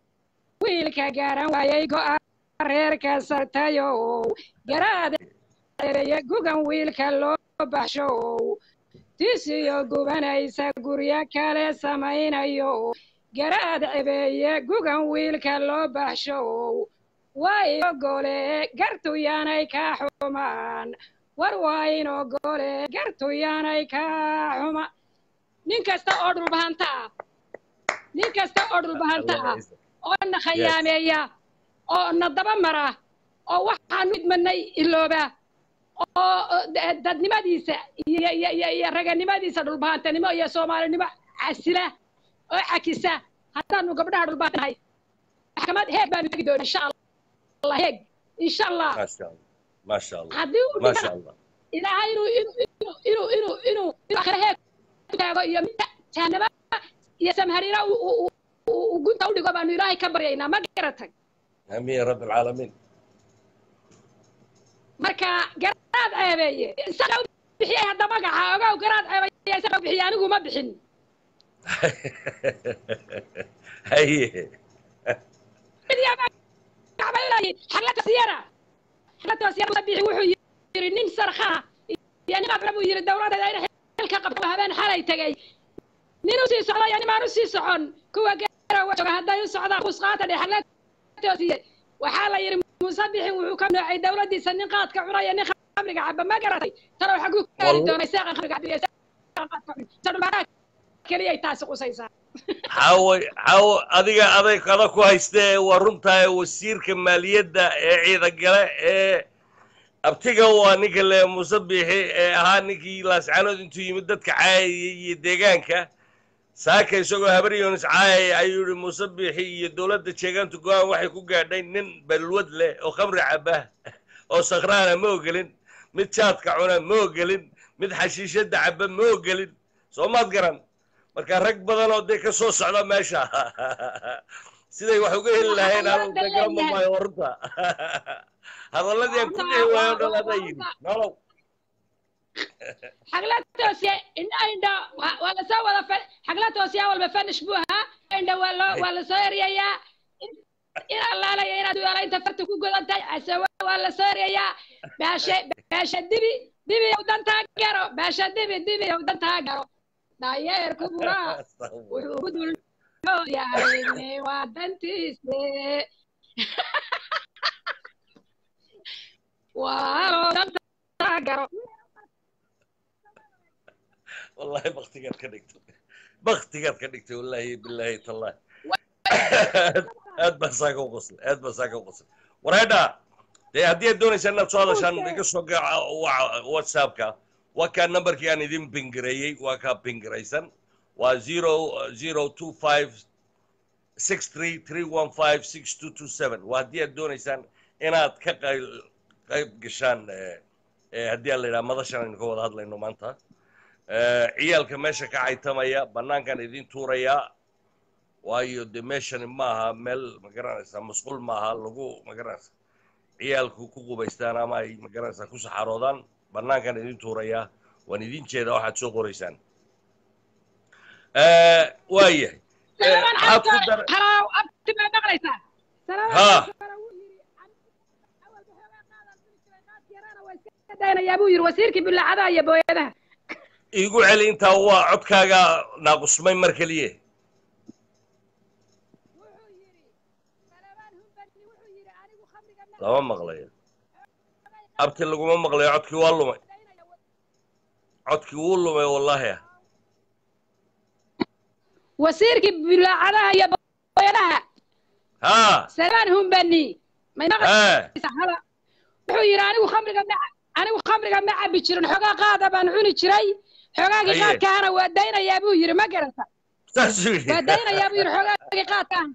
[SPEAKER 2] wiilka garan waayay go'a reerka sartayo garaad cereeye gugan wiilka loo baxsho tisiyo gubanaysa guryo kale samaynayo garaad cebeeye gugan wiilka loo baxsho waa inogole gartu yaanay kaa xumaan war waa inogole gartu yaanay kaa xuma nin kasta oo dhulbahanta ah nin kasta oo dhulbahanta ah oo na khayaameeya oo na daba mara oo waxaanu idmanay ilooba oo dadnimadiisa iyo iyo iyo iyo raganimadiisa dhulbahantanimo iyo soomaalinimo casila oo cakisa haddaanu gabdhaha dhulbahantahay maxkamad heeg baanu tegi doona insha allah heeg insha allah
[SPEAKER 3] maasha allah maasha allah
[SPEAKER 2] haddii uu
[SPEAKER 3] maasha allah
[SPEAKER 2] ilaahay inuu inuu inuu inuu inuu inuu inuu akhira heeg ku taago iyo midda jahanaba iyo samharina uu uu uu uu gunta u dhigo baanu ilaahay ka baryaynaa ma garatay
[SPEAKER 3] amiin ya rabbi alcaalamiin
[SPEAKER 2] marka garaad ceebeeye isaga u bixiyay hadda magaca ogow garaad ceebeeye isaga u bixiyay anigu ma bixin
[SPEAKER 3] haye
[SPEAKER 2] xaglata siyara xaglata siyara musa bixi wuxuu yiri nin sarkhaa iyo nin abra buu yiri dowladeeda in xilka qabto habeen xalay tegay nin u sii socdo iyo nimaan u sii socon kuwa garowa jooga hadday u socdaan kusqaata dhe xaglata siye waxaa la yiri muuse bixi wuxuu ka noocay dowladdiisa nin qaadka cunaya nin khamriga caba ma garatay talow xaguu ka gaari doonay seeqan khamriga cabiya seeqan qaadka cunay sadhulbaaraa keliyay taasi qusaysaa
[SPEAKER 3] xaawo xaawo adiga aday kada ku haystee waa runtahay wasiirka maaliyadda ee ciidagale ee abtiga waa ninka le muuse biixi ee ahaa ninkii laascaanood intuu yimid dadka caayayay iyo deegaanka saaka isagoo habar yoonis caayaya ayuu yihi muuse biixi iyo dowladda jeegaantu go-aan waxay ku gaadhay nin balwad leh oo khamri caba oo sakhraana ma ogelin mid jaadka cuna ma ogelin mid xashiishadda caba ma ogelin soo maad garan marka rag badan oo dee ka soo socda meesha siday wax uga heli lahayn anu ka garama maayo warunta hadalladii aan ku dhihi waayo o dhan adaa yidhi nolow
[SPEAKER 2] xagla toosiya indha indha waa waa lasoo wada fa- xagla toosiya walba fanish buu ahaa indha waa loo waa lasoo eryayaa in allaalaya inaad weelaynta farta ku godan tahay casawa waa lasoo eryayaa baashe baasha dibi dibi yow dantaa garo baasha dibi dibi yow dantaa garo daayeerku buraa wuxuu ku dul yahay waa dantiise waa dantaa garo
[SPEAKER 3] wallahi baktigaad ka dhigtay baktigaad ka dhigtay wallahi billahi tallahi aad baa saaka u qoslay aad baa saaka u qoslay wareedha dee haddii aad doonaysaa inaad soo hadashaan iga soo gaca whatsappka waa kaa numberkii aan idin pingareeyey waa kaa pingiraysan waa zero zero two five six three three one five six two two seven waa haddii aad doonaysaan inaad ka qayb qayb gashaan eh, eh, haddii aan la yidhaha madashan aynu ka wada hadlayno maanta Eh, ciyaalka meesha ka caytamaya bannaankan idin tuurayaa waayo de meeshani maaha meel magaranaysaa masquul maaha lagu magaranaysa ciyaalku ku qubaystaan ama ay magaranaysaa ku saxaroodaan bannaankan idin tuurayaa waan idin jeedaa waxaad soo qoraysaan Eh, waayahay Eh,
[SPEAKER 2] salamaan
[SPEAKER 3] maxaad ku
[SPEAKER 2] cabdi
[SPEAKER 3] dar
[SPEAKER 2] halaaw abti baa maqlaysaa
[SPEAKER 3] Ha.
[SPEAKER 2] daynayaa buu yiri wasiirkii bilaacadaha iyo booyadaha
[SPEAKER 3] iigu celi intaa waa codkaaga naaqusmay mar keliye lama maqlayo abti laguma maqlayo codkii waa lumay codkii wuu lumay wallaahi ah
[SPEAKER 2] wasiirkii bilaacadaha iyo booyadaha
[SPEAKER 3] haa
[SPEAKER 2] salamaan humbani may
[SPEAKER 3] haa
[SPEAKER 2] maqlaysaa hala wuxuu yidhi anigu khamriga ma anigu khamriga ma cabi jirin xoogaa qaada baan cuni jiray xoogaagii
[SPEAKER 3] Haye.
[SPEAKER 2] qaadkaana waa daynayaa buu yidhi ma garata
[SPEAKER 3] saasuu yidhi
[SPEAKER 2] waa daynayaa buu yidhi xoogaagii qaadkaan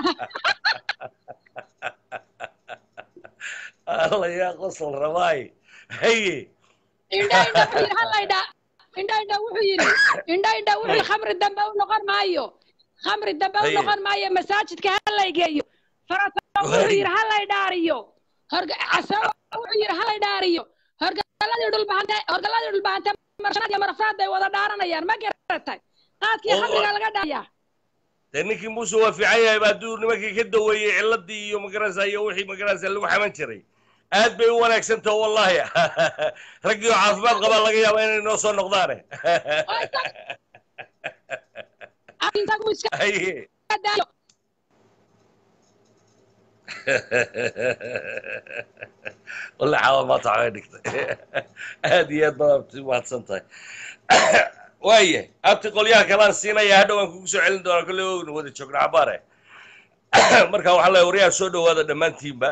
[SPEAKER 3] alla yaa qosol rabaay haye
[SPEAKER 2] indha indha wuxuu yidhi hallaydha indha indha wuxuu yidhi indha indha wuxuu yidhi khamri dambe u noqon maayo khamri dambe u
[SPEAKER 3] Haye.
[SPEAKER 2] noqon maayo masaajidka hallay geeyo farata wuxuu
[SPEAKER 3] Haye.
[SPEAKER 2] yidhi hallay dhaariyo horga casawa wuxuu yidhi hallay dhaariyo horgaladii dhulbahante horgaladii dhulbahante marshanaad iyo marafraad bay wada dhaaranayaan ma garatay qaadkii
[SPEAKER 3] Oo-
[SPEAKER 2] khamriga laga dhaaya
[SPEAKER 3] dee ninkii muuse waa fiican yahay ba hadduu nimankii ka daweeyey ciladii iyo magaranaysa iyo wixii magaranaysa lagu xaman jiray aad bay u wanaagsantaha wallahi raggii oo caafimaad qabaa laga yaaba inay noo soo noqdaane
[SPEAKER 2] intagu iska
[SPEAKER 3] haye
[SPEAKER 2] daayo
[SPEAKER 3] walle caawa maanta waxbay dhigtay aad iyo aad baad abti mahadsan tahay waaya abti qolyaha kalaan siinaya hadhow aan kugu soo celin doonaa kolley waynu wada joogna cabaare marka waxaa leeyahay waryaha soo dhowaada dhammaantiinba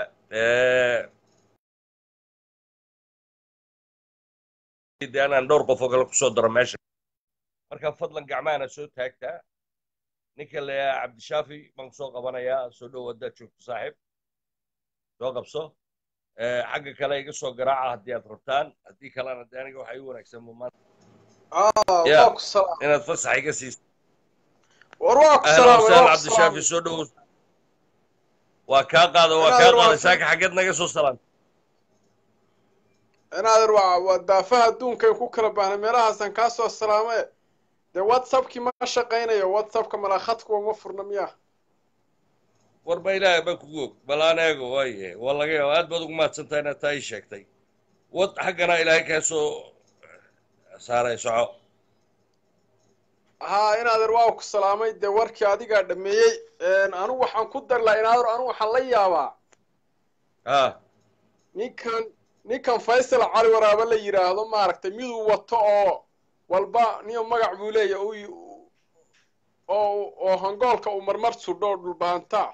[SPEAKER 3] de anaan dhowr qof oo kale kusoo daro meesha marka fadlan gacmahana soo taagtaa ninka leeyaha cabdishaafi baan kusoo qabanayaa soo dhow haddaad joogto saaxiib soo qabso xagga kale iga soo garaaca haddii aad rabtaan haddii kalena de aniga waxaa ii wanaagsan maanta Ya.
[SPEAKER 4] waa ku salaam
[SPEAKER 3] inaad fasax iga siiso
[SPEAKER 4] war waa ku
[SPEAKER 3] ahlan
[SPEAKER 4] salaamay
[SPEAKER 3] wasahlan
[SPEAKER 4] waa ku
[SPEAKER 3] cabdishaafi
[SPEAKER 4] salaamay
[SPEAKER 3] soo dhow waa kaa qaada waa
[SPEAKER 4] Inaad
[SPEAKER 3] kaa
[SPEAKER 4] waa-
[SPEAKER 3] qaaday saaka xaggeed naga soo salaam
[SPEAKER 4] inaadan waa waa daafaha adduunka ku kala baahnay meelahaasaan kaa soo salaamay dee whatsappkii ma shaqaynayo whatsappka malakhadku uma furna miya
[SPEAKER 3] war ba ilaahay baa kugu og bal aan eego waaye waa laga yaaba aad baad ugu mahadsantahay inaad taa ii sheegtay wad xaggana ilaahay kaa soo saaray soco
[SPEAKER 4] haa inaadan waa ku salaamay dee warkii adigaa dhameeyey anigu waxaan ku dari lahaa inaadan anigu waxaan la yaabaa
[SPEAKER 3] ah
[SPEAKER 4] ninkan ninkan faysal cali waraaba la yidhaahdo maaragtay miduu wato oo walba niyo magac buu leeyahay u oo oo hangoolka uu marmar sudho oo dhulbaantaa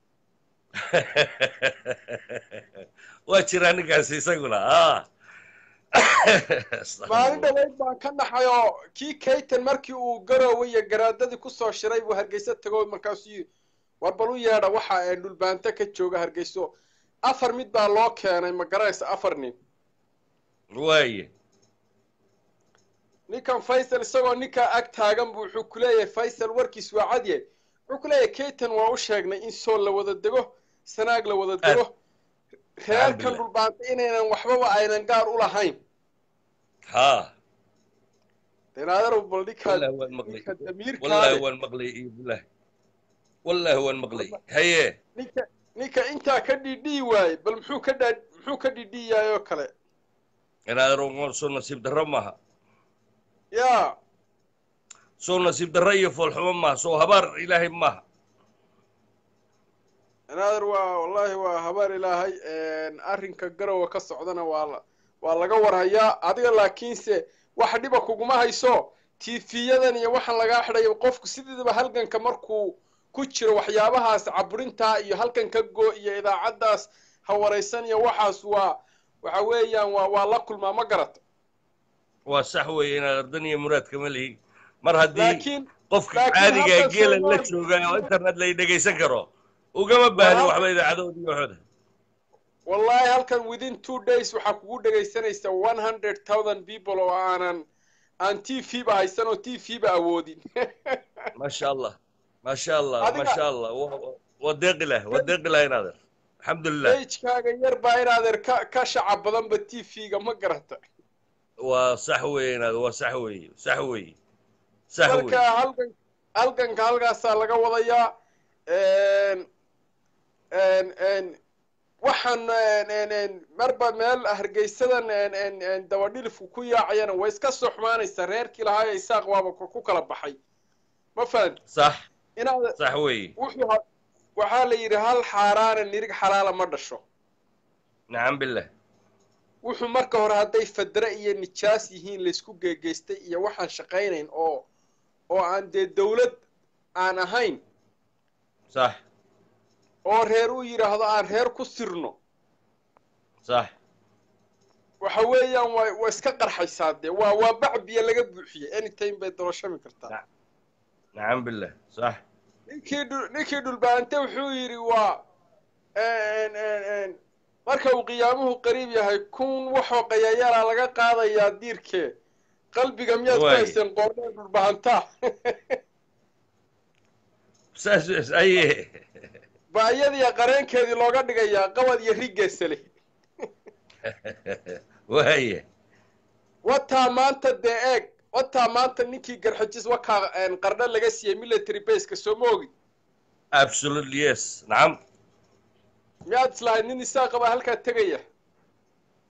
[SPEAKER 3] waa jiraa ninkaasi isaguna ah
[SPEAKER 4] maalin dhaweyd baan ka naxay oo kii kaytan markii uu garooway iyo garaadadii kusoo shiray buu hargeysa tago markaasuu yidhi war bal u yeedha waxa ee dhulbaanta ka jooga hargeyso afar mid baa loo keenay ma garanaysa afar nin
[SPEAKER 3] waaye
[SPEAKER 4] ninkan faysal isagoo ninkaa ag taagan buu wuxuu ku leeyahay faysal warkiis waa cadye wuxuu ku leeyahay kaytan waa u sheegnay in sool la wada dego sanaag la wada dego reerkan
[SPEAKER 3] Alhamdulillah.
[SPEAKER 4] dhulbaanta inaynan waxbaba aynan gaar u lahayn
[SPEAKER 3] ha
[SPEAKER 4] denaadarow bal ninkaa
[SPEAKER 3] wallahi waan maqlay
[SPEAKER 4] ninka damiirkaa
[SPEAKER 3] wallahi
[SPEAKER 4] leh
[SPEAKER 3] waan maqlay iyo billahi wallahi waan maqlay haye
[SPEAKER 4] ninka ninka intaa ka dhidhii waaye bal muxuu ka dhaa muxuu ka dhidhii yahay oo kale
[SPEAKER 3] inaad soo nasiib darro maaha
[SPEAKER 4] yaa
[SPEAKER 3] soo nasiib darro iyo foolxumo maaha soo habaar ilaahay maaha
[SPEAKER 4] anaader waa wallaahi waa habaar ilaahay arrinka garowa ka socdana waa la waa laga warhayaa adiga laakiinse wax dhiba kuguma hayso tiifiyadan iyo waxaan lagaa xidhayo qofku sideedaba halganka markuu ku jiro waxyaabahaas caburintaa iyo halganka go iyo idaacaddaas hawaraysan iyo waxaas waa waxa weeyaan waa waa la kulmaa ma garata
[SPEAKER 3] waa sax weeye inaad ardan iyo muraad kama lihi mar haddii
[SPEAKER 4] laakiin
[SPEAKER 3] qofka
[SPEAKER 4] laakiin
[SPEAKER 3] caadiga
[SPEAKER 4] hadda
[SPEAKER 3] geela la
[SPEAKER 4] Soomaali-
[SPEAKER 3] jooga oo internet la dhegaysan karo ugama baahni
[SPEAKER 4] Waa-
[SPEAKER 3] waxba idaacadood iyo waxooda
[SPEAKER 4] wallahi halkan within two days waxaa kugu dhegaysanaysa one hundred thousand people oo aanan aan t v ba haysan oo t v ba awoodin
[SPEAKER 3] maasha allah maasha allah
[SPEAKER 4] Adiga-
[SPEAKER 3] maasha allah Wa- waa deeqi lah waa deeqi lah inaad er alxamdulilah
[SPEAKER 4] agekaaga yar baa inaadeer ka ka shacab badanba t v-ga ma garata
[SPEAKER 3] waa sax weeye inaad waa sax weeye sax weeye sax
[SPEAKER 4] marka
[SPEAKER 3] weeye
[SPEAKER 4] halgan halganka halkaasaa laga wadayaa waxaan marba meel hargeysadan dabadhilifku ku yaacayana way iska soo xumaanaysaa reerkii lahaa ee isaaq waaba ku kala baxay ma fahan
[SPEAKER 3] sax
[SPEAKER 4] inaad
[SPEAKER 3] sax weeye
[SPEAKER 4] wuxuu ha- waxaa la yidhi hal xaaraana nirig xalaala ma dhasho
[SPEAKER 3] nacam billah
[SPEAKER 4] wuxuu marka hore hadday fadre iyo nijaas yihiin laysku geegeystay iyo waxaan shaqaynayn oo oo aan dee dawlad aan ahayn
[SPEAKER 3] sax
[SPEAKER 4] oo reer u yidhaahdo aan reer ku sirno
[SPEAKER 3] sax
[SPEAKER 4] waxa weeyaan waa waa iska qarxaysaa dee waa waa bacbiya laga buuxiyey anytime bay doloshami kartaa
[SPEAKER 3] nacam billah sax
[SPEAKER 4] ninkii dhul ninkii dhulbaante wuxuu yidhi waa marka uu qiyaamuhu qariib yahay kun waxoo qayayaala laga qaadayaa diirkee qalbiga miyaad ku
[SPEAKER 3] Waay.
[SPEAKER 4] hayseen qoornee dhulbahantaa
[SPEAKER 3] saas aye
[SPEAKER 4] baa iyadiya qareenkeedii looga dhigayaa qabad iyo rigeesale
[SPEAKER 3] waaye
[SPEAKER 4] wataa maanta dee eeg wataa maanta ninkii garxajis wakaa qardho laga siiyey military baseka soo ma ogid
[SPEAKER 3] absolutely yes nacam
[SPEAKER 4] miyaad islahayd nin isaa qaba halkaa tegaya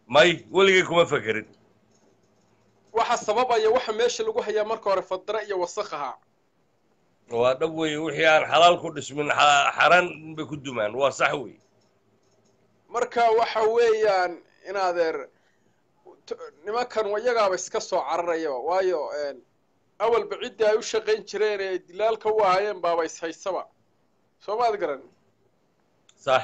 [SPEAKER 3] may weligay kuma fekerin
[SPEAKER 4] waxa sababaya waxa meesha lagu hayaa marka hore fadra iyo wasakh ahaa
[SPEAKER 3] waa dhab weeye wixii aan xalaal ku dhismin xa- xaraan bay ku dumaan waa sax wey
[SPEAKER 4] marka waxa weeyaan in adeer t- nimankan iyagaaba iska soo cararayaba waayo een, awalba ciddii ay u shaqayn jireen ee dilaalka u ahaayeen baaba ishaysaba soo maad garan
[SPEAKER 3] sax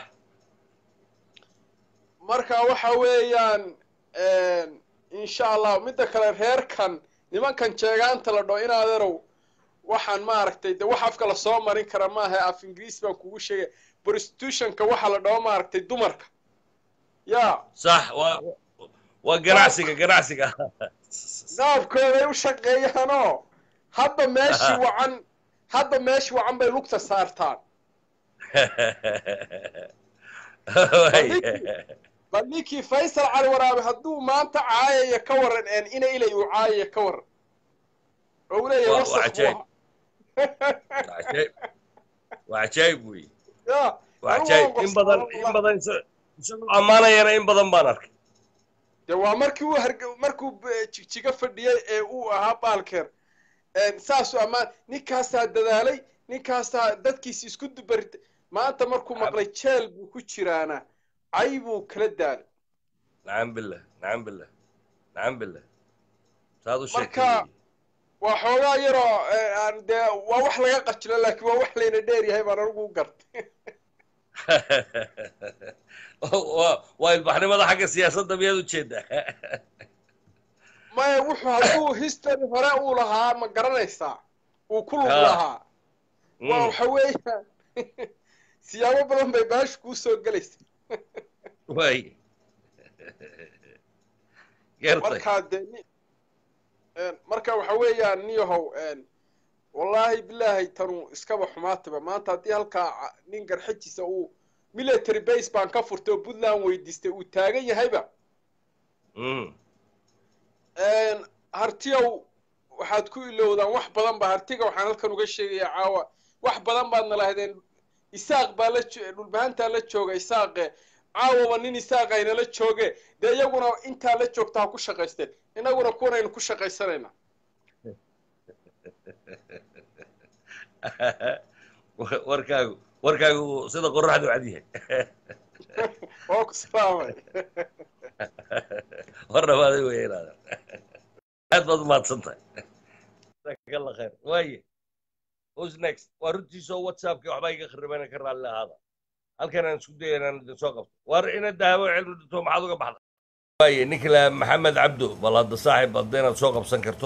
[SPEAKER 4] marka waxa weeyaan een, insha allah midda kale reerkan nimankan jeegaanta la dhao in adeerow waxaan maaragtay de wax afka lasoo marin kara maaha af ingiriis baan kugu sheegay prostitutionka waxa la dhaho maaragtay dumarka ya
[SPEAKER 3] sax waa waa ganacsiga ganacsiga
[SPEAKER 4] qaabkooday u shaqeeyaanoo hadda meeshii wacan hadda meeshii wacan bay lugta saartaan bal ninkii faysal cali waraabe hadduu maanta caayaya ka waran een ina ilay uu caayaya ka waran oo uu leeyahay
[SPEAKER 3] Waa-
[SPEAKER 4] wasakh
[SPEAKER 3] waa
[SPEAKER 4] buu
[SPEAKER 3] cajaa'ib.
[SPEAKER 4] ahaa.
[SPEAKER 3] waa cajaa'ib waa cajaa'ib wey
[SPEAKER 4] Ya,
[SPEAKER 3] waa
[SPEAKER 4] anigu
[SPEAKER 3] cajaa'ib
[SPEAKER 4] waan
[SPEAKER 3] in badan
[SPEAKER 4] qabsadaa
[SPEAKER 3] in
[SPEAKER 4] wallahi.
[SPEAKER 3] badan isa- isagoo ammaanayana in badan baan arkay
[SPEAKER 4] de waa markii uu harge markuu b- jigjiga fadhiyey ee uu ahaa baalkeer een, saasuu ammaan ninkaasaa dadaalay ninkaasaa dadkiisi isku dubaritay maanta markuu maqlay jeel buu ku jiraana cay buu kala daalay
[SPEAKER 3] nacam billah nacam billah nacam billah saad u
[SPEAKER 4] Marka-
[SPEAKER 3] sheegtay
[SPEAKER 4] waa xoogaa yaroo ee, aan dee waa wax laga qajilo laakiin waa wax layna dheer yahay baan anigu u gartay
[SPEAKER 3] waa waa ilbaxnimada xagga siyaasadda miyaad u jeedaa
[SPEAKER 4] maya wuxuu hadduu history hore uu lahaa ma garanaysaa uu ku lug
[SPEAKER 3] Ha.
[SPEAKER 4] lahaa waa waxa weeyaan siyaabo badan bay baashu kuu soo gelaysa
[SPEAKER 3] waay gartay
[SPEAKER 4] markaa dee ni- een, marka waxa weeyaan niyahow een, wallaahi bilaahi tanu iskaba xumaataba maanta haddii halkaa ca- nin garxajiisa uu military base baan ka furtay oo puntland weydiistay uu taagan yahayba
[SPEAKER 3] Mm.
[SPEAKER 4] een, hartiyow waxaad ku ilowdaan wax badan ba hartiga waxaan halkan uga sheegayaa caawa wax badan baadna lahaydeen isaaq baa la jo- dhulbahantaa la jooga isaaqe caawaba nin isaaq aynala jooge dee iyaguna intaa la joogta ha ku shaqaysteen innaguna kuwanaynu ku shaqaysanayna
[SPEAKER 3] warkaagu warkaagu sida qoraxdu cad yahay
[SPEAKER 4] oo ku salaamay
[SPEAKER 3] war dhamaaday wey inaadan aad baad umahadsan tahay jazaakalla khayr waaye who's next waa runtiisoo whatsappki waxbaa iga kharibana ka raalli ahaada halkan aan isku daya inaan idin soo qabto war ina dahabo cilmi dhinto maxaad uga baxda waaye ninkala maxamed cabdo bal hadda saaxib hadda inaad soo qabsan karto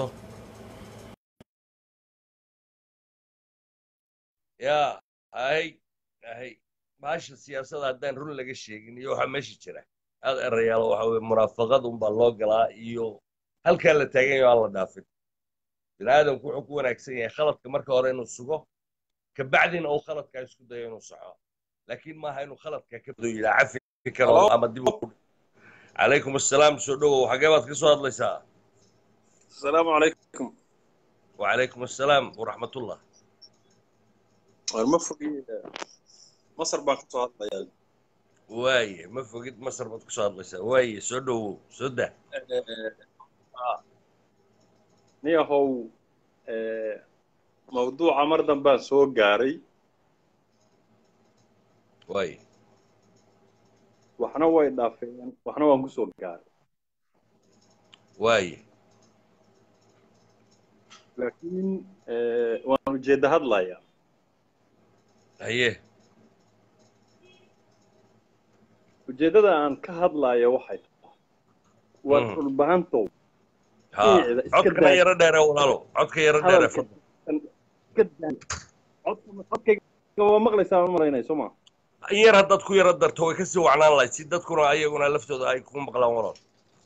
[SPEAKER 3] yaa ahay ahay baasha siyaasadda haddaan run laga sheegin iyo waxaa meesha jira aad erayaalo waxa weye munaafaqad unbaa loo galaa iyo halkaa la taagan yaho aan la dhaafin bini aadamku wuxuu ku wanaagsan yahay khaladka marka hore inuu sugo kabacdina uu khaladkaa isku dayo inuu saxo laakiin maaha inuu khaladka ka bado yidhaa cafi karo
[SPEAKER 4] Hello?
[SPEAKER 3] ama dib u calaykum assalaam soo dhowow xagee baad ka soo hadlaysaa
[SPEAKER 5] السلام عليكم
[SPEAKER 3] wacalaykum assalaam waraxmatullah
[SPEAKER 5] المفروض مصر baan kasoo hadlayaa
[SPEAKER 3] waaye ma fogid masar baad ka soo hadlaysaa waaye soo dhowow soo dah
[SPEAKER 5] niyahow mawduuca mar dambaan soo gaaray
[SPEAKER 3] waaye
[SPEAKER 5] waxna way dhaafeen waxna waan kusoo gaaray
[SPEAKER 3] waaye
[SPEAKER 5] laakiin waan ujeedda hadlayaa
[SPEAKER 3] haye
[SPEAKER 5] ujeeddada aan ka hadlaya waxay tahay waa
[SPEAKER 3] Mm.
[SPEAKER 5] dhulbahantow
[SPEAKER 3] ha
[SPEAKER 5] Iyada, iska
[SPEAKER 3] codkana
[SPEAKER 5] daa-
[SPEAKER 3] yaro dheere walaalo codka yaro dheere
[SPEAKER 5] hadalka iska daa codka codkayga waa maqlaysaa ma malaynay soo ma
[SPEAKER 3] in yar haddaad ku yaro darto way kasii wacnaan lahayd si dadkuna ayaguna laftooda ay ku maqlaan walaal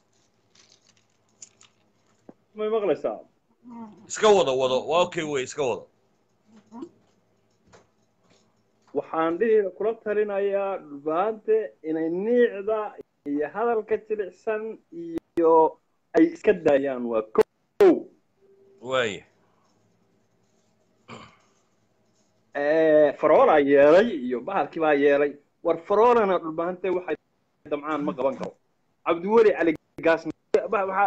[SPEAKER 5] may maqlaysaa
[SPEAKER 3] iska wado wado waa okay wey iska wado
[SPEAKER 5] waxaan dhihi kula talinayaa dhulbahante inay niicda iyo hadalka jilicsan iyo ay iska daayaan waa kow
[SPEAKER 3] waaye
[SPEAKER 5] faroolaa yeelay iyo bahalkii baa yeelay war faroolana dhulbahante waxay damcaan ma qaban karo cabdiweli cali gaas waxaa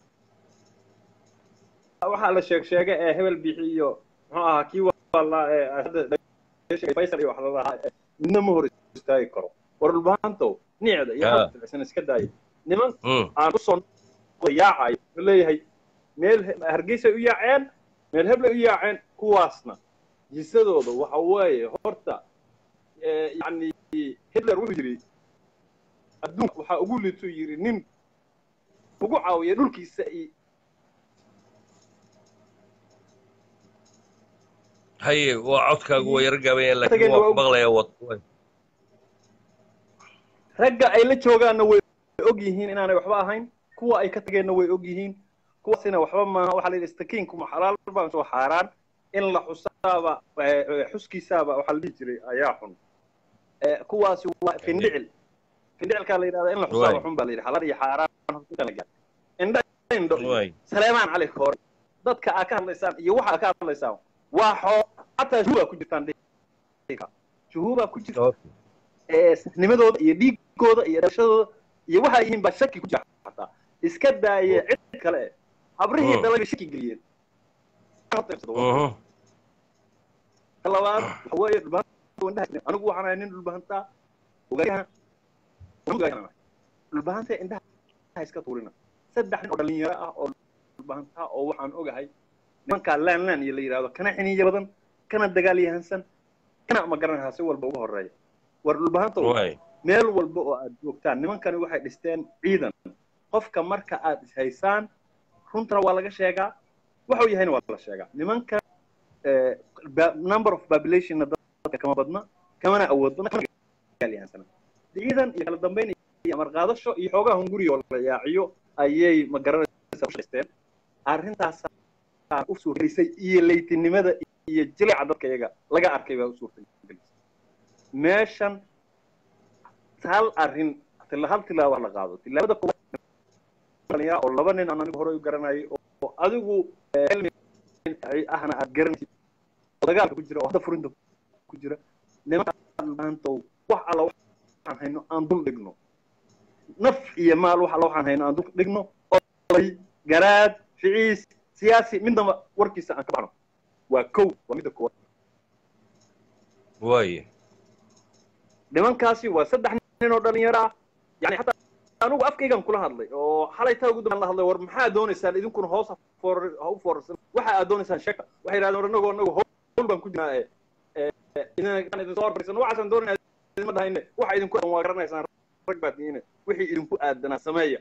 [SPEAKER 5] waxaa la sheeg sheegay ee hebel bixi iyo muxuu ahaa kii waalaa ee hadda faysal iyo wax la lahaa midna ma hor istaagi karo war dhulbahantow nicda iyo
[SPEAKER 3] Ah.
[SPEAKER 5] halkan iska daaya niman
[SPEAKER 3] Mm.
[SPEAKER 5] aan usoo yaacayo wuxuu leeyahay meel he- hargeysa u yaaceen meel heble u yaaceen kuwaasna jisadooda waxa weeye horta eh, yacni hitler wuxuu yidhi adduunka waxaa ugu liituu yidhi nin ugu caawiya dhulkiisa iyo
[SPEAKER 3] haye waa codkaagu waa yaro gaaban laakiin
[SPEAKER 5] Tageen
[SPEAKER 3] waa
[SPEAKER 5] waa
[SPEAKER 3] ku
[SPEAKER 5] u-
[SPEAKER 3] maqlayaa wad
[SPEAKER 5] ragga ay la joogaanna way og yihiin inaanay waxba ahayn kuwa ay ka tageenna way og yihiin kuwaasina waxba maaha waxaa la yidhi istakiinkuma xalaal baan soo xaaraan in la xusaaba eh, eh, xuskiisaaba waxaa la dhihi jiray ayaa xun Eh, kuwaasi waa findhicil findhicilkaa la yidhahda in la xusaaba
[SPEAKER 3] Waay.
[SPEAKER 5] xun baa la yidhi xalaal iyo xaaraan horta la gaar. indha indho iyo
[SPEAKER 3] waay
[SPEAKER 5] saleemaan cali koore dadka aad ka hadlaysaan iyo waxa aad ka hadlaysaan waa xoo xataa shuhuubaa ku jirtaan dhihi karaa. shuhuubaa ku jirta ee nimadooda iyo dhiigooda iyo dhalashadooda iyo waxa ay yihiin baa shaki ku jira xataa iska daaya cid kale habrihii
[SPEAKER 3] Mm.
[SPEAKER 5] dhalay shaki geliyeen
[SPEAKER 3] Mhm.
[SPEAKER 5] ka labaad waxa weeye dhulbahanta indhaha anigu waxaan ahay nin dhulbahantaa ogayahan ogayahan dhulbahanta indhaha iska tuurina saddex nin oo dhalinyaro ah oo dhulbahantaa oo waxaan ogahay nimankaa laan laan iyo la yidhahdo kana xiniya badan kana dagaal yahansan kana ma garanaysaa si walba uga horeeya war dhulbahanta
[SPEAKER 3] waay
[SPEAKER 5] meel walba oo aad joogtaan nimankani waxay dhisteen ciidan qofka marka aad ishaysaan runtana waa laga sheegaa waxuu yahayna waa la sheegaa nimanka eh, ba- number of populationna dadka kama badna kamana awood badna kamana gaalyahansana ciidan iyo kala dambeyn iyo amar qaadasho iyo xoogaa hunguri oo la yaaciyo ayay ma garanaysaa u dhisteen arrintaasaa u suurtagelisay iyo leytinimada iyo jilica dadka iyaga laga arkay baa u suurtagelisay meeshan hal arrin tila hal tilaabo la qaado tilaabada koowaad dhalinyaro oo laba nin aan anigu horey u garanayay oo adigu eh, cilmi ahna aad garanaysid oo dagaalka ku jira oo hadda furinta ku jira nimanka maantow wax alla waxaan hayno aan dul dhigno naf iyo maal wax alla waxaan hayno aan dul dhigno oday garaad ficiis siyaasi midnaba warkiisa aan ka baxno waa kow waa midda koowaad
[SPEAKER 3] waay
[SPEAKER 5] nimankaasi waa saddex nin oo dhalinyaro ah yani hataa anugu afkaygan kula hadlay oo xalay taa ugu dambeyn la hadlay war maxaa doonaysaan idinkuna hoos ha foor- ha u foorarsan waxa aad doonaysaan sheeka waxay yidhahdeen war anagoo anagu howl baan ku jirnaa ee ee idin idin soo horfarisan waxaasaan doonayna idinma dhahayne waxa idinku aadan waa garanaysaan rag baad tihiine wixii idinku aadanaa sameeya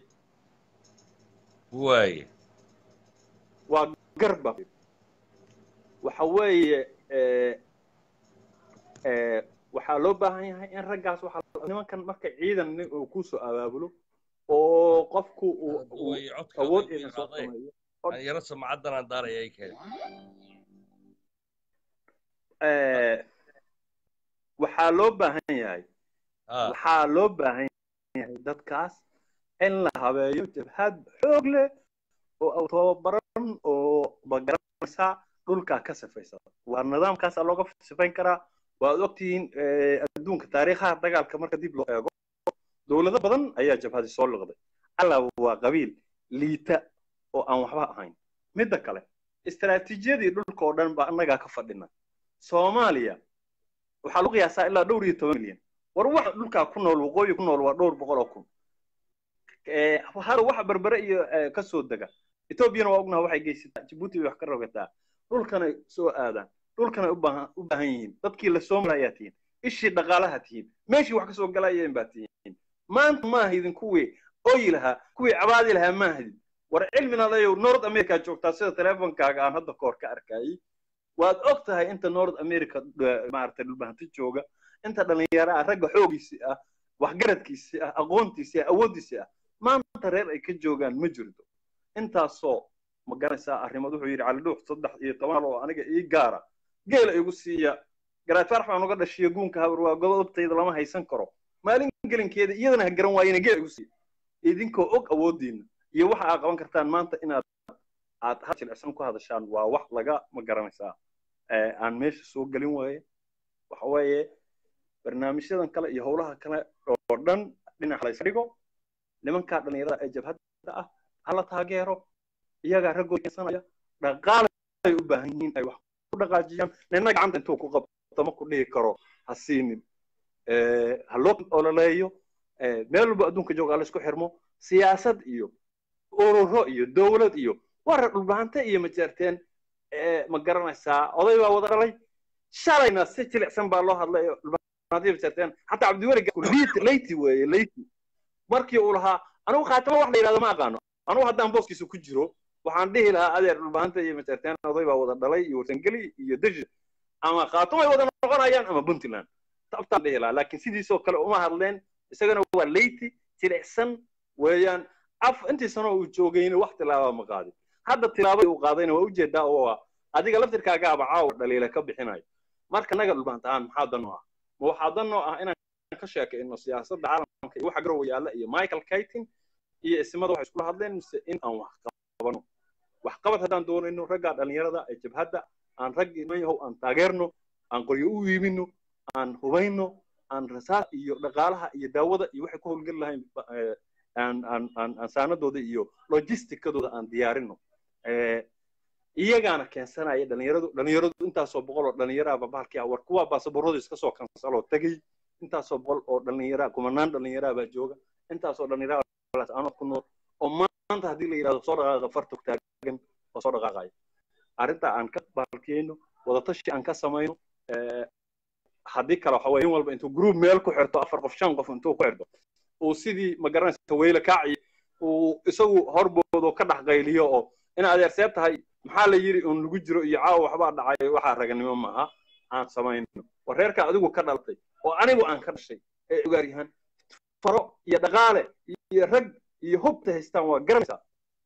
[SPEAKER 3] waay
[SPEAKER 5] waa garba waxa weeye ee ee waxaa loo baahan yahay in raggaas waxaa nimankan marka ciidan nin uu kusoo abaabulo oo qofku uu uu
[SPEAKER 3] Way codka
[SPEAKER 5] awood
[SPEAKER 3] way
[SPEAKER 5] ciidan soo
[SPEAKER 3] qaaday.
[SPEAKER 5] sameeyo
[SPEAKER 3] yaro samcadan aan daaraya ay keen
[SPEAKER 5] ee waxaa loo baahan yahay
[SPEAKER 3] ah
[SPEAKER 5] waxaa loo baahan yahay dadkaas in la habeeyo jabhad xoog leh oo tababaran oo magaranaysa dhulkaa ka sifaysa waa nidaamkaasaa looga sifayn karaa waad ogtihiin eh, adduunka taariikhaha dagaalka marka dib loo eego dowlado badan ayaa jabhadi soo liqday alla waa qabiil liita oo aan waxba ahayn midda kale istaraatiijiyadii dhulka oo dhan baa annagaa ka fadhina soomaaliya waxaa lagu qiyaasaa ilaa dhowr iyo toban milyan war waxa dhulkaa ku nool waqooyi ku nool waa dhowr boqol oo kun Eh, hal waxa berbere iyo eh, ka soo dega etoobiyana waa ognaha waxay geysataa jabuuti bay wax ka rogataa dhulkanay soo aadaan dhulkanay u baahan u baahan yihiin dadkii la soo marayaa tihiin ishii dhaqaalaha tihiin meeshii wax ka soo galayeen baa tihiin maanta ma ahidin kuwii oyi lahaa kuwii cabaadi lahaa ma ahidin war cilmina layow north america joogtaa sida teleefonkaaga aan hadda koor ka arkayay waad og tahay inta north america eh, maaragtay dhulbahanti jooga inta dhalinyaro ah ragga xoogiisii ah waxgaradkiisii ah aqoontiisii ah awooddiisii ah maanta reer ay ka joogaan ma jirto intaasoo ma garanaysaa arrimood wuxuu yidhi cali dhuux saddex iyo toban oo aniga ii gaara geela igu siiya garaad farax baan uga dhashiya guunka habar waa godobtayda lama haysan karo maalin gelinkeeda iyadana ha garan waayena geela igu siiya idinkoo og awooddiina iyo waxa aad qaban kartaan maanta inaad aad hal jilicsan ku hadashaan waa wax laga ma garanaysaa eh, aan meesha soo gelin waaye waxa weeye barnaamijyadan kale iyo howlaha kale oo dhan dhinac la iska dhigo nimankaa dhallinyarada ee jabhadda ah hala taageero iyagaa raggooda keensanaya dhaqaalay u baahan yihiin ay wax ku dhaqaajiyaan nina gacanta intuu ku qabto ma ku dhihi karo ha siinin ha loo ololeeyo meel walba adduunka jooga la isku xirmo siyaasad iyo ururo iyo dowlad iyo warar dhulbaante iyo majeerteen ma garanaysaa oday baa wada dhalay shalayna si jilicsan baa loo hadlay dhulbaante majeerteen xataa cabdiweli leyti weeye leyti markii uu lahaa anigu khaatimo wax la yidhahdo ma aqaano anigu haddaan booskiisa ku jiro waxaan dhihi lahaa adeer dhulbaanta iyo majeerteen oday baa wada dhalay iyo warsangeli iyo deji ama khaatumay wada noqonayaan ama puntland tabtaan dhihi lahaa laakiin sidiisoo kale uma hadleen isagana waa leyti jilicsan weeyaan af intii sano uu joogayna wax tilaaba ma qaadin hadda tilaabay uu qaadayna waa ujeedaa oo waa adiga laftirkaagaaba caawa dhaliila ka bixinayo marka naga dhulbaanta ahaan maxaa dan oo ah ma waxaa dan oo ah inaan ka sheekayno siyaasadda caalamka iyo waxa garowa yaalla iyo michael kaytin iyo ismada waxay iskula hadleen mise in aan wax qabano wax qabad haddaan doonayno raggaa dhalinyarada ee jabhadda aan raggii man yahow aan taageerno aan qoryo u iibino aan hubayno aan rasaas iyo dhaqaalaha iyo daawada iyo waxay ku howlgeli lahayn aan aan aan aan saanadooda iyo logisticadooda aan diyaarino iyagaana keensanaya dhalinyaradu dhalinyaradu intaasoo boqol oo dhalinyaraaba bahalkii ah war kuwaa baasaboorradu iska soo kansaloo tegey intaasoo boqol oo dhalinyara kumanaan dhalinyara baa jooga intaasoo dhalinyara ano ku nool oo maanta haddii la yidhahdo soo dhaqaaqa farta taagan oo soo dhaqaaqaya arrinta aan ka bahalkiyeyno wadatashi aan ka samayno haddii kale waxa weye in walba intuu group meel ku xirto afar qof shan qof intuu ku xirto uu sidii ma garanaysa weyle kaaci uu isagu horboodo ka dhex qayliyo oo in adeerseeb tahay maxaa la yidhi uun lagu jiro iyo caawa waxbaa dhacay waxaa raganimo maaha aan samayno war reerka adigu ka dhalatay oo anigu aan ka dhashay ee ogaaryahan faro iyo dhaqaale iyo rag iyo hubta haystaan waa garanaysaa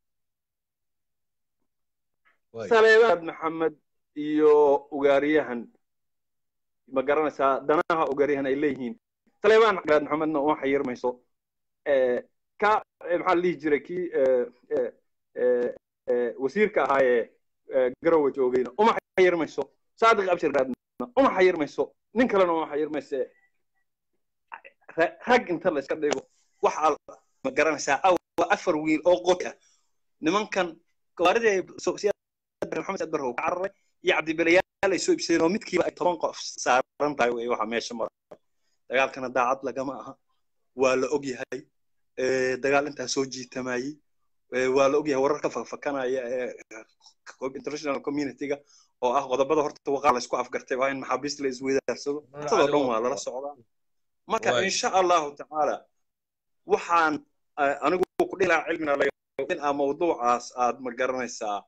[SPEAKER 5] saleebaad maxamed iyo ugaaryahan ma garanaysaa danaha ugaaryahan ay leeyihiin saleebaan cagaad maxamedna uma xayirmayso ka maxaa la dhihi jiray kii wasiirka ahaayee garowe joogayna uma xayirmayso saadiq abshir raadna uma xayirmayso nin kalena uma xayirmayse rag inta la iska dhigo waxa ma garanaysaa awa afar wiil oo qori ah nimankan gawaaridii maxamed saad barrow ka cararay iyo cabdibilayaal ay soo ibsadeen oo midkiiba ay toban qof saaran tahay wey waxa meesha mara dagaalkana daacad lagama aha waa la og yahay dagaal intaa soo jiitamayey waa la og yahay warar ka fakfakanaya ee international communityga oo ah qodobada horta waqaa la isku afgartay waa in maxaabiista la isweydaarsado sidoo dhan waa lala socdaa marka insha allahu tacaala waxaan anigu ku dhihi lahaa cilmina in aa mawduucaas aad ma garanaysaa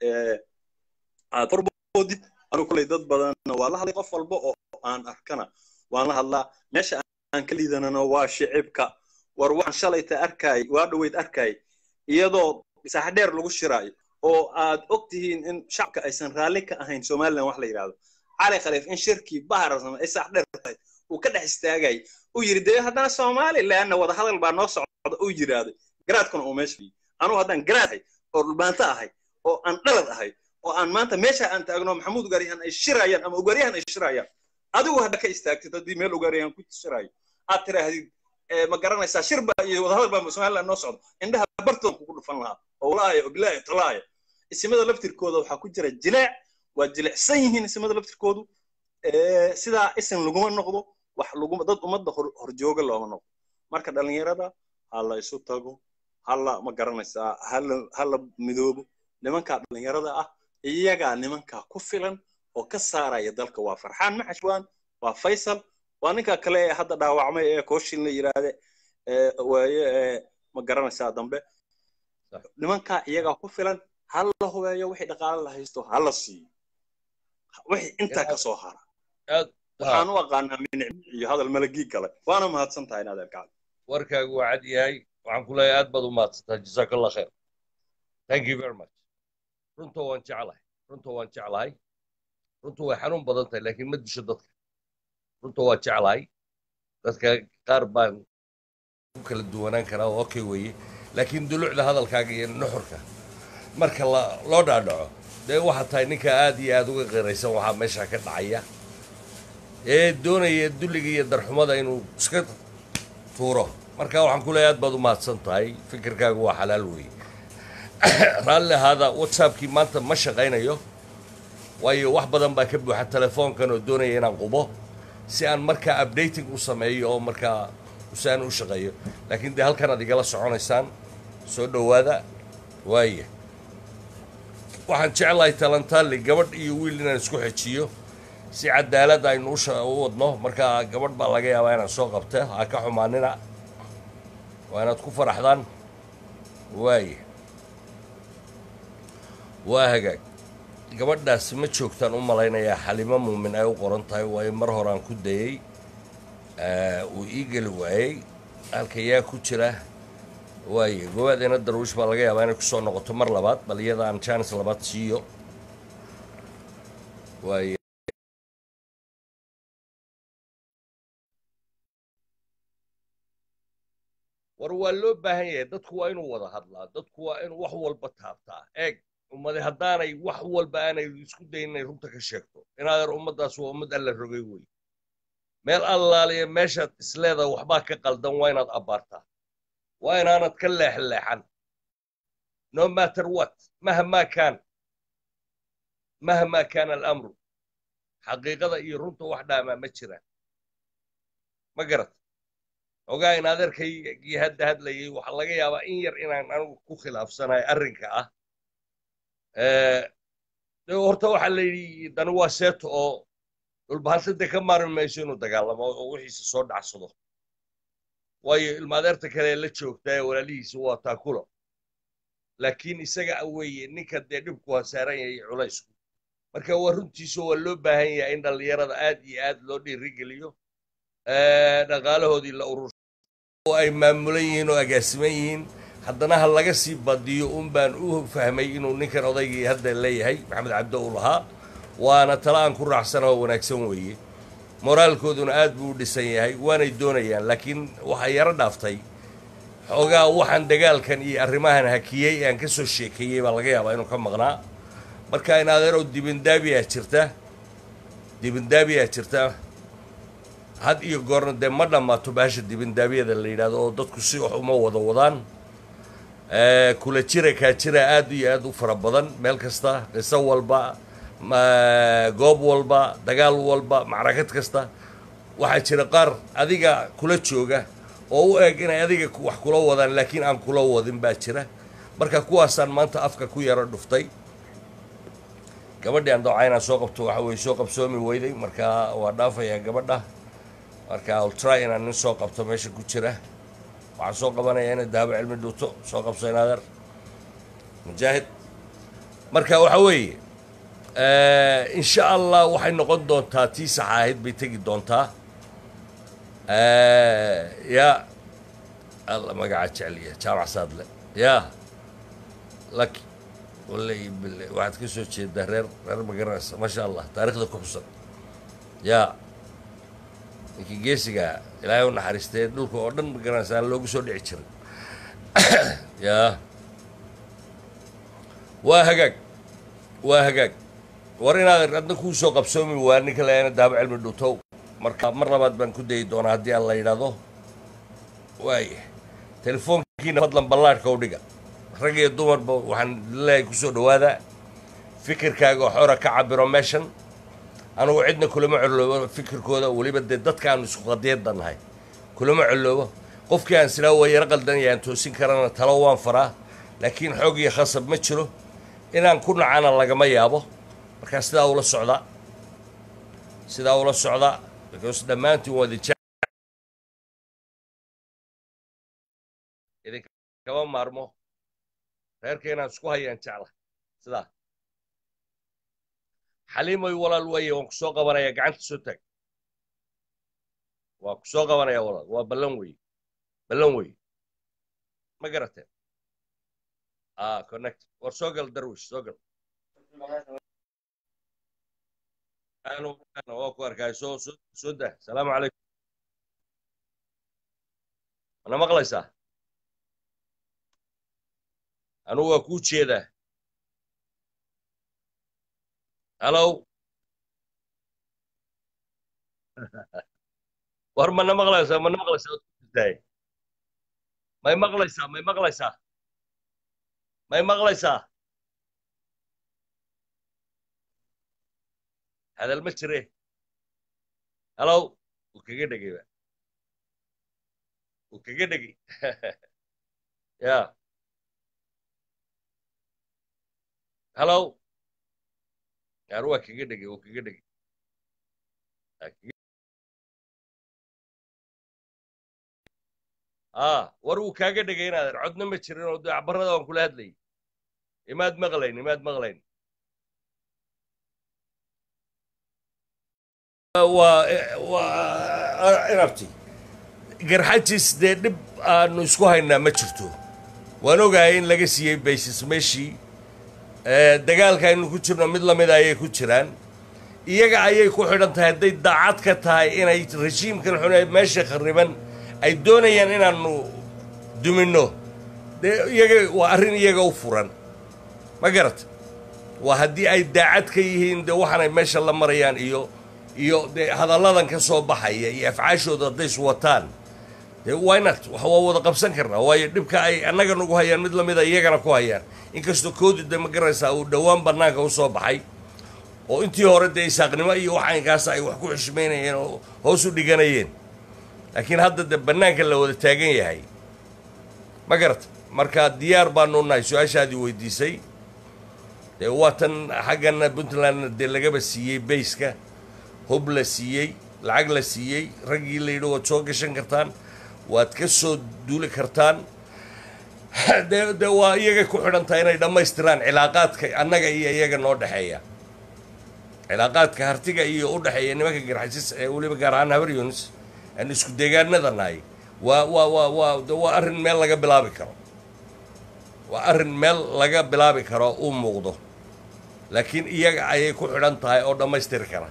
[SPEAKER 5] aad horboodid anigu kuley dad badanna waa la hadlay qof walba oo aan arkana waan la hadlaa meesha aan ka liidanano waa shicibka war waxaan shalayta arkay waa dhoweyd arkay iyadoo saaxdheer lagu shiraayo oo aad og tihiin in shacabka aysan raalli ka ahayn somalilan wax la yidhahdo cali khaliif in shirkii baharasama ay saaxdheer tahay uu ka dhex istaagay uu yidhi dee haddana somalilanna wadahadal baa noo socda uu yidhaahday garaadkuna uu meesha yii anugu haddaan garaad ahay oo dhulbaanto ahay oo aan dhalad ahay oo aan maanta meesha aan taagno maxamuud ugaaryahan ay shirayaan ama ugaaryahan ay shirayaan adigu hadda ka istaagtid haddii meel ugaaryahan ku shirayo aad tiraahdid ma garanaysaa shirba iyo wadahadal baa somaliland noo socdo indhaha bartood kugu dhufan lahaa oo walaaya oo bilaahi talaaya isimada laftirkooda waxaa ku jira jileec waa jilecsan yihiin isimada laftirkoodu sidaa isin laguma noqdo wax laguma dad ummadda horjooga looma noqdo marka dhallinyarada ha la isu tago hala ma garanaysaa hala hala midoobo nimankaa dhallinyarada ah iyagaa nimankaa ku filan oo ka saaraya dalka waa farxaan maxashwaan waa faysal waa ninka kale ee hadda dhaawacmay ee kooshin la yidhaahde waaye ma garanaysaa dambe nimankaa iyagaa ku filan hala hubeeyo wixii dhaqaale la haysto hala siiyo wixii intaa ka soo hara waxaan u aqaanaa minicb iyo hadal malagii kale waana mahadsan tahay inaad erkacdo
[SPEAKER 3] warkaagu waa cad yahay waxaan ku leeyahay aad baad u mahadsantaa jazaak allah khair thank you very much runta waan jeclahay runta waan jeclahay runtu way xanuun badan tahay laakiin ma disho dadka runta waa jeclahay dadka qaar baan ku kala duwanaan karaa oo okay weeye laakiin dulucda hadalkaaga iyo nuxurka marka loo dhaadhaco dee waxaa tahay ninka aad iyo aad uga qiraysan waxaa meesha ka dhacaya ee doonaya dulliga iyo darxumada inuu iska tuuro marka waxaan ku leeyahay aad baad u mahadsan tahay fikirkaagu waa xalaal weeye raalli ahaada whatsappkii maanta ma shaqaynayo waayo wax badan baa ka buuxa telefoonkan oo doonaya inaan qubo si aan markaa updating u sameeyo oo markaa si aan u shaqeeyo laakiin dee halkan aad igala soconaysaan soo dhowaada waaya waxaan jeclahay talantaali gabadh iyo wiil inaan isku xejiyo si cadaalad aynu u sha- u wadno marka gabadh baa laga yaabaa inaan soo qabta ha ka xumaanina waa inaad ku faraxdaan waaya waa hagaag gabadhaasi ma joogtaan u malaynayaa xalimo muumin ay u qoran tahay waayo mar horaan ku dayey Eh, uu ii geli waayey halka yaa ku jira waaye goobadeena darwiish baa laga yaabaa inay kusoo noqoto mar labaad bal iyada aan jaanis labaad siiyo waaye war waa loo baahan yahay dadku waa inuu wada hadlaa dadku waa inuu wax walba taabtaa eeg ummadi haddaanay wax walba aanay isku dayin inay runta ka sheegto inaadeer ummaddaas waa ummad alla rogay wey meel allaaliya meeshaad isleedahay waxbaa ka qaldan waa inaad abbaartaa waa inaanad ka leexleexan no matter what mahmaa kaan mahmaa kaana alamru xaqiiqada iyo runta wax dhaamaa ma jiraan ma garat ogaa in adeerkaygii hadda hadlayay waxaa laga yaabaa in yar inaan anigu ku khilaafsanahay arrinka ah Eh, de horta waxaa la yidhi dani waa seeto oo dhulbahantade ka maarmi mayso inuu dagaalamo oo wixiisa soo dhacsado waayo ilma adeerta kale ee la joogta ee walaalihiisa waa taakulo laakiin isaga weeye ninka dee dhibku waa saaran yahay culaysku marka waa runtiisa waa loo baahan yahay in dhallinyarada aad iyo aad loo dhiirigeliyo Eh, dhaqaalahoodii la urur oo ay maamulan yihiin oo agaasiman yihiin haddana ha laga sii badiyo un baan u fahmay inuu ninkan odaygii hadda leeyahay maxamed cabdo uu lahaa waana tala aan ku raacsana oo wanaagsan weeye moraalkooduna aad buu u dhisan yahay waanay doonayaan laakiin waxaa yaro dhaaftay xoogaa waxaan dagaalkan iyo arrimahan hakiyey ee aan ka soo sheekeeyey baa laga yaabaa inuu ka maqnaa marka in adeerow dibindaabiyaa jirta dibindaabiyaa jirta had iyo goorna dee ma dhammaato baasha dibindaabiyada la yidhahdo oo dadku si wax uma wada wadaan Eh, kula jira kaa jira aad iyo aad u fara badan meel kasta qiso walba ma- goob walba dagaal walba macrakad kasta waxaa jira qaar adiga kula jooga oo u eg inay adiga ku- wax kula wadaan laakiin aan kula wadin baa jira marka kuwaasaan maanta afka ku yaro dhuftay gabadhii aan dooca inaan soo qabto waxa weye soo qabsoomi weyday marka waa dhaafayaa gabadha marka I'll try inaan nin soo qabto meesha ku jira waxaan soo qabanayaa inay dahabo cilmi dhuuto soo qabso inaadeer mujaahid marka waxa weeye eh, insha allah waxay noqon doontaa tii saxa ahayd bay tegi doontaa Eh, ya alla magaca jecliya jaamac saadle ya laki wallahi bille waxaad ka soo jeedaa reer reer magaranaysa maasha allah taariikhda ku xusan ya ninkii geesiga ilaahay u naxariistee dhulka oo dhan magaranaysa aan loogu soo dhici jirin ya waa hagaag waa hagaag war inaad adna kuu soo qabsoomi waa ninka leena daabo cilmi dhutow marka mar labaad baan ku dayi doonaa haddii aan la yidhaahdo waaya telefoonkiina fadlan ballaadhka u dhiga rag iyo dumarba waxaan leeyahay kusoo dhawaada fikirkaaga oo xora ka cabiro meeshan anugu cidna kulama coloobo fikirkooda weliba dee dadkaanu isku qadiyadda nahay kulama coloobo qofkii aan silaa waa yaro qaldanaya aan toosin karana talo waan faraa laakiin xoog iyo khasab ma jiro inaan ku nacana lagama yaabo markaa sidaa ula socda sidaa ula socda because dhammaantiin waa idin jecel idinkama maarmo reerka inaan isku hayaan jecla sidaa xaliimoy walaal weeye waan ku soo qabanaya gacanta soo taag waa ku soo qabanaya walaal waa ballan weeye ballan weeye ma garateen ah connect war soo gal darwish soo gal anu anu waa ku arkay soo soo soo dah salaamu calaykum mana maqlaysaa anugu waa kuu jeedaa hallow war mana maqlaysaa mana maqlaysaa waad ku jirtaay may maqlaysaa may maqlaysaa may maqlaysaa hadal ma jire halow wuu kaga dhegayba wuu kaga dhegi ya halow yaar waa kaga dhegay wuu kaga dhegi ah war wuu kaaga dhegay inaadan codna ma jirin oo dacbarada waan kula hadlayay imaad maqlayn imaad maqlayn waa waa inabti garxajis dee dhib aanu isku haynaa ma jirto waan ogahay in laga siiyey baysis meeshii dagaalka aynu ku jirno mid lamida ayay ku jiraan iyaga ayay ku xidhan tahay hadday daacad ka tahay inay rejiimkan xun ee meesha khariban ay doonayaan inaanu duminno dee iyaga waa arrin iyaga u furan ma garata waa haddii ay daacad ka yihiin dee waxaanay meesha la marayaan iyo iyo dee hadalladan ka soo baxaya iyo afcaashooda hadday is wataan dee wynat wax waa wada qabsan karnaa waayo dhibka ay annaga nagu hayaan mid lamida iyagana ku hayaan inkastoo koodi de ma garanaysaa uu dhowaan bannaanka u soo baxay oo intii hore dee isaaqnimo iyo waxaynkaas ay wax ku xishmaynayeen oo hoos u dhiganayeen laakiin hadda de bannaanka la wada taagan yahay ma garata marka diyaar baanu nahay su-aashaadii weydiisay dee waa tan xaggana puntlandna dee lagaba siiyey bayska hub la siiyey lacag la siiyey raggii la yidhi waad soo gashan kartaan waad ka soo duuli kartaan dee dee waa iyagay ku xidhan tahay inay dhammaystiraan cilaaqaadka annaga iyo iyaga noo dhexeeya cilaaqaadka hartiga iyo u dhexeeya nimanka garxasis ee weliba gaar ahaan habar yunis aan isku deegaanada nahay waa waa waa waa de waa arrin meel laga bilaabi karo waa arrin meel laga bilaabi karo uu muuqdo laakiin iyaga ayay ku xidhan tahay oo dhammaystiri kara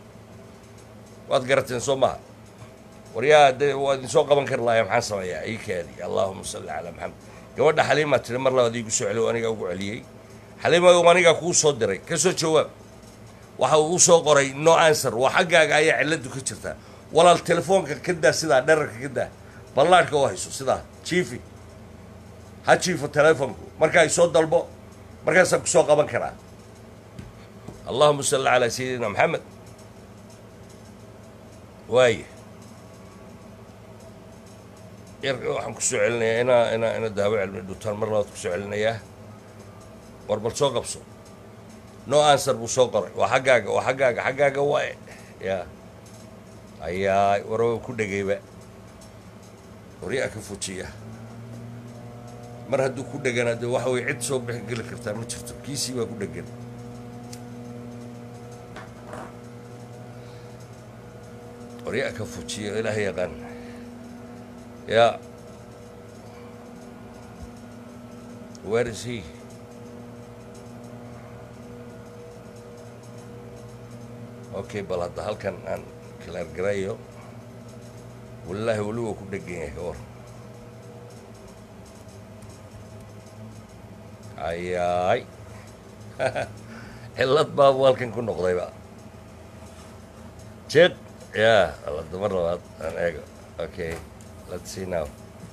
[SPEAKER 3] waad garateen soo maha waryaa de waa idin soo qaban kari laaya maxaan sameeyaa ii kaadi allaahuma salli calaa maxamed gabadha xaliimaa tiri mar labaad iigu soo celiyo anigaa ugu celiyey xaliima anigaa kuu soo diray ka soo jawaab waxa uu soo qoray no answer waa xaggaaga ayaa ciladu ka jirtaa walaal telefoonka ka daa sidaa dherarka ka daa ballaadhka oo hayso sidaa jiifi ha jiifo telefoonku markaa isoo dalbo markaasaan ku soo qaban karaa allahuma salli calaa sayidina maxamed waaya yarka waxaan kusoo celinayaa inaa inaa ina daawo cilmi dhutaan mar labaad kusoo celinayaa war bal soo qabso no answer buu soo qoray waa xaggaaga waa xaggaaga xaggaaga waaye ya ayaa waraba ku dhegayba waryaa ka fujiya mar hadduu ku dhegana de waxa way cid soo bixi geli kartaa ma jirto kiisii baa ku dhegan waryaa ka fujiya ilaah yaqaan ya where is he okay bal hadda halkan aan kalaargarayo wallaahi weli waa ku dhegan yahay war ayaay cillad baabu halkan ku noqdayba jeed ya alada mar labaad aan eego okay let's see now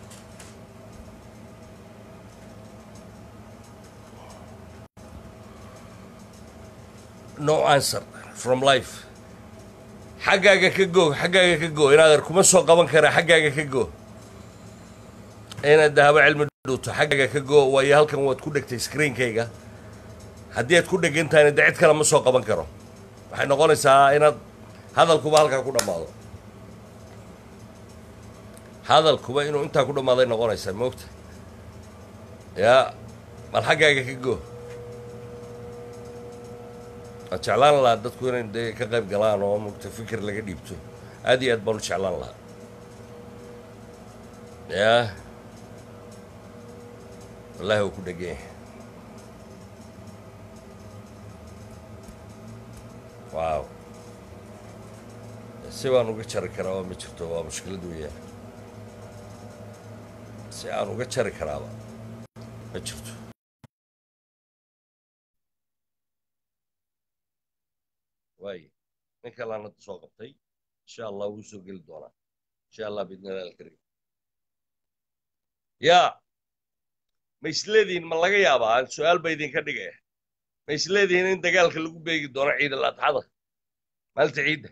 [SPEAKER 3] no answer from life xaggaaga ka go xaggaaga ka go inaadan kuma soo qaban karaa xaggaaga ka go inaad dahabo cilmi dhuuto xaggaaga ka go waayo halkan waad ku dhegtay screenkayga haddii aad ku dhegan tahayna de cid kale ma soo qaban karo waxay noqonaysaa inaad hadalkuba halkaa ku dhammaado hadalkuba inuu intaa ku dhammaaday noqonaysaa moogta yaa bal xaggaaga ka go waan jeclaan lahaa dadku inay dee ka qayb galaan oo mugta fikir laga dhiibto aad iyo aad baan u jeclaan lahaa yaa wallaahi waa ku dhegan yahay waaw si baan uga jari karaa waa ma jirto waa mushkilad weeyaan si aan uga jari karaaba ma jirto waaye nin kalaan hadda soo qabtay insha allah wuu soo geli doonaa insha allah biidni illah alkariim yaa ma isleedihiin ma laga yaabaa aan su-aal ba idinka dhigaya ma isleedihiin in dagaalka lagu beegi doono ciid al adxada maalinta ciidda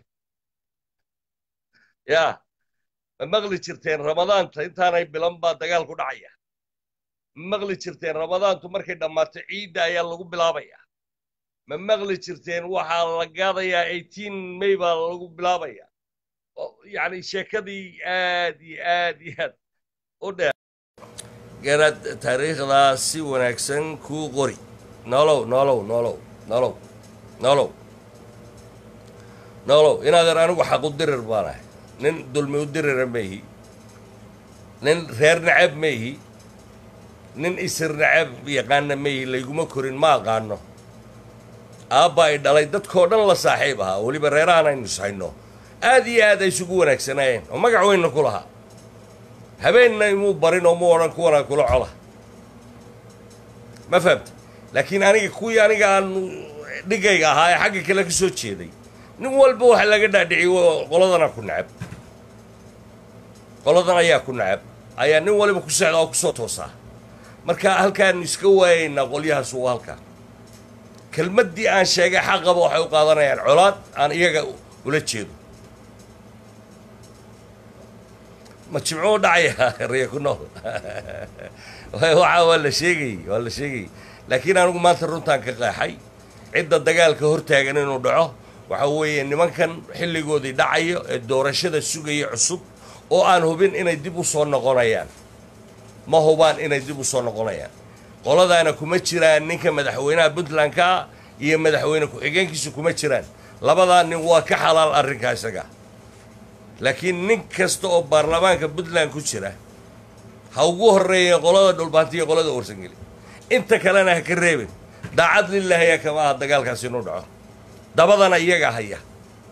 [SPEAKER 3] yaa ma maqli jirteen ramadaanta intaanay bilan baa dagaalku dhacaya ma maqli jirteen ramadaantu markay dhammaato ciidda ayaa lagu bilaabaya ma maqli jirteen waxaa la gaadayaa eighteen may baa lagu bilaabaya yacni sheekadii aad iyo aad iyo aad u dheer garaad taariikhdaa si wanaagsan kuu qori nolow nolow nolow nolow nolow nolow inaadan anigu xaq u dirir baanahay nin dulmi u dirira maihi nin reer nacab maihi nin isir nacab yaqaana maihi layguma korin ma aqaano aabba ay dhalay dadkoo dhan la saaxiib ahaa weliba reerahan aynu ishayno aad iyo aad ay isugu wanaagsanaayeen oo magac weynna ku lahaa habeenna imuu barin oo mu odhan kuwanaa kula cola ma fahamta laakiin aniga kuwii aniga aan dhigayga ahaa ee xagga kale ka soo jeeday nin walba waxa laga dhaadhiciy qoladana ku nacab qoladan ayaa ku nacab ayaa nin waliba ku socda oo kusoo toosaa marka halkaanu iska waayaynaa qolyahaas waa halkaa kelmaddii aan sheegay xaqaba waxay u qaadanayaan colaad aan iyaga ula jeedo ma jimco u dhacaya riya ku nool waxa waa la sheegayey waa la sheegayey laakiin anigu maanta runtaan ka qeexay cidda dagaalka hortaagan inuu dhaco waxa weeye nimankan xilligoodii dhacayo ee doorashada sugaya cusub oo aan hubin inay dib u soo noqonayaan ma hubaan inay dib u soo noqonayaan qoladaana kuma jiraan ninka madaxweynaha puntlandka ah iyo madaxweyne ku-xigeenkiisu kuma jiraan labadaa nin waa ka xalaal arrinkaa isaga laakiin nin kasta oo baarlamaanka puntland ku jira ha ugu horreeyeen qolada dhulbaanti iyo qolada warsangeli inta kalena ha ka reebin daacad lilaahiya kama aha dagaalkaasi inuu dhaco dabadana iyaga haya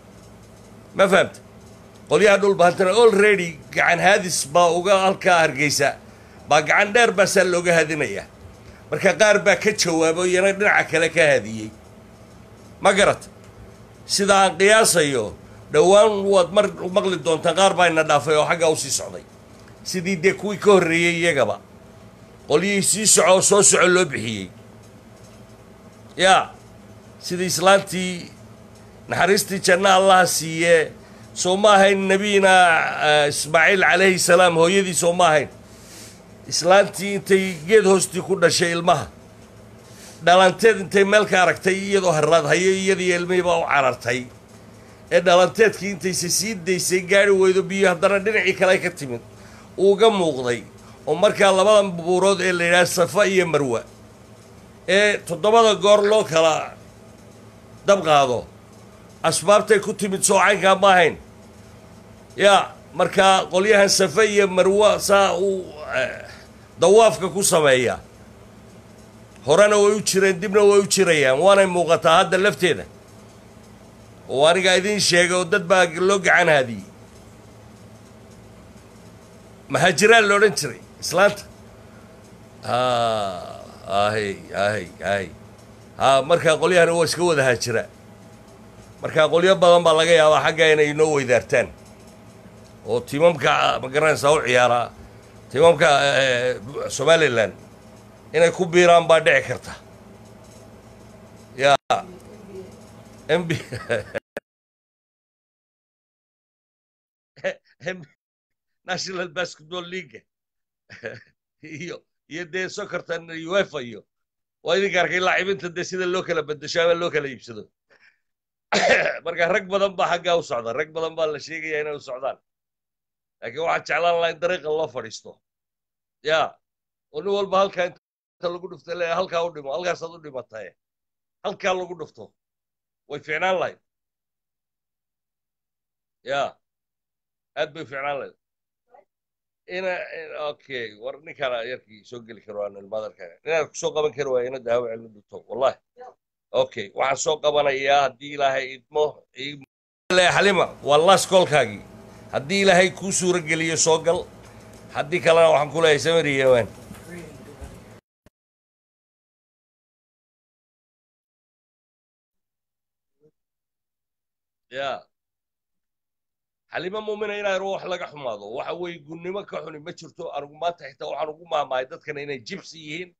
[SPEAKER 3] ma fahamta qolyaha dhulbaantana olready gacan haadis baa uga halkaa hargeysa baa gacan dheer baasaa looga hadinaya marka qaar baa ka jawaabo iyana dhinaca kale ka hadiyey ma garat sida aan qiyaasayo dhowaan waad mar maqli doontaan qaar baa ina dhaafay oo xaggaa usii socday sidii dee kuwii ka horreeyey iyagaba qolyihii sii soco oo soo soco loo bixiyey yaa sidii islaantii naxariistii janno allaha siiye soo ma ahayn nebiyina ismaaciil calayhi salaam hooyadii soo ma ahayn islaantii intay geed hoostii ku dhashay ilmaha dhalanteed intay meel ka aragtay iyadoo haraadhayo iyadiiyo ilmihii baa u carartay ee dhalanteedkii intayse sii daysay gaari weydo biyo haddana dhinacii kale ka timid uuga muuqday oo markaa labadan buurood ee la yidhaha safa iyo marwa ee toddobada goor loo kala dab qaado asbaabtay ku timid soo caynkaa ma ahayn yaa markaa qolyahan safe iyo marwa saa uu dawaafka ku sameeya horena way u jireen dibna way u jirayaan waanay muuqataa hadda lafteeda oo anigaa idiin sheegay oo dad baa loo gacan haadiyey mahaajiraan la odhan jiray islaanta ahy ahy ahy ha markaa qolyahani waa iska wada haajira markaa qolyo badan baa laga yaabaa xagga inay inoo weydaartaan oo timamka ma garanaysaa u ciyaaraa timamka somalilan inay ku biiraan baa dhici karta ya mb national basketball league iyo iyo dee socortan uefa iyo waa idinka arkay laacibinta dee sida loo kala bedesho ama loo kala iibsado marka rag badan baa xaggaa u socda rag badan baa la sheegaya inay u socdaan laakiin waxaan jeclaan lahaa in dariiqa loo fadhiisto ya oo nin walba halkaa inta lagu dhufta le halkaa u dhimo halkaasaad u dhimataye halkaa lagu dhufto way ficnaan lahayd ya aad bay ficnaan lahayd ina okay war ninkaana yarkii soo geli karo aan ilmaadarka inaad kusoo qaban kari waaya ina daawo celin dhunto wallahi okay waxaan soo qabanayaa haddii ilaahay idmo xalima waa las koolkaagii haddii ilaahay kuu suuro geliyo soo gal haddii kalena waxaan ku leeyahay samari yawaan ya xalimo muumina inaa wax laga xumaado waxa weeye gunnimo ka xuni ma jirto anigu maanta xitaa waxaan ugu maamahay dadkana inay jibsi yihiin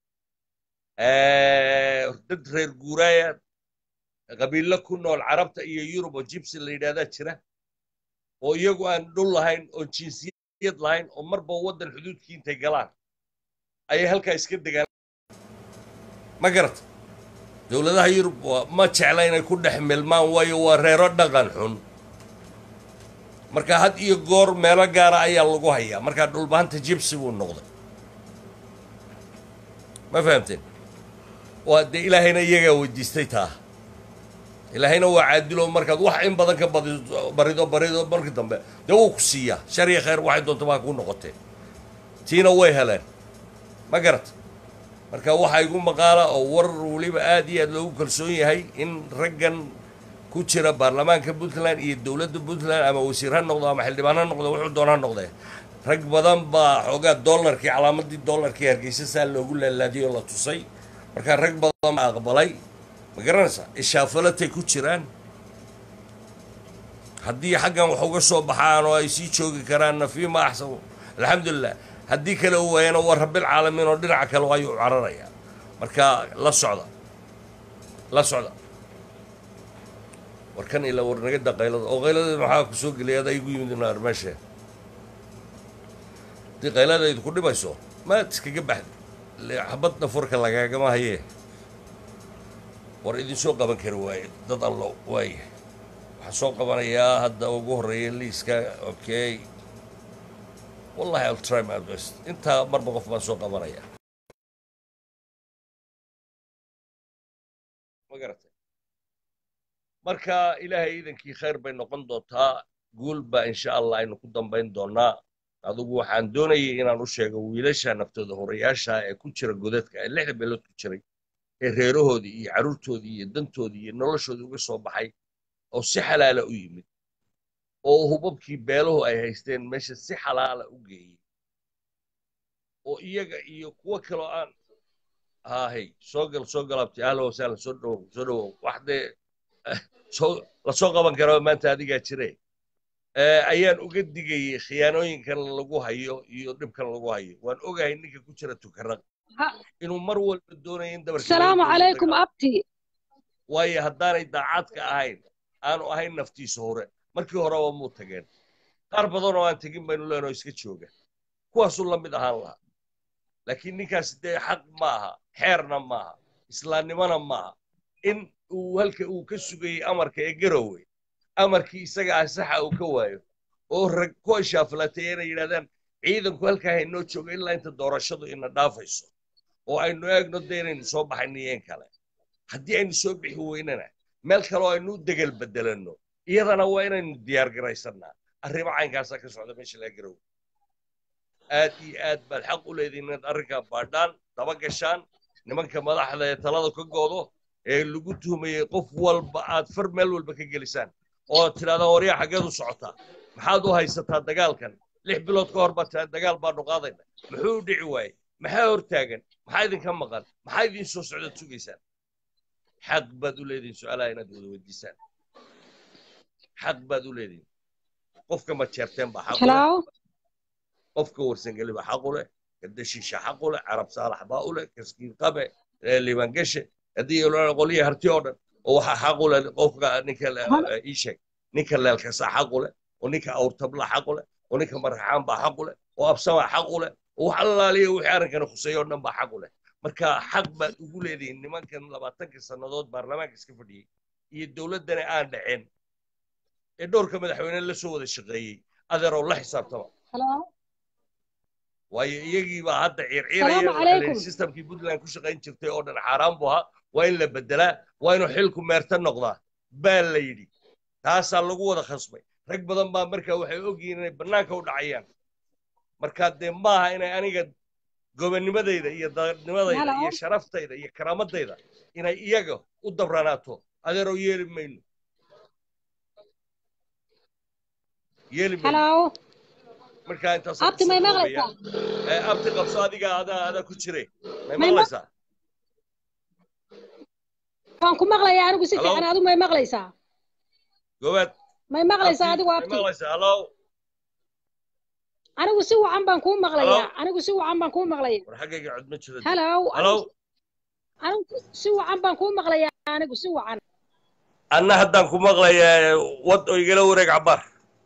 [SPEAKER 3] dad reer guuraaya qabiilo ku nool carabta iyo yurub oo jibsi la yidhahdaa jira oo iyagu aan dhul lahayn oo jinsiyad lahayn oo marba waddan xuduudkii intay galaan ayay halkaa iska degaan ma garata dowladaha yurub ma jecla inay ku dhex milmaan waayo waa reero dhaqan xun marka had iyo goor meelo gaara ayaa lagu hayaa markaa dhulbahanta jibsi buu noqday ma fahamteen waa dee ilaahayna iyagaa weydiistay taa ilaahayna waa caadilo markaad wax in badan ka badido barido barido markii dambe dee wuu ku siiyaa shar iyo khayr waxay doonta baa kuu noqotee tiina way heleen ma garata marka waxaa igu maqaala oo war weliba aad iyo aad loogu kalsoon yahay in raggan ku jira baarlamaanka puntland iyo dowladda puntland ama wasiir ha noqdo ama xildhibaan ha noqdo wuxuu doon ha noqdee rag badan baa xoogaa dollarkii calaamadii dollarkii hargeysa saa loogu laalaadiyoo la tusay marka rag badan baa aqbalay ma garanaysaa ishaafalatay ku jiraan haddii xaggan wax uga soo baxaan oo ay sii joogi karaanna fiima axsan alxamdulilah haddii kale u waayana waa rabbilcaalamiin oo dhinaca kale ayuu cararayaa marka la socda la socda warkan ilaa warnagada qaylada oo qaylada maxaa ku soo geliyay adaa igu yimid naar meesha haddii qaylada idinku dhibayso maad iskaga baxdi xabadna furka lagaagama hayee war idinsoo qaban kari waaye dad allo waaye waxaan soo qabanayaa hadda ugu horreeya liiska okay wallahi I'll try my best intaa marba qof baan soo qabanaya ma garatay marka ilaahay iidankii khayr bay noqon doontaa guul baa insha allah aynu ku dambayn doonaa adigu waxaan doonayay inaan u sheego wiilasha naftooda horayaasha ee ku jira godadka ee lixda beelood ku jiray ee reerahoodii iyo carruurtoodii iyo dantoodii iyo noloshoodii uga soo baxay oo si xalaala u yimid oo hubabkii beeluhu ay haysteen meesha si xalaala u geeyey oo iyaga iyo kuwo kaloo aan hahay soo gal soo galabti ahla wasahla soo dhowow soo dhowow wax dee soo la soo qaban karaa maanta adigaa jire ayaan uga digayey khiyaanooyinkan lagu hayo iyo dhibkan lagu hayo waan ogahay ninka ku jira tukaraq inuu mar walba doonayo in dabarka
[SPEAKER 2] السلام عليكم أبتي
[SPEAKER 3] waayo haddaanay daacadka ahayn aanu ahayn naftiisa hore markii horeba muu tageen qaar badan oo aan tegin baynu leenoo iska jooga kuwaasuu la mid ahaan lahaa laakiin ninkaasi dee xaq maaha xeerna maaha islaamnimona maaha in uu halka uu ka sugayey amarka ee garowe amarkii isaga ah saxa uu ka waayo oo rag ku ashaafalatay inay yidhahdaan ciidanku halkaa haynoo joogo ilaa inta doorashadu ina dhaafayso oo aynu eegno dee inaynu soo baxayno yeen kale haddii aynu soo bixi weynana meel kale oo aynu u degel bedelanno iyadana waa inaynu diyaar garaysannaa arrimo caynkaasaa ka socda meesha laga garowe aad iyo aad baad xaq u leedihin inaad arrinkaa baadhaan daba gashaan nimanka madaxda ee talada ka goodo ee lagu tuhmayey qof walba aad far meel walba ka gelisaan oo aad tidhahdaan waryaa xaggeed u socotaa maxaad u haysataa dagaalkan lix bilood ka hor baad tidhahdaa dagaal baanu qaadayna muxuu u dhici waayey maxaa hortaagan maxaa idinka maqan maxaa idin soo socdaad sugaysaan xaq baad u leedihin su-aalaha inaad wada weydiisaan xaq baad u leedihin qofka ma jeerteen baa xaq u leh
[SPEAKER 2] hello
[SPEAKER 3] qofka warsangeli baa xaq u leh gadashiisha xaq u leh carab saalax baa u leh kaskiin qabe liibangashe haddii qolyaha harti oo dhan oo waxaa xaq u leh qofka ninka ii sheeg ninka leelkasaa xaq u leh oo ninka awrtabla xaq u leh oo ninka maraxaan baa xaq u leh oo absamaa xaq u leh oo wax allaaliya wixii arrinkana khuseeyo oo dhan baa xaq u leh marka xaq baad ugu leedihiin nimankan labaatanka sannadood baarlamaanka iska fadhiyey iyo dowladdana aan dhaceen ee dhowrka madaxweyne la soo wada shaqeeyey adeeroo la xisaabtama
[SPEAKER 2] hello
[SPEAKER 3] waayo iyagii baa hadda
[SPEAKER 2] Salaamu
[SPEAKER 3] ciirciiraya
[SPEAKER 2] calaykum.
[SPEAKER 3] systemkii puntland ku shaqayn jirtay oo dhan xaaraan buu ahaa waa in la bedelaa waa inuu xilku meerta noqdaa baa la yidhi taasaa lagu wada khasbay rag badan baa markaa waxay ogyihiin inay bannaanka u dhacayaan markaa dee maaha inay aniga gobonimadayda iyo daadnimadayda
[SPEAKER 2] Hello.
[SPEAKER 3] iyo sharaftayda iyo karaamadayda inay iyaga u dabranaato adeeroo yeeli mayno yeeli mayno
[SPEAKER 2] hello
[SPEAKER 3] markaa intaas
[SPEAKER 2] abti may maqlaysaa
[SPEAKER 3] ee abti qabso adiga adaa adaa ku jire may
[SPEAKER 2] May ma-
[SPEAKER 3] maqlaysaa
[SPEAKER 2] waan ku maqlayaa anigu si
[SPEAKER 3] Hello.
[SPEAKER 2] fiican adigu may maqlaysaa
[SPEAKER 3] gobaad
[SPEAKER 2] may maqlaysaa adigu
[SPEAKER 3] May
[SPEAKER 2] abti
[SPEAKER 3] maqlaysaa hallo
[SPEAKER 2] anigu si wacan baan kuu maqlayaa
[SPEAKER 3] Hello?
[SPEAKER 2] anigu si wacan baan kuu maqlayaa
[SPEAKER 3] war xaggayga cod ma jiro
[SPEAKER 2] halow
[SPEAKER 3] hallo
[SPEAKER 2] anigu si wacan baan kuu maqlayaa anigu si wacan
[SPEAKER 3] anna haddaan ku maqlayaa wad oo igala wareeg cabaar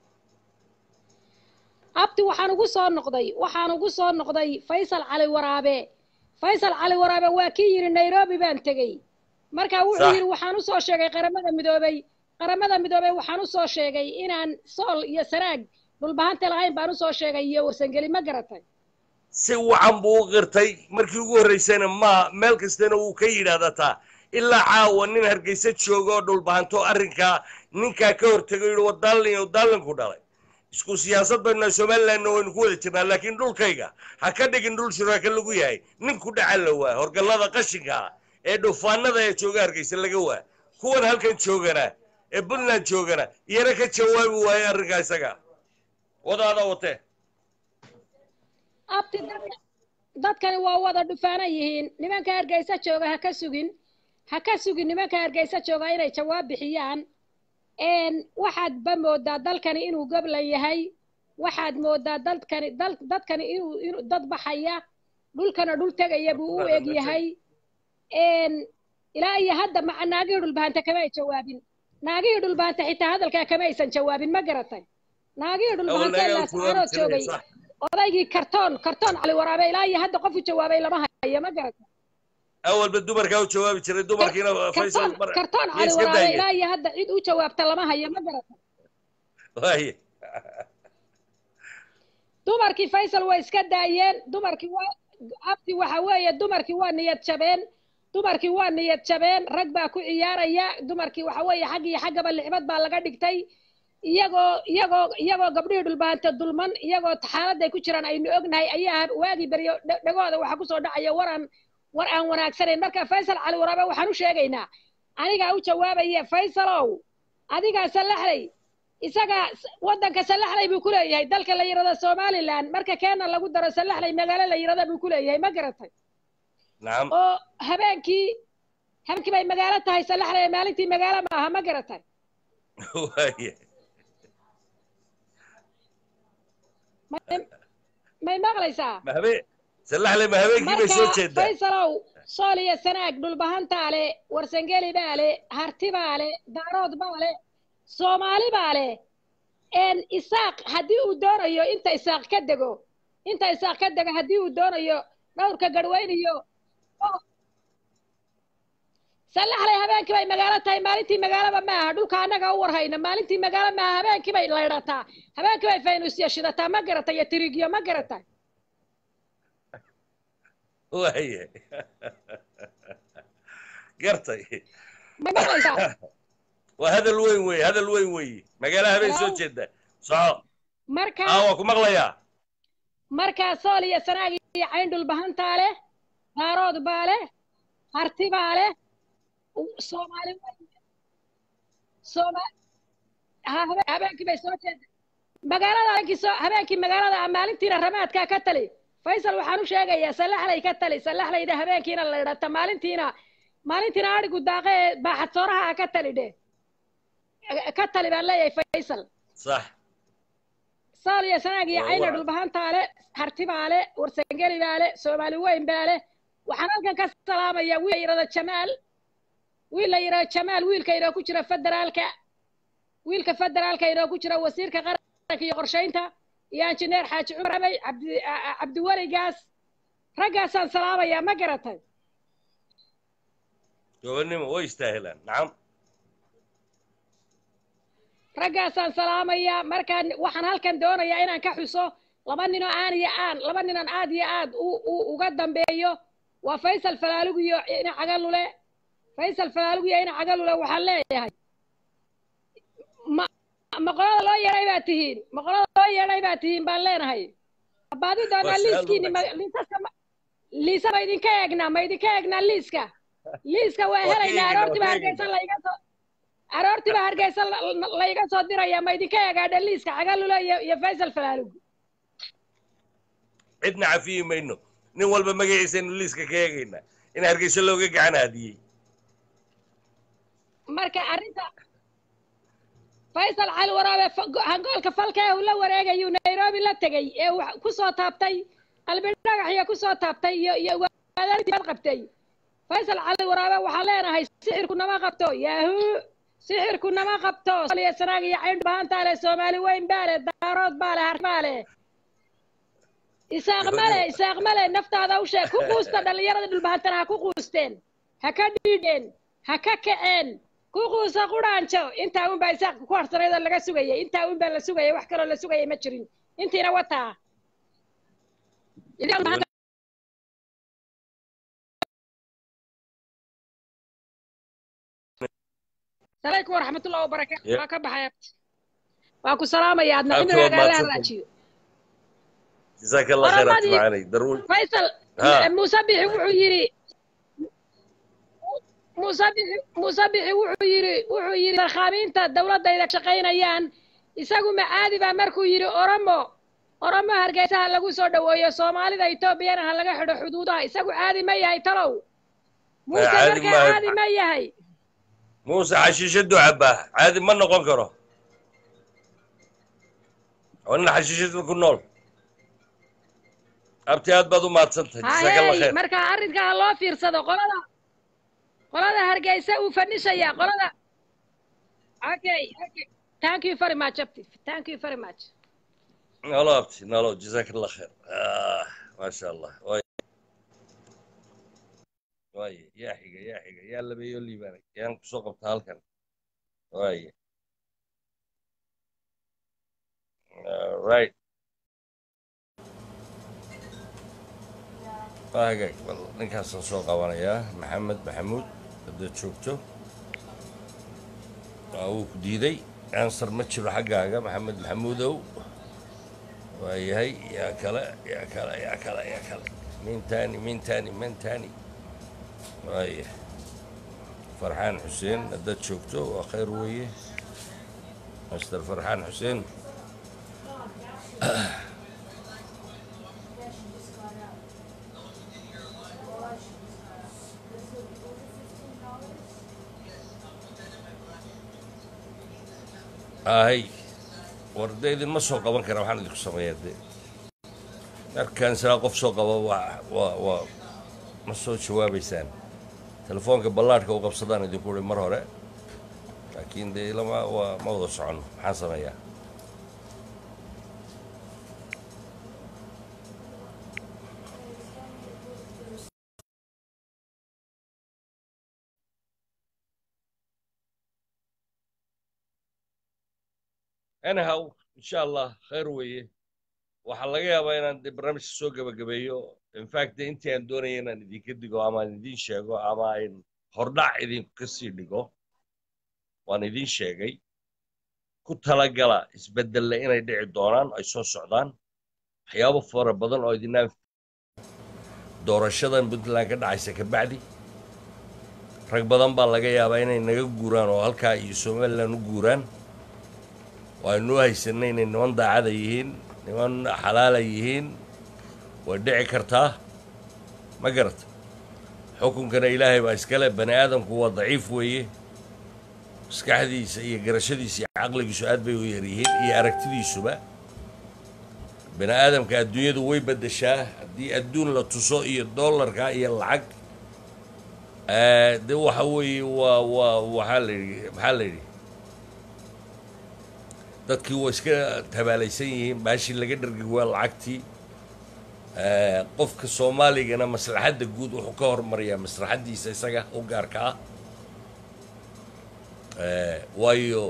[SPEAKER 2] abti waxaan ugu soo noqday waxaan ugu soo noqday faysal cali waraabe faysal cali waraabe waa kii yidhi nairobi baan tegey marka wuxuu
[SPEAKER 3] Sax.
[SPEAKER 2] yidhi waxaan usoo sheegay qaramada midoobay qaramada midoobay waxaan usoo sheegay inaan sool iyo sanaag dhulbahante lahayn baan usoo sheegay iyo warsangeli ma garatay
[SPEAKER 3] si wacan buu u qirtay markii ugu horraysayna ma meel kastana wuu ka yidhaahdataa ilaa caawa nin hargeysa jooga oo dhulbahanto arrinkaa ninkaa ka hortegay yidhi wadaalin wadaalinku dhalay isku siyaasad baynu somalilandna waynu ku wada jirnaa laakiin dhulkayga ha ka dhigin dhul shuraaka lagu yahay nin ku dhaca la waa horgallada qashinka ah ee dhufaanada ee jooga hargeysa laga waa kuwan halkan joogana ee puntland joogana iyana ka jawaabi waaye arrinkaa isaga wadaada watee
[SPEAKER 2] abti dadka dadkani waa wada dhufaanan yihiin nimanka hargeysa jooga ha ka sugin ha ka sugin nimanka hargeysa jooga inay jawaab bixiyaan een waxaad ba moodaa dalkani inuu goblan yahay waxaad moodaa dalkani dal dadkani inuu inuu dad baxaya dhulkana dhul tegaya buu u eg yahay een ilaa iyo hadda maca naagihii dhulbahanta kama ay jawaabin naagihii dhulbahanta xitaa hadalkaa kama aysan jawaabin ma garatay naagihii dhulbahanta ilaa sacaanood joogay odaygii kartoon kartoon cali waraabe ilaa iyo hadda qof u jawaabay lama hayo ma garata
[SPEAKER 3] awalba dumarkaa u jawaabi jiray dumarkiina faysal
[SPEAKER 2] kartoon
[SPEAKER 3] mar
[SPEAKER 2] kartoon
[SPEAKER 3] iyo
[SPEAKER 2] cali
[SPEAKER 3] iska
[SPEAKER 2] waraabe
[SPEAKER 3] daayeen.
[SPEAKER 2] ilaa iyo hadda cid u jawaabta lama hayo ma garata
[SPEAKER 3] waaye
[SPEAKER 2] dumarkii faysal way iska daayeen dumarkii waa abti waxa weeye dumarkii waa niyad jabeen dumarkii waa niyad jabeen rag baa ku ciyaaraya dumarkii waxa weeye xag iyo xaggaba licbad baa laga dhigtay iyagoo iyagoo iyagoo gabdhihii dhulbaanta dulman iyagoo xaaladday ku jiraan aynu ognahay ayaa waagii beryo dhe- dhegooda waxaa kusoo dhacaya waran war aan wanaagsanayn marka faysal cali waraabe waxaan u sheegaynaa anigaa u jawaabaya faysalow adigaa sallaxlay isaga s- waddanka sallaxlay buu ku leeyahay dalka la yidhahdo somaliland marka keena lagu daro sallaxlay magaalo la yidhahdo buu ku leeyahay ma garatay
[SPEAKER 3] nacam
[SPEAKER 2] oo habeenkii habeenkii bay magaalo tahay sallaxlay maalintii magaalo ma aha ma garatay
[SPEAKER 3] waaye
[SPEAKER 2] may- may maqlaysaa
[SPEAKER 3] ma habeen sallaxle ma habeenkii bay soo
[SPEAKER 2] marka
[SPEAKER 3] jeedaa
[SPEAKER 2] faysalow sool iyo sanaag dhulbahantaa le warsangeli baa le harti baa le daarood baa le soomaali baa le een isaaq haddii uu doonayo inta isaaq ka dego inta isaaq ka dego haddii uu doonayo dhowrka garweyn iyo oo- sallaxlay habeenkii bay magaalo tahay maalintii magaalaba ma aha dhulka annaga u warhayna maalintii magaalo ma aha habeenkii bay laydhataa habeenkii bay faynusya shidataa ma garata iyo tirigiyo ma garata
[SPEAKER 3] waaye gartay
[SPEAKER 2] may maqlaysaa
[SPEAKER 3] waa hadal weyn weeye hadal weyn weeye magaalo habeen soo
[SPEAKER 2] Hello?
[SPEAKER 3] jeeda soco
[SPEAKER 2] marka
[SPEAKER 3] aa waa ku maqlayaa
[SPEAKER 2] markaa sool iyo sanaag iyo cayn dhulbahantaa leh daarood baa leh harti baa leh u- soomaali sooma ha habe- habeenkii bay soo jeeda magaalada habeenkii soo habeenkii magaalada ah maalintiina ramaadkaa ka tali faysal waxaan u sheegayaa sallaxlay ka tali sallaxlayda habeenkiina la idhata maalintiina maalintiina adhigu daaqe ee baaxad sooraha ah ka tali dheh ka tali baan leeyahay faysal
[SPEAKER 3] sax
[SPEAKER 2] sool iyo sanaag iyo
[SPEAKER 3] Waa
[SPEAKER 2] cayna
[SPEAKER 3] wacan.
[SPEAKER 2] dhulbahantaa le harti baa le warsangeli baa le soomaali weyn baa le waxaan halkan ka salaamayaa wiil la yidhahdo jamaal wiil la yidhahdo jamaal wiilka inoo ku jira federaalka wiilka federaalka inoo ku jira wasiirka qaranka iyo qorshaynta iyo injineer xaaji cumar abay cabdi a- a- cabdiweligaas raggaasaan salaamayaa ma garatay
[SPEAKER 3] gobonnimo way istaahilaan nacam
[SPEAKER 2] raggaasaan salaamayaa markaan waxaan halkan doonayaa inaan ka xuso laba ninoo aan iyo aan laba ninan aad iyo aad u u- uga dambeeyo waa faysal falaalugu iyo ina cagalule faysal falaalugu iyo ina cagalule waxaan leeyahay ma maqolada loo yeedhay baa tihiin maqolada loo yeedhay baa tihiin baan leenahay baadi doonaa
[SPEAKER 3] Waa su'aal
[SPEAKER 2] liiskiini ma-
[SPEAKER 3] wanaagsan.
[SPEAKER 2] liisaska ma- liisa ma idinka eegnaa ma idinka eegnaa liiska liiska waa
[SPEAKER 3] Waa ka
[SPEAKER 2] helaynaa
[SPEAKER 3] eegnaa,
[SPEAKER 2] aroortiba
[SPEAKER 3] waa ka
[SPEAKER 2] hargeysa layga soo aroortiba hargeysa la- la- layga soo diraya ma idinka eegaadha liiska cagalule iyo iyo faysal falaalugu
[SPEAKER 3] cidna cafiyi mayno nin walba magaciisaynu liiska ka eegaynaa in hargeysa looga gacan haadiyey
[SPEAKER 2] marka arrinta faysal cali waraabe fa- go- hangoolka falka ee uu la wareegayuu nairobi la tegey ee uu ku soo taabtay qalbi dhagaxiya ku soo taabtay iyo iyo ugaadaalintiibaad qabtay faysal cali waraabe waxaan leenahay sixirku nama qabto yahuu sixirku nama qabto Soomaaliya sanaag iyo cayn bahantaa leh soomaali weyn baa leh daarood baa leh har baa leh isaaq male isaaq male naftaada u sheeg ku quusta dhallinyarada dhulbahantana ha ku quusteen ha ka dhiidheen ha ka kaceen ku quusa quraanjo intaa un baa isaaq ku harsanayd oo laga sugayay intaa un baa la sugayay wax kaloo la sugayay ma jirin intiina wataa Idinka dhulbahanta- alaykum waraxmatullahi wabarakaatu
[SPEAKER 3] Yeah.
[SPEAKER 2] waa ka baxay waa ku salaamaya adna
[SPEAKER 3] Aad
[SPEAKER 2] cimrigaaga
[SPEAKER 3] waa
[SPEAKER 2] alla
[SPEAKER 3] mahadsantahay.
[SPEAKER 2] haraajiyo
[SPEAKER 3] جزاك الله خير
[SPEAKER 2] ورمضي.
[SPEAKER 3] معاني دروي
[SPEAKER 2] faysal
[SPEAKER 3] ها.
[SPEAKER 2] musabixi wuxuu yidhi musabixi musabixi wuxuu yidhi wuxuu yidhi sarkhaamiinta dowladdayda shaqaynayaan isagu macaadi baa markuu yidhi oromo oromo hargeysa ha lagu soo dhoweeyo soomaalida etoobiyana ha laga xidho xuduudaha isagu caadi ma yahay talow muuse
[SPEAKER 3] caadi
[SPEAKER 2] markaa
[SPEAKER 3] maayo.
[SPEAKER 2] caadi ma yahay
[SPEAKER 3] موسى حشيشته عباه عادي ما نقول كره وانا حشيشته كل نول ابتي هاد بدو ما تصنت جزاك الله
[SPEAKER 2] hayey
[SPEAKER 3] خير
[SPEAKER 2] marka arrinka ha loo fiirsado qolada qolada hargeysa uu fadhishaya qolada okay okay thank you very much abti thank you very much
[SPEAKER 3] والله ابتي نالو جزاك الله خير آه ما شاء الله واي واي يا حيقة يا حيقة يا اللي بيقول لي بالك يا انك سوق بتهالكن واي رايت waagay bal ninkaasaan soo qabanayaa maxamed maxamuud haddaad joogto waa wuu ku diiday ansar ma jiro xaggaaga maxamed maxamuudow waa yahay yaa kale yaa kale yaa kale yaa kale mintani mintani mintani waaya farxaan xuseen haddaad joogto waa khayr weeye master farxaan xuseen ahay war dee idinma soo qaban kara waxaan idinku sameeyaa dee markaan silaa qof soo qaba waa waa waa ma soo jawaabaysaan telefoonka ballaadhka u qabsadaan idinku uhi mar hore laakiin dee lama waa ma wada soconno maxaan sameeyaa anyhow insha allah khayr weeye waxaa laga yaabaa inaan dee barnaamijka soo gebagabeeyo infact dee intii aan doonaya inaan idinka digo ama aan idin sheego ama aan hordhac idinka sii dhigo waan idin sheegay ku talagala isbeddelle inay dhici doonaan ay soo socdaan waxyaabo fara badan oo idinaan doorashadan puntland ka dhacaysa kabacdi rag badan baa laga yaabaa inay naga guuraan oo halkaa iyo somaliland u guuraan waanu haysanay inay niman daacada yihiin niman xalaala yihiin way dhici kartaa ma garata xukunkana ilaahay baa iskale bani aadamku waa daciif weeye maskaxdiisa iyo garashadiisa iyo caqligiisu aad bay u yar yihiin iyo aragtidiisuba bani aadamka adduunyadu way beddeshaa haddii adduun la tuso iyo dollarka iyo lacag eh, de waxa weeye waa waa waxaa la yidhi maxaa la yidhi dadkii waa iska tabaalaysan yihiin baashii laga dhargi waa lacagtii Eh, qofka soomaaligana maslaxadda guud wuxuu ka hormariyaa maslaxaddiisa isaga u gaarka ah Eh, waayo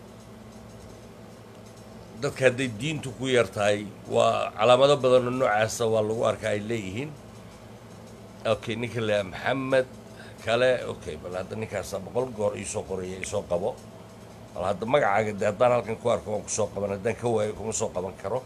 [SPEAKER 3] dadka hadday diintu ku yar tahay waa calaamado badanoo noocaasa waa lagu arkaa ay leeyihiin okay ninka le maxamed kale okay bal hadda ninkaasa boqol goor iisoo qoraya isoo qabo bal hadda magacaaga de haddaan halkan ku arko waan kusoo qaban haddaan ka waayo kuma soo qaban karo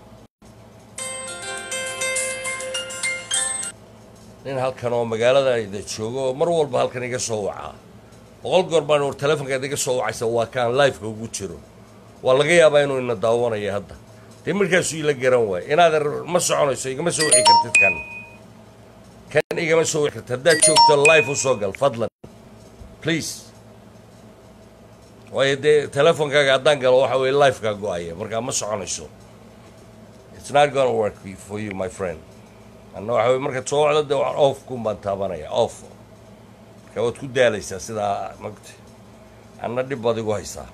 [SPEAKER 3] nin halkan oo magaalada ida joogo oo mar walba halkan iga soo wacaa boqol goor baan war telefonkaad iga soo wacaysa waa kaan liveka ugu jiro waa laga yaabaa inuu ina daawanayo hadda dee markaasuu ila garan waay inaad ma soconayso igama soo wici kartid kan kan igama soo wici kartid haddaad joogto live u soo gal fadlan please waayo dee telefonkaaga haddaan galo waxa weye lifekaa go-aya markaa ma soconayso it's not gonna work for you my friend anna waxa weye markaad soo wacdo dee waan off kun baan taabanaya off marka waad ku daalaysaa sidaa magta anna dhib baad igu haysaa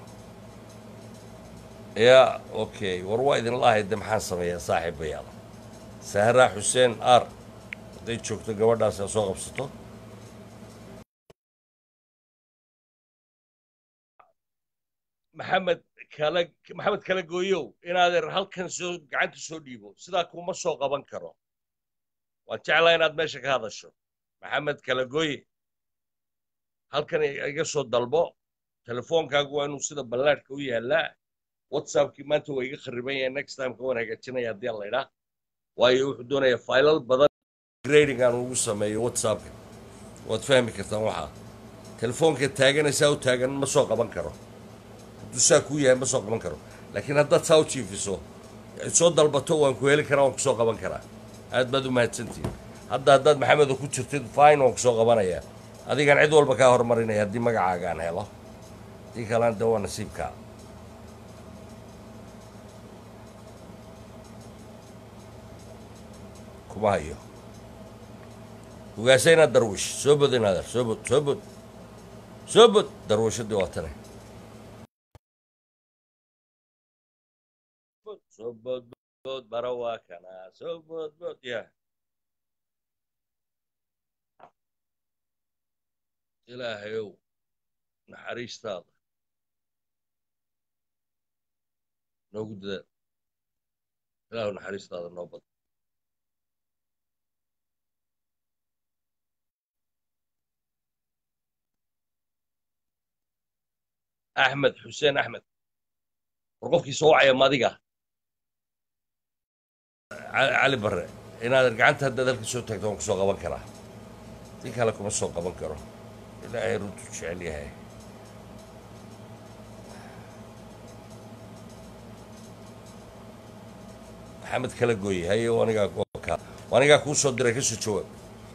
[SPEAKER 3] ya okay war waa idin lahay de maxaan sameeyaa saaxiibayaal sahraa xuseen ar hadday joogto gabadhaas aa soo qabsato maxamed kala maxamed kala gooyow inaadeer halkan soo gacanta soo dhiibo sidaa kuma soo qaban karo waan jeclaa inaad meesha ka hadasho maxamed kala gooye halkan iga soo dalbo telefoonkaagu waa inuu sida ballaadhka u yaallaa whatsappkii maanta waa iga khariban yahay next time ka waan hagaajinaya haddii aan laydhaa waayo wuxuu doonayaa faylal badan grading aan ugu sameeyo whatsappka waad fahmi kartaan waxaa telefoonka taaganaysaa u taagan ma soo qaban karo hadduu saa kuu yahay ma soo qaban karo laakiin haddaad saa u jiifiso soo dalbato waan ku heli karaa waan kusoo qaban karaa aad baad u mahadsantihin hadda haddaad maxamedo ku jirtid fine waan kusoo qabanayaa adigaan cid walba kaa hormarinaya haddii magacaaga aan helo haddii kalena de waa nasiibkaa kuma hayo ugaasayna darwish soo bod inaader soo bod soo bod soo bod darwishadii waa tane soo bod bod bara waa kana soo bod bod ya ilaahayow naxariistaada noogu dadaal ilaahu naxariistaada noo bad axmed xuseen axmed war qofkii soo wacaya madiga cali barre inaad gacanta haddaad halka soo taagto waan kusoo qaban karaa si kale kuma soo qaban karo ilaahay runtu jecel yahay maxamed kala gooye haye anigaa anigaa kuu soo diray kasoo jawaab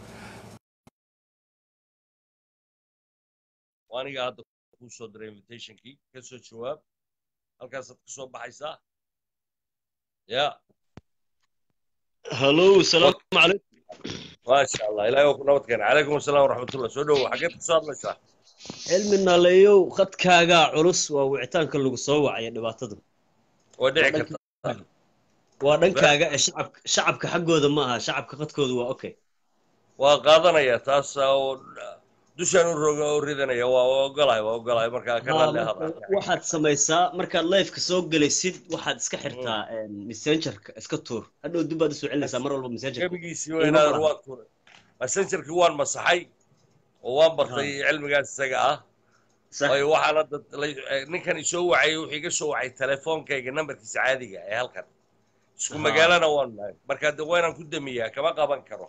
[SPEAKER 3] anigaa hadda kuu soo diray invitationkii kasoo jawaab halkaasaad ka soo baxaysaa ya
[SPEAKER 6] hallo asalaamu calaykum
[SPEAKER 3] maasha allah ilahay waa ku nabad keena calaykum asalaam waraxmatullah soo dhowo xaggeed ka soo hadlaysaa
[SPEAKER 6] cilmi naaleeyow khadkaagaa culus waa wicitaanka lagu soo wacaya dhibaatada
[SPEAKER 3] waa dhici karta
[SPEAKER 6] waa dhankaaga ee shacabka shacabka xaggooda ma aha shacabka khadkooda waa okay
[SPEAKER 3] waa qaadanaya taas oo dushaan u roga u ridanaya waa ogolahay waa ogolahay markaa ka raalli ahada
[SPEAKER 6] waxaad samaysaa markaad lifeka soo gelaysid waxaad iska xirtaa messengerka iska tuur hadhow dib baad usoo celinaysaa mar walba messengerka
[SPEAKER 3] gebigiisii weynaadar waan tuuray messengerkii waan masaxay oo waan bartay cilmigaas isaga ah waayo waxaan hadda ninkan isoo wacayay wuxuu iga soo wacay telefoonkayga nambarkiisa caadiga ee halkan isku magaalana waan nahay markaa de waa inaan ku damiyaa kama qaban karo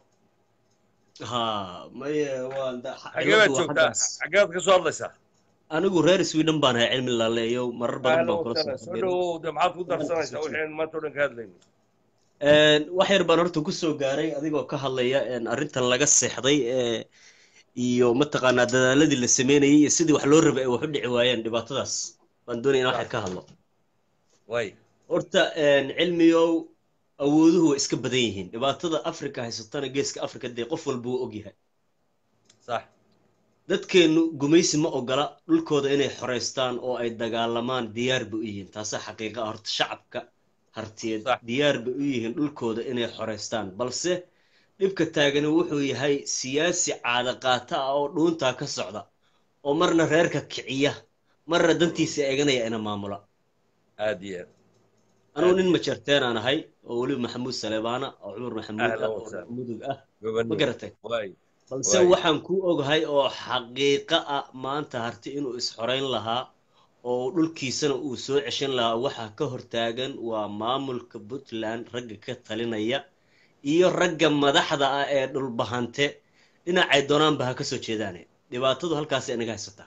[SPEAKER 6] ha maye waan
[SPEAKER 3] xageebaad joogtaa xageebaad ka soo hadlaysaa
[SPEAKER 6] anigu reer sweden baan ahay cilmi laaleeyo marar badan baan kula
[SPEAKER 3] soo dhowow de maxaad ku darsanaysaa wixii maanta o dhan ka hadlayno
[SPEAKER 6] wax yar baan horta ku soo gaaray adigoo ka hadlaya arrintan laga seexday iyo mataqaanaa dadaaladii la sameynayay iyo sidii wax loo rabay ay wax u dhici waayeen dhibaatadaas baan doonaya in wax yar ka hadlo
[SPEAKER 3] way
[SPEAKER 6] horta cilmiyow awooduhu way iska badan yihiin dhibaatada africa haysatana geeska africa dee qof walba wuu ogyahay
[SPEAKER 3] sax
[SPEAKER 6] dadkeennu gumaysi ma ogola dhulkooda inay xoraystaan oo ay dagaalamaan diyaar bay u yihiin taasaa xaqiiqa ah horta shacabka hartiyeed diyaar bay u yihiin dhulkooda inay xoraystaan balse dhibka taagani wuxuu yahay siyaasi caadaqaata ah oo dhuuntaa ka socda oo marna reerka kiciya marna dantiisa eeganaya ina maamula
[SPEAKER 3] aad iyo aad
[SPEAKER 6] anugu nin majarteen aan ahay oo weliba maxamuud saleebaana oo cumar maxamuud ah oo mudug ah ma garatay balse waxaan ku ogahay oo xaqiiqa ah maanta harti inuu isxorayn lahaa oo dhulkiisana uu soo ceshan lahaa waxa ka hortaagan waa maamulka puntland ragga ka talinaya iyo ragga madaxda ah ee dhulbahante dhinacay doonaanba ha ka soo jeedaane dhibaatadu halkaasay inaga haysataa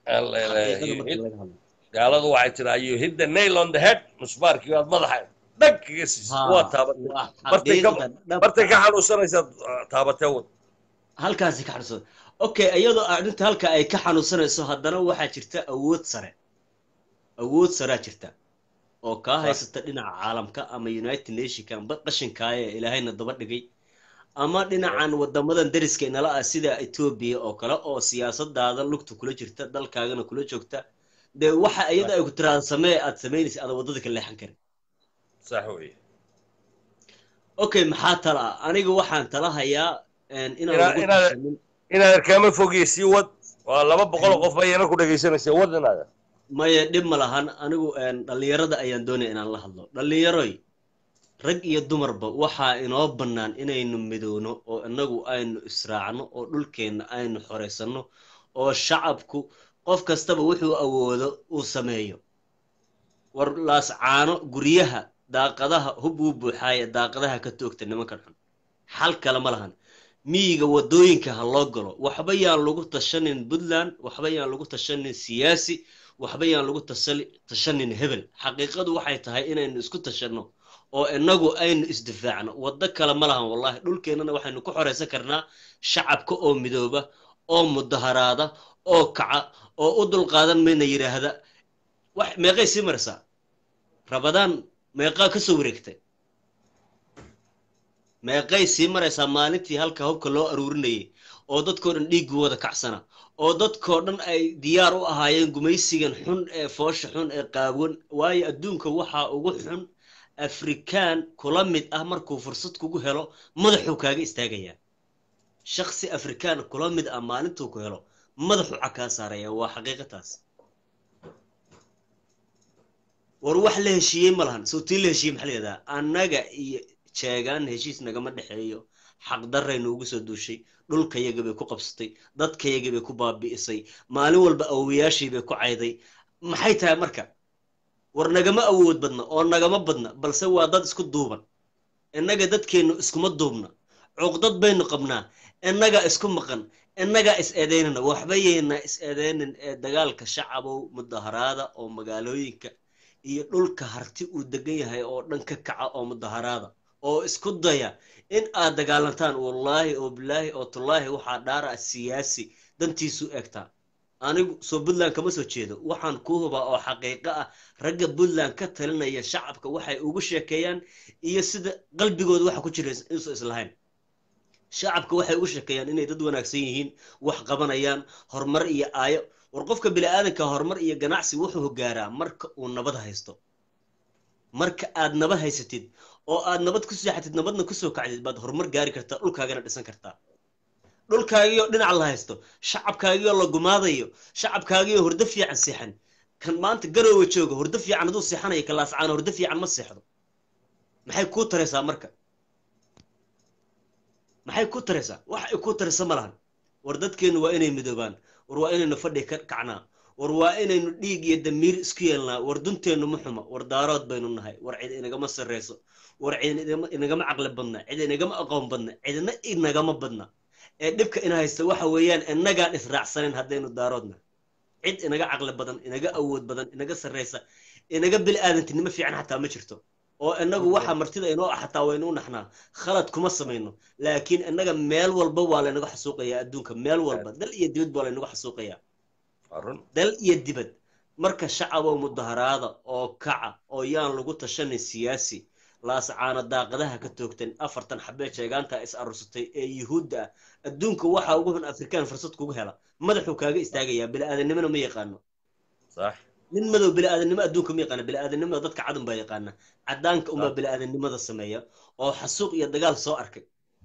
[SPEAKER 3] gaaladu waxay tiraa you hit the nail on the head musbaarkii waad madaxa dhag kaga siisay waa taabatay martay ka xanuunsanaysaad taabatee wad
[SPEAKER 6] halkaasi ka xanuunsada okay iyadoo arrinta halka ay ka xanuunsanayso haddana waxaa jirta awood sare awood saraa jirta oo kaa haysata dhinaca caalamka ama united nationka amba qashinkaaya ee ilaahayna daba dhigay ama dhinacan wadamadan dariska inala ah sida etoobiya oo kale oo siyaasadaada lugta kula jirta dalkaagana kula joogta dee waxa iyada ay ku tiraada samee aad samaynaysa aada waddada ka leexan karin
[SPEAKER 3] sax wey
[SPEAKER 6] okay maxaa tala ah aniga waxaan tala hayaa inaan lagu tashanin
[SPEAKER 3] inaad kaama fogey sii wad waa laba boqol qof bayana ku dhegaysanaysa wad inaada
[SPEAKER 6] maya dhib ma lahan anigu dhallinyarada ayaan doonaya inaan la hadlo dhallinyaroy rag iyo dumarba waxaa inoo bannaan inaynu midowno oo inagu aynu israacno oo dhulkeenna aynu xoraysanno oo shacabku qof kastaba wuxuu awoodo uu sameeyo war laascaano guryaha daaqadaha hub uu buuxaaya daaqadaha ka toogta nimankan xun xal kale ma lahan miyiga waddooyinka ha loo galo waxba yaan lagu tashanin puntland waxba yaan lagu tashanin siyaasi waxba yaan lagu tashanin hebel xaqiiqadu waxay tahay inaynu isku tashanno oo inagu aynu isdifaacno waddo kale ma lahan wallahi dhulkeennana waxaynu ku xoraysan karnaa shacabka oo midooba oo mudaharaada oo kaca oo u dulqaadan mayna yidhaahda wax meeqay sii maraysaa rabadaan meeqaa ka soo wareegtay meeqay sii maraysaa maalintii halka hubka loo aruurinayay oo dadkoo dhan dhiiggii wada kacsana oo dadkoo dhan ay diyaar u ahaayeen gumaysigan xun ee foosha xun ee qaawan waayo adduunka waxaa ugu xun afrikaan kula mid ah markuu fursad kugu helo madaxuu kaaga istaagayaa shaksi afrikaan kula mid ah maalintuu ku helo madaxuu cakaa saaraya waa xaqiiqataas war wax la heshiiyey ma lahan sawtii la heshiiyey maxaa layihahdaa annaga iyo jeegaan heshiis nagama dhexeeyo xaqdarray noogu soo duushay dhulkayaga bay ku qabsatay dadkayaga bay ku baabi'isay maalin walba awowayaashii bay ku cayday maxay tahay marka war nagama awood badna oo nagama badna balse waa dad isku duuban innaga dadkeennu iskuma duubna cuqdad baynu qabnaa innaga isku maqan innagaa is eedaynana waxba yayna is eedaynin ee dagaalka shacabow mudaharaada oo magaalooyinka iyo dhulka harti uu degan yahay oo dhan ka kaca oo mudaharaada oo isku daya in aad dagaalantaan wallaahi oo bilaahi oo tullaahi waxaa dhaara siyaasi dantiisu egtaa anigu soo puntland kama soo jeedo waxaan ku hubaa oo xaqiiqo ah ragga puntland ka talinaya shacabka waxay ugu sheekeeyaan iyo sida qalbigooda waxa ku jira inuusan islahayn shacabka waxay ugu sheekeeyaan inay dad wanaagsan yihiin wax qabanayaan horumar iyo aayo war qofka bini'aadanka horumar iyo ganacsi wuxuu gaaraa marka uu nabad haysto marka aad nabad haysatid oo aad nabad ku seexatid nabadna kusoo kacdid baad horumar gaari kartaa dhulkaagana dhisan kartaa dhulkaagiioo dhinac la haysto shacabkaagiioo la gumaadayo shacabkaagiioo hurdo fiican seexan kan maanta garoowa jooga hurdo fiican hadduu seexanayo kalaascaana hurdo fiican ma seexdo maxay kuu taraysaa marka maxay ku taraysaa wax ay ku taraysa ma lahan war dadkeennu waa inay midoobaan war waa inaynu fadhi ka kacnaa war waa inaynu dhiig iyo damiir isku yeelnaa war dunteennu ma xuma war daarood baynu nahay war cid inagama sarreyso war cid inagama caqli badna cid inagama aqoon badna cidna inagama badna ee dhibka ina haysta waxa weeyaan inagaan israacsanin haddaynu daaroodna cid inaga caqli badan inaga awood badan inaga sarreysa inaga bil aadantinimo fiican xataa ma jirto oo inagu waxa martida inoo ah xataa waynu u naxnaa khalad kuma samayno laakiin inaga meel walba waa laynaga xasuuqayaa adduunka meel walba dal iyo dibad baa laynaga xasuuqayaa dal iyo dibad marka shacabow mudaharaada oo kaca oo yaan lagu tashanin siyaasi laascaana daaqadaha ka toogtan afartan xabee sheegaanta is arursatay ee yuhuudda ah adduunka waxaa ugu xun afrikaan fursad kugu hela madaxuu kaaga istaagayaa bili-aadanimona ma yaqaano nin madow bili-aadanimo adduunka ma yaqaana bili-aadanimada dadka cadun baa yaqaana cadaanka unbaa bili-aadanimada sameeya oo xasuuq iyo dagaal soo arkay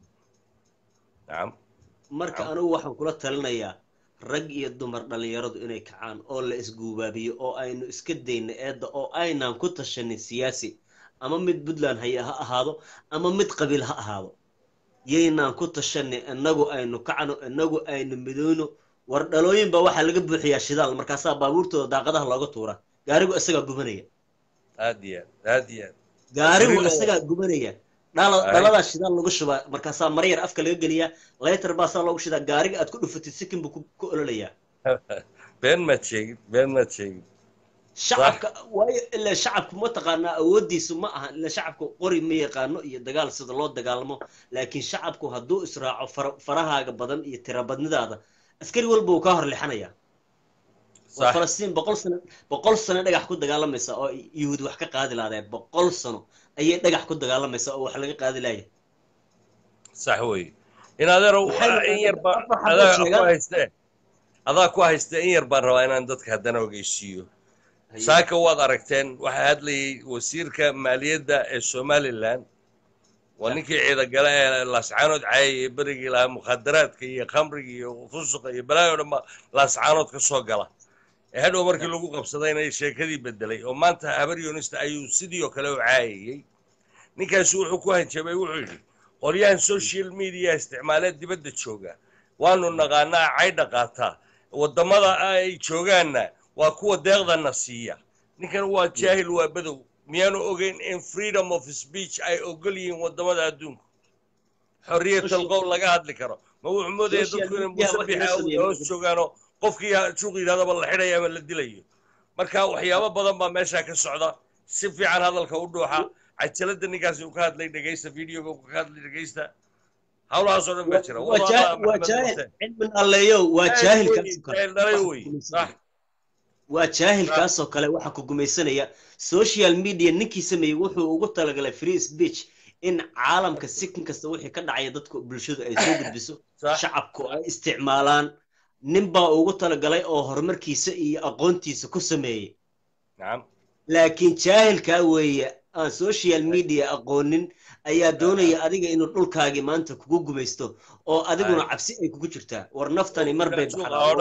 [SPEAKER 6] marka anigu waxaan kula talinayaa rag iyo dumar dhallinyaradu inay kacaan oo la isguubaabiyo oo aynu iska dayno eedda oo aynaan ku tashanin siyaasi ama mid puntland haya ha ahaado ama mid qabiil ha ahaado yaynaan ku tashanin inagu aynu kacno inagu aynu midoono war dhalooyin baa waxaa laga buuxiyaa shidaal markaasaa baabuurtooda daaqadaha looga tuura gaarigu isagaa gubanaya
[SPEAKER 3] aad iyo aad aad iyo aad
[SPEAKER 6] gaarigu isagaa gubanaya dhala dhaladaa shidaal lagu shubaa markaasaa mara yar afka laga geliyaa laytar baasaa loogu shidaa gaariga aad ku dhufatid sikin buu ku ololayaa
[SPEAKER 3] been maad sheegin been maad sheegin
[SPEAKER 6] shacabka waayo ilaa shacabku ma taqaanaa awooddiisu ma aha ilaa shacabku qori ma yaqaano iyo dagaal sida loo dagaalamo laakiin shacabku hadduu israaco farahaaga badan iyo tirabadnidaada askari walba uu kaa hor lixanayaa waa falastiin boqol sano boqol sano dhagax ku dagaalamaysa oo yuhuud wax ka qaadi laadeen boqol sano ayay dhagax ku dagaalamaysa oo wax laga qaadi laaya
[SPEAKER 3] sax wey in adeerow in yar baa adaa ku hayste adaa ku hayste in yar baan rabaa inaan dadka haddana ogeysiiyo saaka waad aragteen waxaa hadlayay wasiirka maaliyadda ee somalilan waa ninkii ciidagale ee laascaanood caayay ee berigii lahaa mukhadaraadka iyo khamriga iyo fusuqa iyo balaayo dhan ba laascaanood ka soo gala ee hadhow markii lagu qabsadayna sheekadii bedelay oo maanta habar yunista ayuu sidii oo kale u caayayey ninkaasi wuxuu ku hanjabay wuxuu yidhi qolyahan social media isticmaalee dibadda jooga waanu naqaanaa caydha qaataa waddamada ay joogaanna waa kuwa deeqdana siiya ninkan waa jaahil waa badow miyaanu ogeyn in freedom of speech ay ogol yihiin waddamada adduunka xorriyatal qowl laga hadli karo ma wuxuu moodaya dadku inay musabixa hoos joogaanoo qofkii juuq yidhahdaba la xidhaya ama la dilayo marka waxyaabo badan baa meeshaa ka socda si fiican hadalka u dhuuxa cajalada ninkaasi uu ka hadlay dhegaysta videoga uu ka hadlay dhegaysta hawlahaasoo dhan baa jira
[SPEAKER 6] waa jaahil cilmin alleeyo waa jaahilkaasoo
[SPEAKER 3] wey sax
[SPEAKER 6] waa jaahilkaasoo kale waxaa ku gumaysanaya social media ninkii sameeyey wuxuu ugu talagalay free speech in caalamka sikin kasta wixii ka dhacaya dadka bulshadu ay soo gudbiso shacabku ay isticmaalaan nin baa ugu talagalay oo horumarkiisa iyo aqoontiisa ku sameeyey laakiin jaahilkaa weeye aan social media aqoonin ayaa doonaya adiga inuu dhulkaagii maanta kugu gumaysto oo adiguna cabsi ay kugu jirtaa war naftani mar bay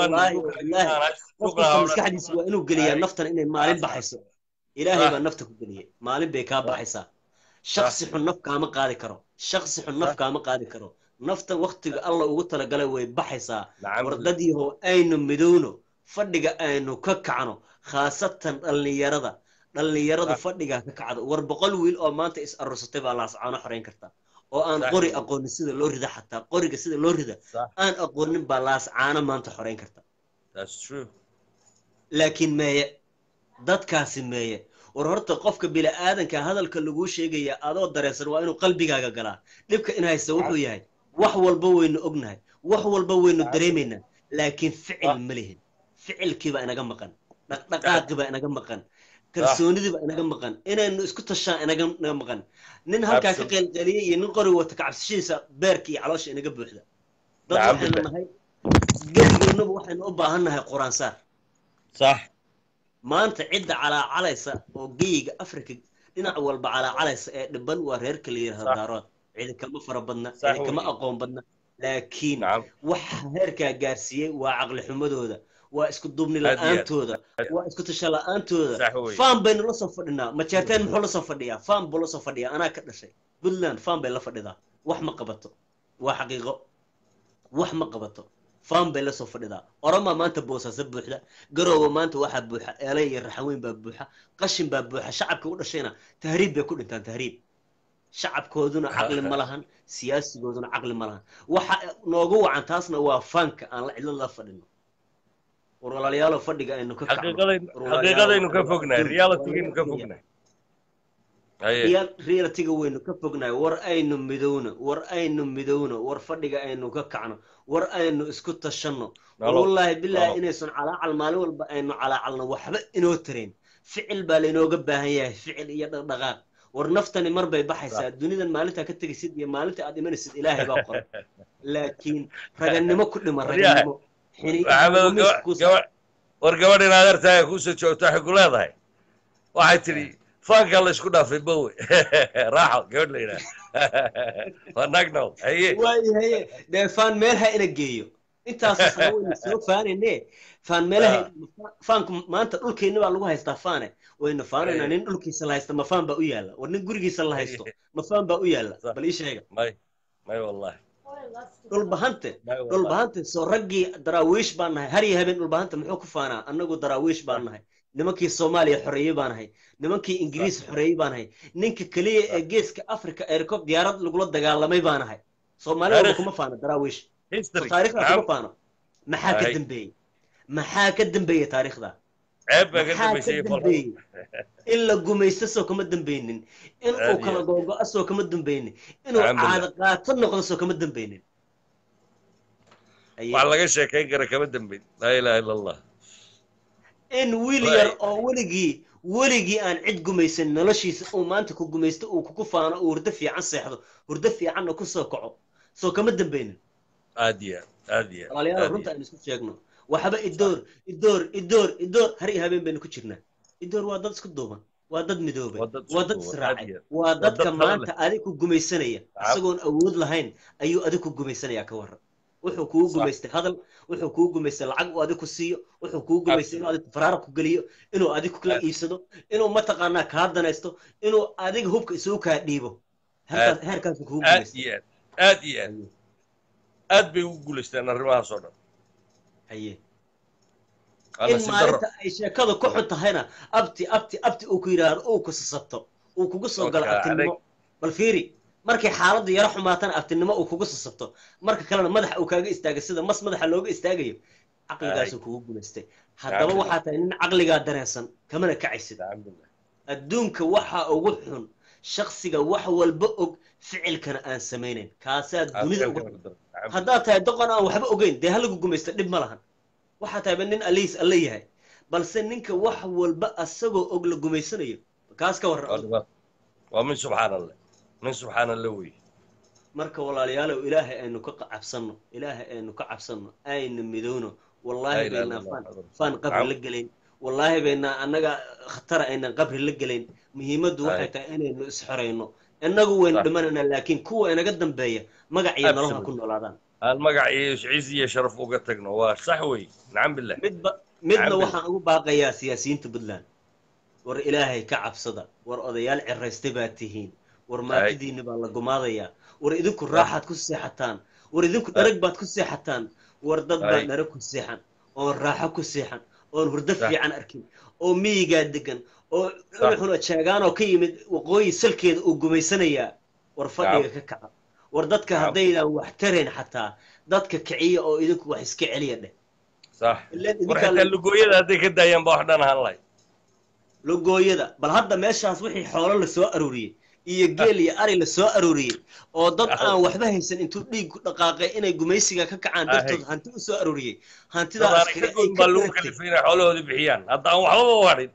[SPEAKER 6] baxdaa maskaxdiisa waa inuu geliyaa naftan inay maalin baxayso ilaahay baa nafta ku geliyay maalin bay kaa baxaysaa shaksi xun naf kaama qaadi karo shaksi xun naf kaama qaadi karo nafta waktiga alla ugu talagalay way baxaysaa wardadyahow aynu midowno fadhiga aynu ka kacno khaasatan dhallinyarada dhallinyaradu fadhigaa ka kacdo war boqol wiil oo maanta is arursatay baa laascaano xorayn karta oo aan qori aqoonin sida loo rida xataa qoriga sida loo rida aan aqoonin baa laascaano maanta xorayn karta laakiin meeye dadkaasi meeye war horta qofka bini'aadanka hadalka laguu sheegaya adoo dareensan waa inuu qalbigaaga galaa dhibka in haysta wuxuu yahay wax walba waynu ognahay wax walba waynu dareemaynaa laakiin ficil ma lihin ficilkiibaa inaga maqan dhaqdhaqaaqiibaa inaga maqan kalsoonidiiba inaga maqan inaynu isku tashaan inaga maqan nin halkaa ka qeylqeliyey iyo nin qori wata kacabsashadiisa beerka iyo caloosha inaga buuxda dad waxaynu nahay geligeennuba waxaynu u baahan nahay quraansaar
[SPEAKER 3] sax
[SPEAKER 6] maanta cidda calaacalaysa oo geyiga africa dhinac walba calaacalaysa ee dhiban waa reerka la yidhahdo daarood cidi kama fara badna cidi kama aqoon badna laakiin waxa heerkaa gaarsiiyey waa caqli xumadooda waa isku duubni la-aantooda waa isku tasha la-aantooda faan baynu la soo fadhinaa majeerteen muxuu la soo fadhiyaa faan buu la soo fadhiyaa anaa ka dhashay puntland faan bay la fadhidaa wax ma qabato waa xaqiiqo wax ma qabato faan bay la soo fadhidaa oromaa maanta boosaaso buuxda garoowa maanta waxaa buuxa eelay iyo raxaweyn baa buuxa qashin baa buuxa shacabka u dhashayna tahriib bay ku dhintaan tahriib shacabkooduna caqli ma lahan siyaasigooduna caqli ma lahan waxa noogu wacan taasna waa faanka aan la cidlo la fadhino war walaalayaalo fadhiga aynu ka
[SPEAKER 3] xaqiiqadaynu ka fognahay realitigaynu ka fognahay
[SPEAKER 6] realitiga waynu ka fognahay war aynu midowno war aynu midowno war fadhiga aynu ka kacno war aynu isku tashanno war wallaahi bilaahi inaysan calaacal maalin walba aynu calaacalno waxba inoo tarayn ficil baa laynooga baahan yahay ficil iyo dhaqdhaqaaq war naftani mar bay baxaysaa dunidan maalintaa ka tegaysid iyo maalinta aad imanaysid ilaahay baa qoray laakiin raganimo ku dhima raganimo
[SPEAKER 3] war gabadh in adeertaaga kuusoo joogto waxay ku leedahay waxay tidhi faankaa la isku dhaafay bowe raaxo gabadh la yidhaha waa nagnow haye
[SPEAKER 6] waayo haye dee faan meelha ina geeyo intaas sana waynu soo faanayne faan meelaha faanku maanta dhulkeenna baa lagu haystaa faane waynu faanaynaa nin dhulkiisa la haysta ma faan baa u yaalla war nin gurigiisa la haysto ma faan baa u yaalla bal ii sheega
[SPEAKER 3] may may wallahi
[SPEAKER 6] dhulbahante dhulbahante soo raggii daraawiish baan nahay har iyo habeen dhulbahante muxuu ku faanaa annagu daraawiish baan nahay nimankii soomaaliya xoreeyey baan nahay nimankii ingiriis xoreeyey baan nahay ninka keliya ee geeska africa eerkob diyaarad lagula dagaalamay baan nahay soomaalida kuma faano daraawiish taarikhda kuma faano maxaa ka dambeeyey maxaa ka dambeeyey taariikhda maxaa ka dambeeyey in la gumaysto soo kama dambeynin in uu kala googo-a soo kama dambeynin inuu caado qaato noqdo soo kama dambeynin
[SPEAKER 3] wax laga sheekayn kara kama dambayn laa ilaha illa allah
[SPEAKER 6] in wiil yar oo weligii weligii aan cid gumaysan noloshiisa uu maanta ku gumaysto uu kugu faano uu hurdo fiican seexdo hurdo fiicanna ku soo kaco soo kama dambaynin
[SPEAKER 3] aad iyo aad iyo
[SPEAKER 6] walaalayaal runta aynu isku sheegno waxba idoor idoor idoor idoor har iyo habeen baynu ku jirnaa idoor waa dad isku duuban waa dad midoobay waa dad israacay waa dadka maanta adig ku gumaysanaya isagoon awood lahayn ayuu adig ku gumaysanaya ka waran wuxuu kugu gumaystay hadal wuxuu kugu gumaystay lacag uu adig ku siiyo wuxuu kugu gumaystay inuu adig faraara ku geliyo inuu adig kula iibsado inuu mataqaanaa kaa danaysto inuu adiga hubka isugu kaa dhiibo heerkaasuu kugu gumaystay
[SPEAKER 3] aad iyo aad aad bay ugu guulaysteen arrimahaas oo dhan
[SPEAKER 6] haye in maalinta ay sheekada ku xun tahayna abti abti abti uu ku yidhaahdo uu ku sasabto uu kugu soo galo abtinimo bal fiiri markay xaaladdu yaro xumaatana abtinimo uu kugu sasabto marka kalena madaxa uu kaaga istaaga sida mas madaxa looga istaagayo caqligaasuu kugu guulaystay haddaba waxaa tahay nin caqligaa dareensan kamana kacaysid adduunka waxa ugu xun shaksiga wax walba og ficilkana aan samaynayn kaasaa dunida ugu xun haddaad tahay doqon aan waxba ogeyn dee halagu gumaysta dhib ma lahan waxaa tahayba nin aliis alla yahay balse ninka wax walba asagoo og la gumaysanayo kaas ka warran
[SPEAKER 3] waa min subxaan allah min subxaan allah wey
[SPEAKER 6] marka walaalayaalow ilaahay aynu ka cabsanno ilaahay aynu ka cabsanno aynu midowno wallaahi baynaa faan faan qabri la gelayn wallaahi baynaa annaga khatara aynan qabri la gelayn muhiimaddu waxay tahay inaynu isxorayno innagu waynu dhimanayna laakiin kuwa inaga dambeeya magac iyo noloha ku noolaadaan
[SPEAKER 3] aan magac iyo ciis iyo sharaf uga tagno waa sax wey nacam billah
[SPEAKER 6] midba midna waxaan ugu baaqayaa siyaasiyiinta puntland war ilaahay ka cabsada war odayaal ciraystay baad tihiin war maatidiinni baa la gumaadayaa war idinku raaxaad ku seexataan war idinku dharag baad ku seexataan war dad baa dharag ku seexan oon raaxo ku seexan oon hurdo fiican arkin oo miyigaa degan oo unuxuna jaagaanoo ka yimid waqooyi salkeeda uu gumaysanayaa war fadhiga ka kaca war dadka haddaydaan wax tarayn xataa dadka kiciya oo idinku wax iska celiya dheh
[SPEAKER 3] صح warxitaa lugooyada hadday ka daayaan ba wax dhan ahaan lahay
[SPEAKER 6] lugooyada bal hadda meeshaas wixii xoolo la soo arooriyey iyo geel iyo ari la soo arooriyey oo dad aan waxba haysan intuu dhiig ku dhaqaaqay inay gumaysiga ka kacaan dartood hanti u soo arooriyey hantidaas
[SPEAKER 3] baa lagu kalifay inay xoolahooda bixiyaan hadda aan waxbaba wadhin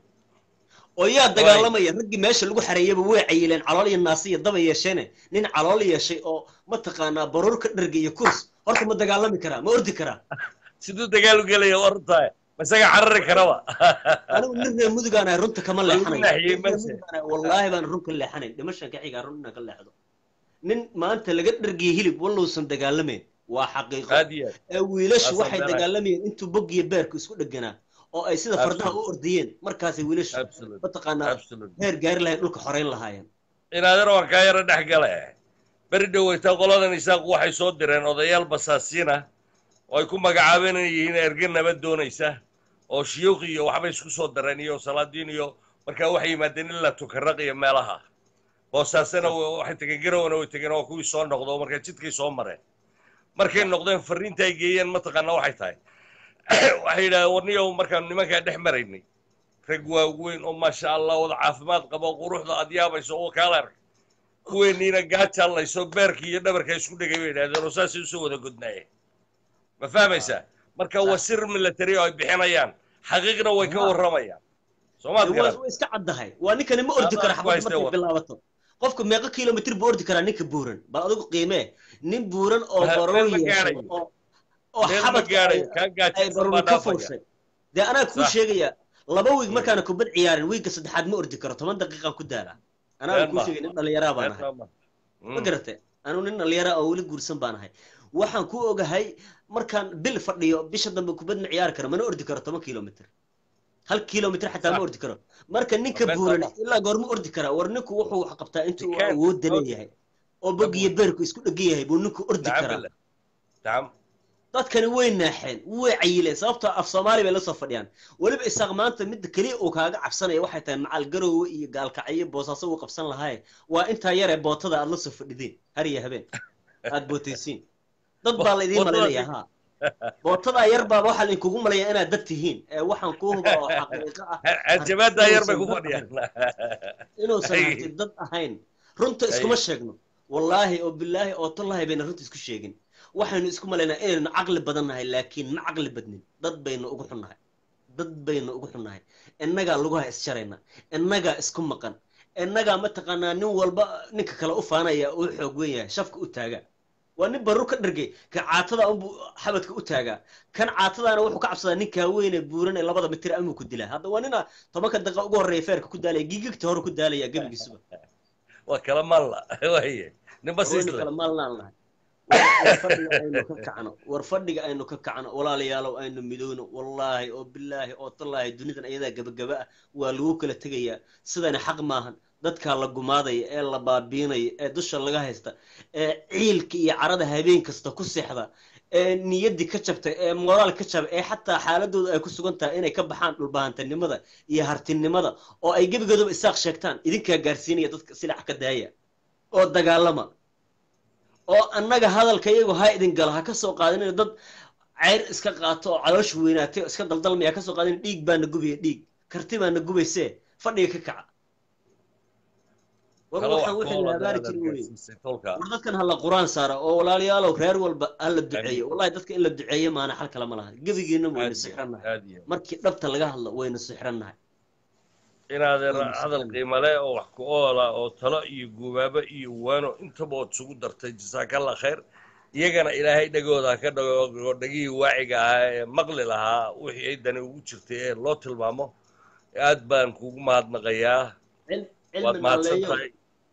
[SPEAKER 6] oo yaa dagaalamaya raggii meesha lagu xareeyaba way cayileen calool iyo naasiya daba yeesheene nin calool yeeshay oo mataqaanaa baruur ka dharga iyo kurs horta ma dagaalami karaa ma ordi karaa
[SPEAKER 3] siduu dagaal u gelaya wartahay masaga carari karaba
[SPEAKER 6] anigu nin reer mudugaan ahay runta kama leexanayo wallaahi baan run ka leexanayn dhimashan ka xigaa run inaan ka leexdo nin maanta laga dhargiya hilib wallousan dagaalamayn waa xaqiiqo ee wiilashu waxay dagaalamayeen intuu bog iyo beerku isku dheganaa oo ay sida fardaha u ordiyeen markaasay wiilashu mataqaanaa heer gaari lahayn dhulka xorayn lahaayeen
[SPEAKER 3] inaadana waan kaa yaro dhex gale beri dhoweyta qoladan isaaqu waxay soo direen odayaal basaasiina oo ay ku magacaabeen inay yihiin erge nabad doonaysa oo shiyuuq iyo waxbay isku soo dareen iyo salaadiin iyo markaa waxay yimaadeen ilaa tukaraq iyo meelaha boosaasena waxay tegeen garowana way tegeen oo kuwii soo noqdo markaa jidkay soo mareen markay noqdeen farriinta ay geeyeen mataqaana waxay tahay waxay yidhahdeen warniyow markaanu nimankaa dhex maraynay rag waaweyn oo maasha allah wada caafimaad qabo quruxda aad yaabayso oo kaala ark kuweeniina gaajaallayso beerka iyo dhabarka isku dhegay bay yidhahdeen oo saasay usoo wada godnaayeen ma fahmaysaa marka waa sir military oo ay bixinayaan xaqiiqna way ka warramayaan soomaad garan
[SPEAKER 6] way iska caddahay waa ninkani ma ordi kara xabad markay bilaabato qofka meeqa kilomitr buu ordi karaa ninka buuran bal adigu qiimee nin buuran oo baroon yeeshay oo xabadka ay baroon ka fuushay dee anaa kuu sheegaya laba wiig markaana kubad ciyaarin wiigga saddexaad ma ordi karo toban daqiiqaan ku daalaa anaa kuu sheegay nin dhallinyaraa baan ahay ma garate anuu nin dhallinyaraa oo weli guursan baan ahay waxaan ku ogahay markaan bil fadhiyo bisha dambe kubad ma ciyaari karo mana ordi karo toban kilomitr hal kilomitr xataa ma ordi karo marka ninka buuran ilaa goorma ordi karaa war ninku wuxuu wax qabtaa intuu awoodda leeyahay oo bog iyo beerku isku dhegan yahay buu ninku ordi karaa dadkani way naaxeen way cayileen sababtoo af soomaali bay la soo fadhiyaan weliba isaaq maanta midda keliya uu kaaga cabsanaya waxay tahay macal garowe iyo gaalkacyo boosaaso uu qabsan lahaaye waa intaa yaree bootada aad la soo fadhideen har iyo habeen aad bootaysiin dad baa laydin malinaya ha bootadaa yar baa waxaa laydinkugu malaya inaad dad tihiin ee waxaan ku huba oo xaqiiqo ah
[SPEAKER 3] jabaadaa yar bay ku fadhiyaan
[SPEAKER 6] inuusan hanti dad ahayn runta iskuma sheegno wallaahi oo bilaahi oo tallaahi bayna runta isku sheegin waxaynu isku malaynaa inaynu caqli badan nahay laakiin ma caqli badnin dad baynu ugu xunnahay dad baynu ugu xunnahay innagaa lugaha isjarayna innagaa isku maqan innagaa mataqaanaa nin walba ninka kale u faanaya uu xoog weyn yahay shafka u taagaa waa nin barur ka dhargay kan caatada unbuu xabadka u taagaa kan caatadaana wuxuu ka cabsadaa ninkaa weyne buuran ee labada mitir amuu ku dilaa hadda waa nina tobanka daqiiqa ugu horreeya feerka ku daalaya gigigta hore ku daalaya gebigiisuba
[SPEAKER 3] waa kala maalla waaye ninba
[SPEAKER 6] waynu
[SPEAKER 3] siisle
[SPEAKER 6] kala maalnaan nahay war fadhiga aynu ka kacno war fadhiga aynu ka kacno walaalayaalow aynu midowno wallaahi oo bilaahi oo tallaahi dunidan ayadaa gabagaba ah waa lagu kala tegayaa sidani xaq maahan dadkaa la gumaadaya ee la baabiinaya ee dusha laga haysta ee ciilka iyo carada habeen kasta ku seexda ee niyaddii ka jabtay ee moraal ka jabay ee xataa xaaladooda ay ku sugan tahay inay ka baxaan dhulbahantanimada iyo hartinimada oo ay gebigoodaba isaaq sheegtaan idinkaa gaarsiinaya dadka silac ka daaya oo dagaalama oo annaga hadalka iyagu ha idin gala ha ka soo qaadinina dad ceyr iska qaato oo caloosha weynaatay oo iska daldalmaya ha ka soo qaadin dhiig baana gubaya dhiig karti baana gubaysee fadhiga ka kaca war
[SPEAKER 3] kala wax
[SPEAKER 6] waxaan wixii la
[SPEAKER 3] koola
[SPEAKER 6] habaari
[SPEAKER 3] dadaad
[SPEAKER 6] jirin weye
[SPEAKER 3] gaarsiisay tolka
[SPEAKER 6] war dadkan hala quraan saara oo walaalayaalow reer walba hala duceeyo wallahi dadka in la duceeyo maana xal kale ma laha gebigiina waynu
[SPEAKER 3] aad iyo
[SPEAKER 6] sixrannahay
[SPEAKER 3] aad iyo
[SPEAKER 6] markii dhabta laga hadlo waynu sixrannahay
[SPEAKER 3] inaadeer
[SPEAKER 6] waynu
[SPEAKER 3] hadal
[SPEAKER 6] sixrannahay
[SPEAKER 3] qiimo leh oo wax ku oola oo talo iyo gubaabo iyo waano intaba ood isugu dartay jasaakallah khayr iyagana ilaahay dhegooda ha ka dhago dhegihii waaciga ahaa ee maqli lahaa wixii ay dani ugu jirtay ee loo tilmaamo aad baan kugu mahadnaqayaa
[SPEAKER 6] Cil-
[SPEAKER 3] waad
[SPEAKER 6] cilmi
[SPEAKER 3] mahadsan
[SPEAKER 6] naalleeyow
[SPEAKER 3] tahay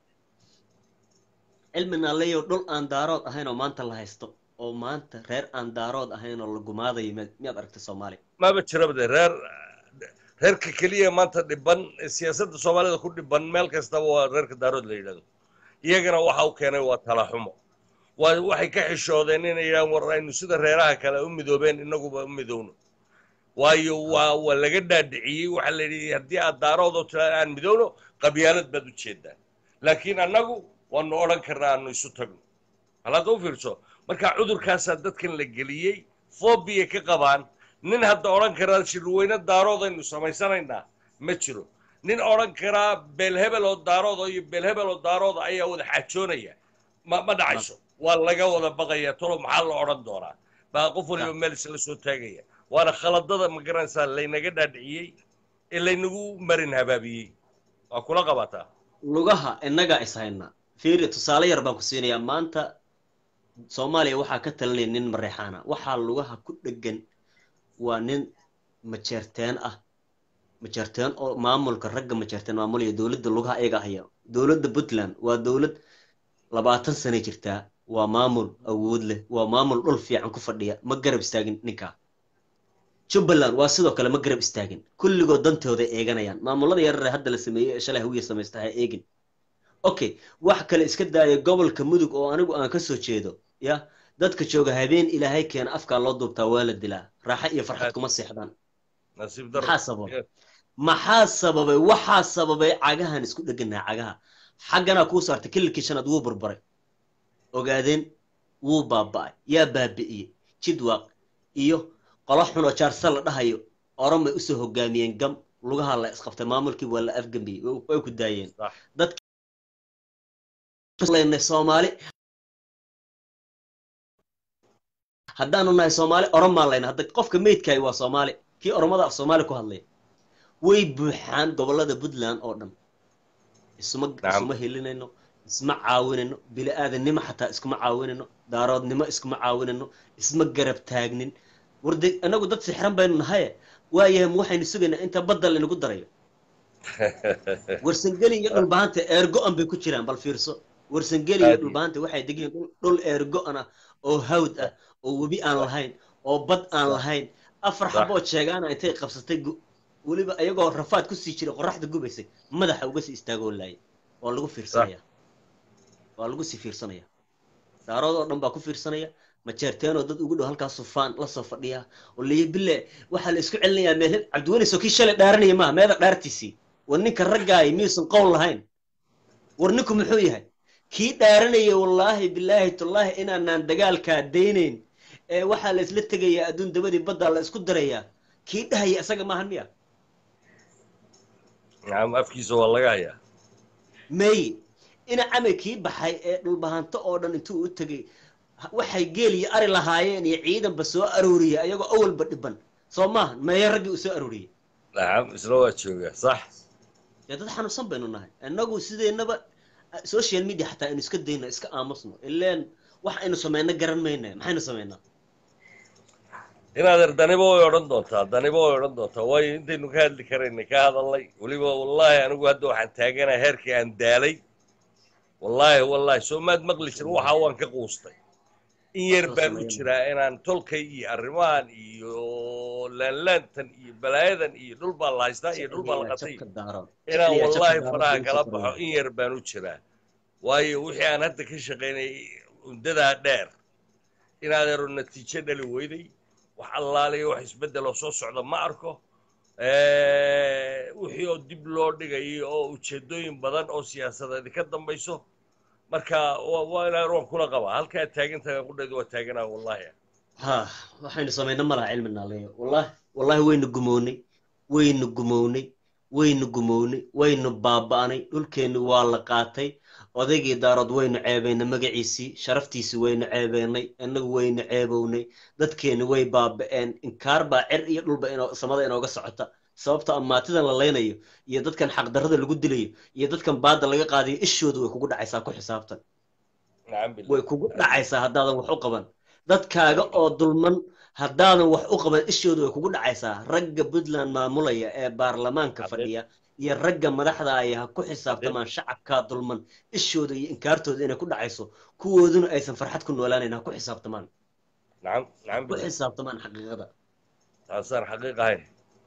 [SPEAKER 6] cilmi naalleeyow dhul aan daarood ahayn oo maanta la haysto oo maanta reer aan daarood ahayn oo la gumaadayo miyaad miyaad aragtay soomaali
[SPEAKER 3] maba jirabade reer reerka keliya maanta dhiban ee siyaasadda soomaalida ku dhiban meel kastaba waa reerka daarood la yidhahdo iyagana waxa u keenay waa tala xumo waa waxay ka xishoodeen inay yidhahaan war aynu sida reeraha kale u midoobeen innaguba u midowno waayo waa waa laga dhaadhiciyey waxaa la yidhi haddii aad daaroodoo tiraa aan midowno qabyaalad baad u jeedaan laakiin annagu waanu odhan karnaa aanu isu tagno hal hadda u fiirso marka cudurkaasaa dadkan la geliyey fobiya ka qabaan nin hadda odhan karaa shirweyne daaroodaynu samaysanaynaa ma jiro nin odhan karaa beelhebel oo daarooda iyo beelhebel oo daarooda ayaa wada xaajoonaya ma ma dhacayso waa laga wada baqaya tolo maxaa la odhan doonaa baa qof waliba meel isla soo taagaya waana khaladada ma garanaysaa laynaga dhaadhiciyey ee laynagu marin habaabiyey waa kula qabataa
[SPEAKER 6] lugaha innagaa is haynaa fiiri tusaale yar baan ku siinayaa maanta soomaaliya waxaa ka talinaya nin mareexaana waxaa lugaha ku dhegan waa nin majeerteen ah majeerteen oo maamulka ragga majeerteen maamulaya dowladda lugaha iyaga haya dowladda puntland waa dowlad labaatan sane jirtaa waa maamul awood leh waa maamul dhul fiican ku fadhiya ma garab istaagin ninkaa jubbaland waa sidoo kale ma garab istaagin kulligood dantooday eeganayaan maamulada yarare hadda la sameeyey ee shalay hawiya samaysta ha eegin okay wax kale iska daaya gobolka mudug oo anigu aan ka soo jeedo ya dadka jooga habeen ilaahay keena afkaa loo duubtaa waa la dilaa raaxo iyo farxad kuma seexdaan
[SPEAKER 3] nasiib daro
[SPEAKER 6] maxaa sababay maxaa sababay waxaa sababay cagahan isku dheganaha cagaha xagganaa kuu saartay kililkii shanaad wuu burburay ogaadeen wuu baaba'ay yaa baabi'iyey jidwaaq iyo qolo xun oo jaarsa la dhahayo oromay usoo hogaamiyeen gam lugaha la isqabtay maamulkii waa la afgambiyey way ku daayeen
[SPEAKER 3] Sax.
[SPEAKER 6] dadkaleynay soomaali haddaanu nahay soomaali oromaa layna hadda qofka meydkaay waa soomaali kii oromada af soomaali ku hadlaya way buuxaan gobollada puntland oo dhan isuma
[SPEAKER 3] Nacam.
[SPEAKER 6] isuma helinayno isma caawinayno bili-aadannimo xataa iskuma caawinayno daaroodnimo iskuma caawinayno isma garab taagnin warde inagu dad sixran baynu nahaye waayahay ma waxaynu sugaynaa inta badda laynagu darayo warsangeli iyo dhulbahanta eergo-an bay ku jiraan bal fiirso warsangeli iyo
[SPEAKER 3] Aad iyo-
[SPEAKER 6] dhulbahanta waxay degan yihiin dhul- dhul eergo-an ah oo hawd ah oo webi aan lahayn oo bad aan lahayn afar
[SPEAKER 3] Sax.
[SPEAKER 6] xaboo jeegaana intay qabsatay gu- weliba iyagoo rafaad kusii jiray qoraxda gubaysay madaxa uga sii istaagoo laayay waa lagu fiirsanaya waa lagu sii fiirsanaya daarood oo dhan baa ku fiirsanaya majeerteenoo dad ugu dhow halkaas sufaan la soo fadhiya oo leeya bille waxaa la isku celinayaa meel cabdiweliso kii shalay dhaaranaya maaha meeda dhaartiisii war ninka raggaay miyuusan qowl lahayn war ninku muxuu yahay kii dhaaranaya wallaahi bilaahi tullaahi inaanaan dagaalkaa daynayn ee waxaa la isla tegayaa adduun dabadii baddaa la isku darayaa kii dhahaya isaga maahan miya
[SPEAKER 3] nacam afkiisa waa laga hayaa
[SPEAKER 6] may ina camay kii baxay ee dhulbahanto oo dhan intuu u tegay waxay geel iyo ari lahaayeen iyo ciidanba soo arooriyay ayagoo awalba dhiban soo maaha meeye raggii uu soo arooriyey
[SPEAKER 3] nacam isna waa joogaa sax
[SPEAKER 6] dee dad xanuunsan baynu nahay innagu sideennaba social media xataa aynu iska dayno iska aamusno ileen wax aynu samayno garan mayna maxaynu samaynaa
[SPEAKER 3] inaadeer daniba way odhan doontaa daniba way odhan doontaa waayo intaynu ka hadli karaynay ka hadalnay weliba wallaahi anigu hadda waxaan taaganahay heerkii aan daalay wallaahi wallaahi soo maad maqli jir waxa waan ka quustay in yar baan u jiraa inaan tolkay iyo arrimahan iyo laanlaantan iyo balaayadan iyo dhul baa la haystaa iyo dhul baa la qatay inaan wallaahi faraha kala baxo in yar baan u jiraa waayo wixii aan hadda ka shaqaynay muddadaa dheer inaadeero natiijo dhali weyday wax allaaliya wax isbeddeloo soo socda ma arko wixii oo dib loo dhigayo oo ujeeddooyin badan oo siyaasadeedi ka dambayso marka waa inaan roon kula qabaa halkaa taagantaga qudheedu waa taaganaa wallaahi
[SPEAKER 6] ha waxaynu samayna malaha cilmi naaleeyo wallahi wallahi waynu gumownay waynu gumownay waynu gumownay waynu baaba'nay dhulkeenni waa la qaatay odaygii daarood waynu ceebaynay magaciisii sharaftiisii waynu ceebaynay innagu waynu ceebownay dadkeenni way baaba'een inkaar baa cer iyo dhulba samada inooga socota sababta amaatidan la laynayo iyo dadkan xaqdarrada lagu dilayo iyo dadkan baadda laga qaadayo ishooda way kugu dhacaysaa ku xisaabtan way kugu dhacaysaa haddaadan wax u qaban dadkaaga oo dulman haddaadan wax u qaban ishooda way kugu dhacaysaa ragga puntland maamulaya ee baarlamaanka fadhiya iyo ragga madaxda ay ha ku xisaabtamaan shacabkaa dulman ishooda iyo inkaartooda inay ku dhacayso kuwooduna aysan farxad ku noolaanayn ha ku xisaabtamaan ku xisaabtamaan xaqiiqada
[SPEAKER 3] taasaan xaqiiq ahayn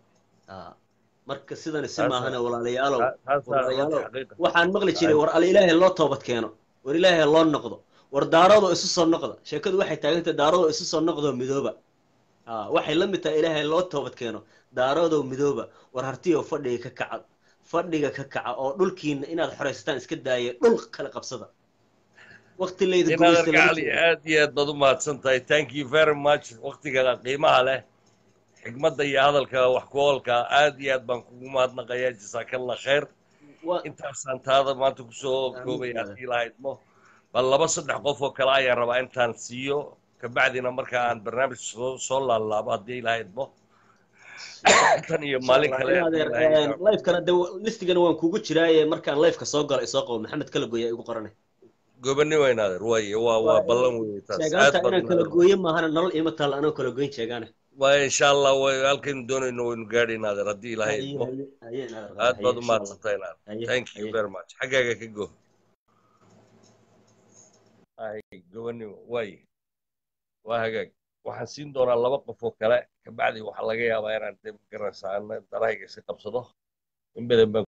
[SPEAKER 6] marka sidani si maahane walaalayaalow walaalayaalow waxaan maqli jiray war alla ilaahay loo toobad keeno war ilaahay loo noqdo war daaradoo isu soo noqda sheekadu waxay taagantahay daaradoo isu soo noqdoo midooba waxay la mid tahay ilaahay loo toobad keeno daaradoo midooba war hartiyo fadhiga ka kaca fadhiga ka kaca oo dhulkiina inaad xoraysataan iska daaya dhul kale qabsada waqti layda
[SPEAKER 3] aad iyo aad baad u mahadsan tahay thank you very much waqtiga qiimaha leh xigmadda iyo hadalka wax ku oolka aad iyo aad baan kugu mahadnaqayaa jasaakallah khayr intaasaan taada maanta kusoo koobaya haddii lahaydmo bal laba saddex qof oo kale ayaan rabaa intaan siiyo kabacdina marka aan barnaamij soo laalaabo haddii lahaydmo tan iyo maalin kale
[SPEAKER 6] lifekana de listigana waan kugu jiraaye markaan lifeka soo galo isoo qabo maxamed kala gooya igu qoranay
[SPEAKER 3] gobanimo inaadeer waaye waa waa ballan weeye taas
[SPEAKER 6] sheegaanta inaan kala gooyo maahana nolol iima taal anoo kala goyn sheegaane
[SPEAKER 3] waa insha allah way halkaynu doonayno waynu gaadhaynaa adeer haddii ilaahay idmo aad baad u mahadsantahay naader thank you very much xaggaaga ka go ay gobanimo waaye waa hagaag waxaan siin doonaa laba qof oo kale kabacdi waxaa laga yaabaa inaan de garanaysaa darahayga iska qabsado in badan baan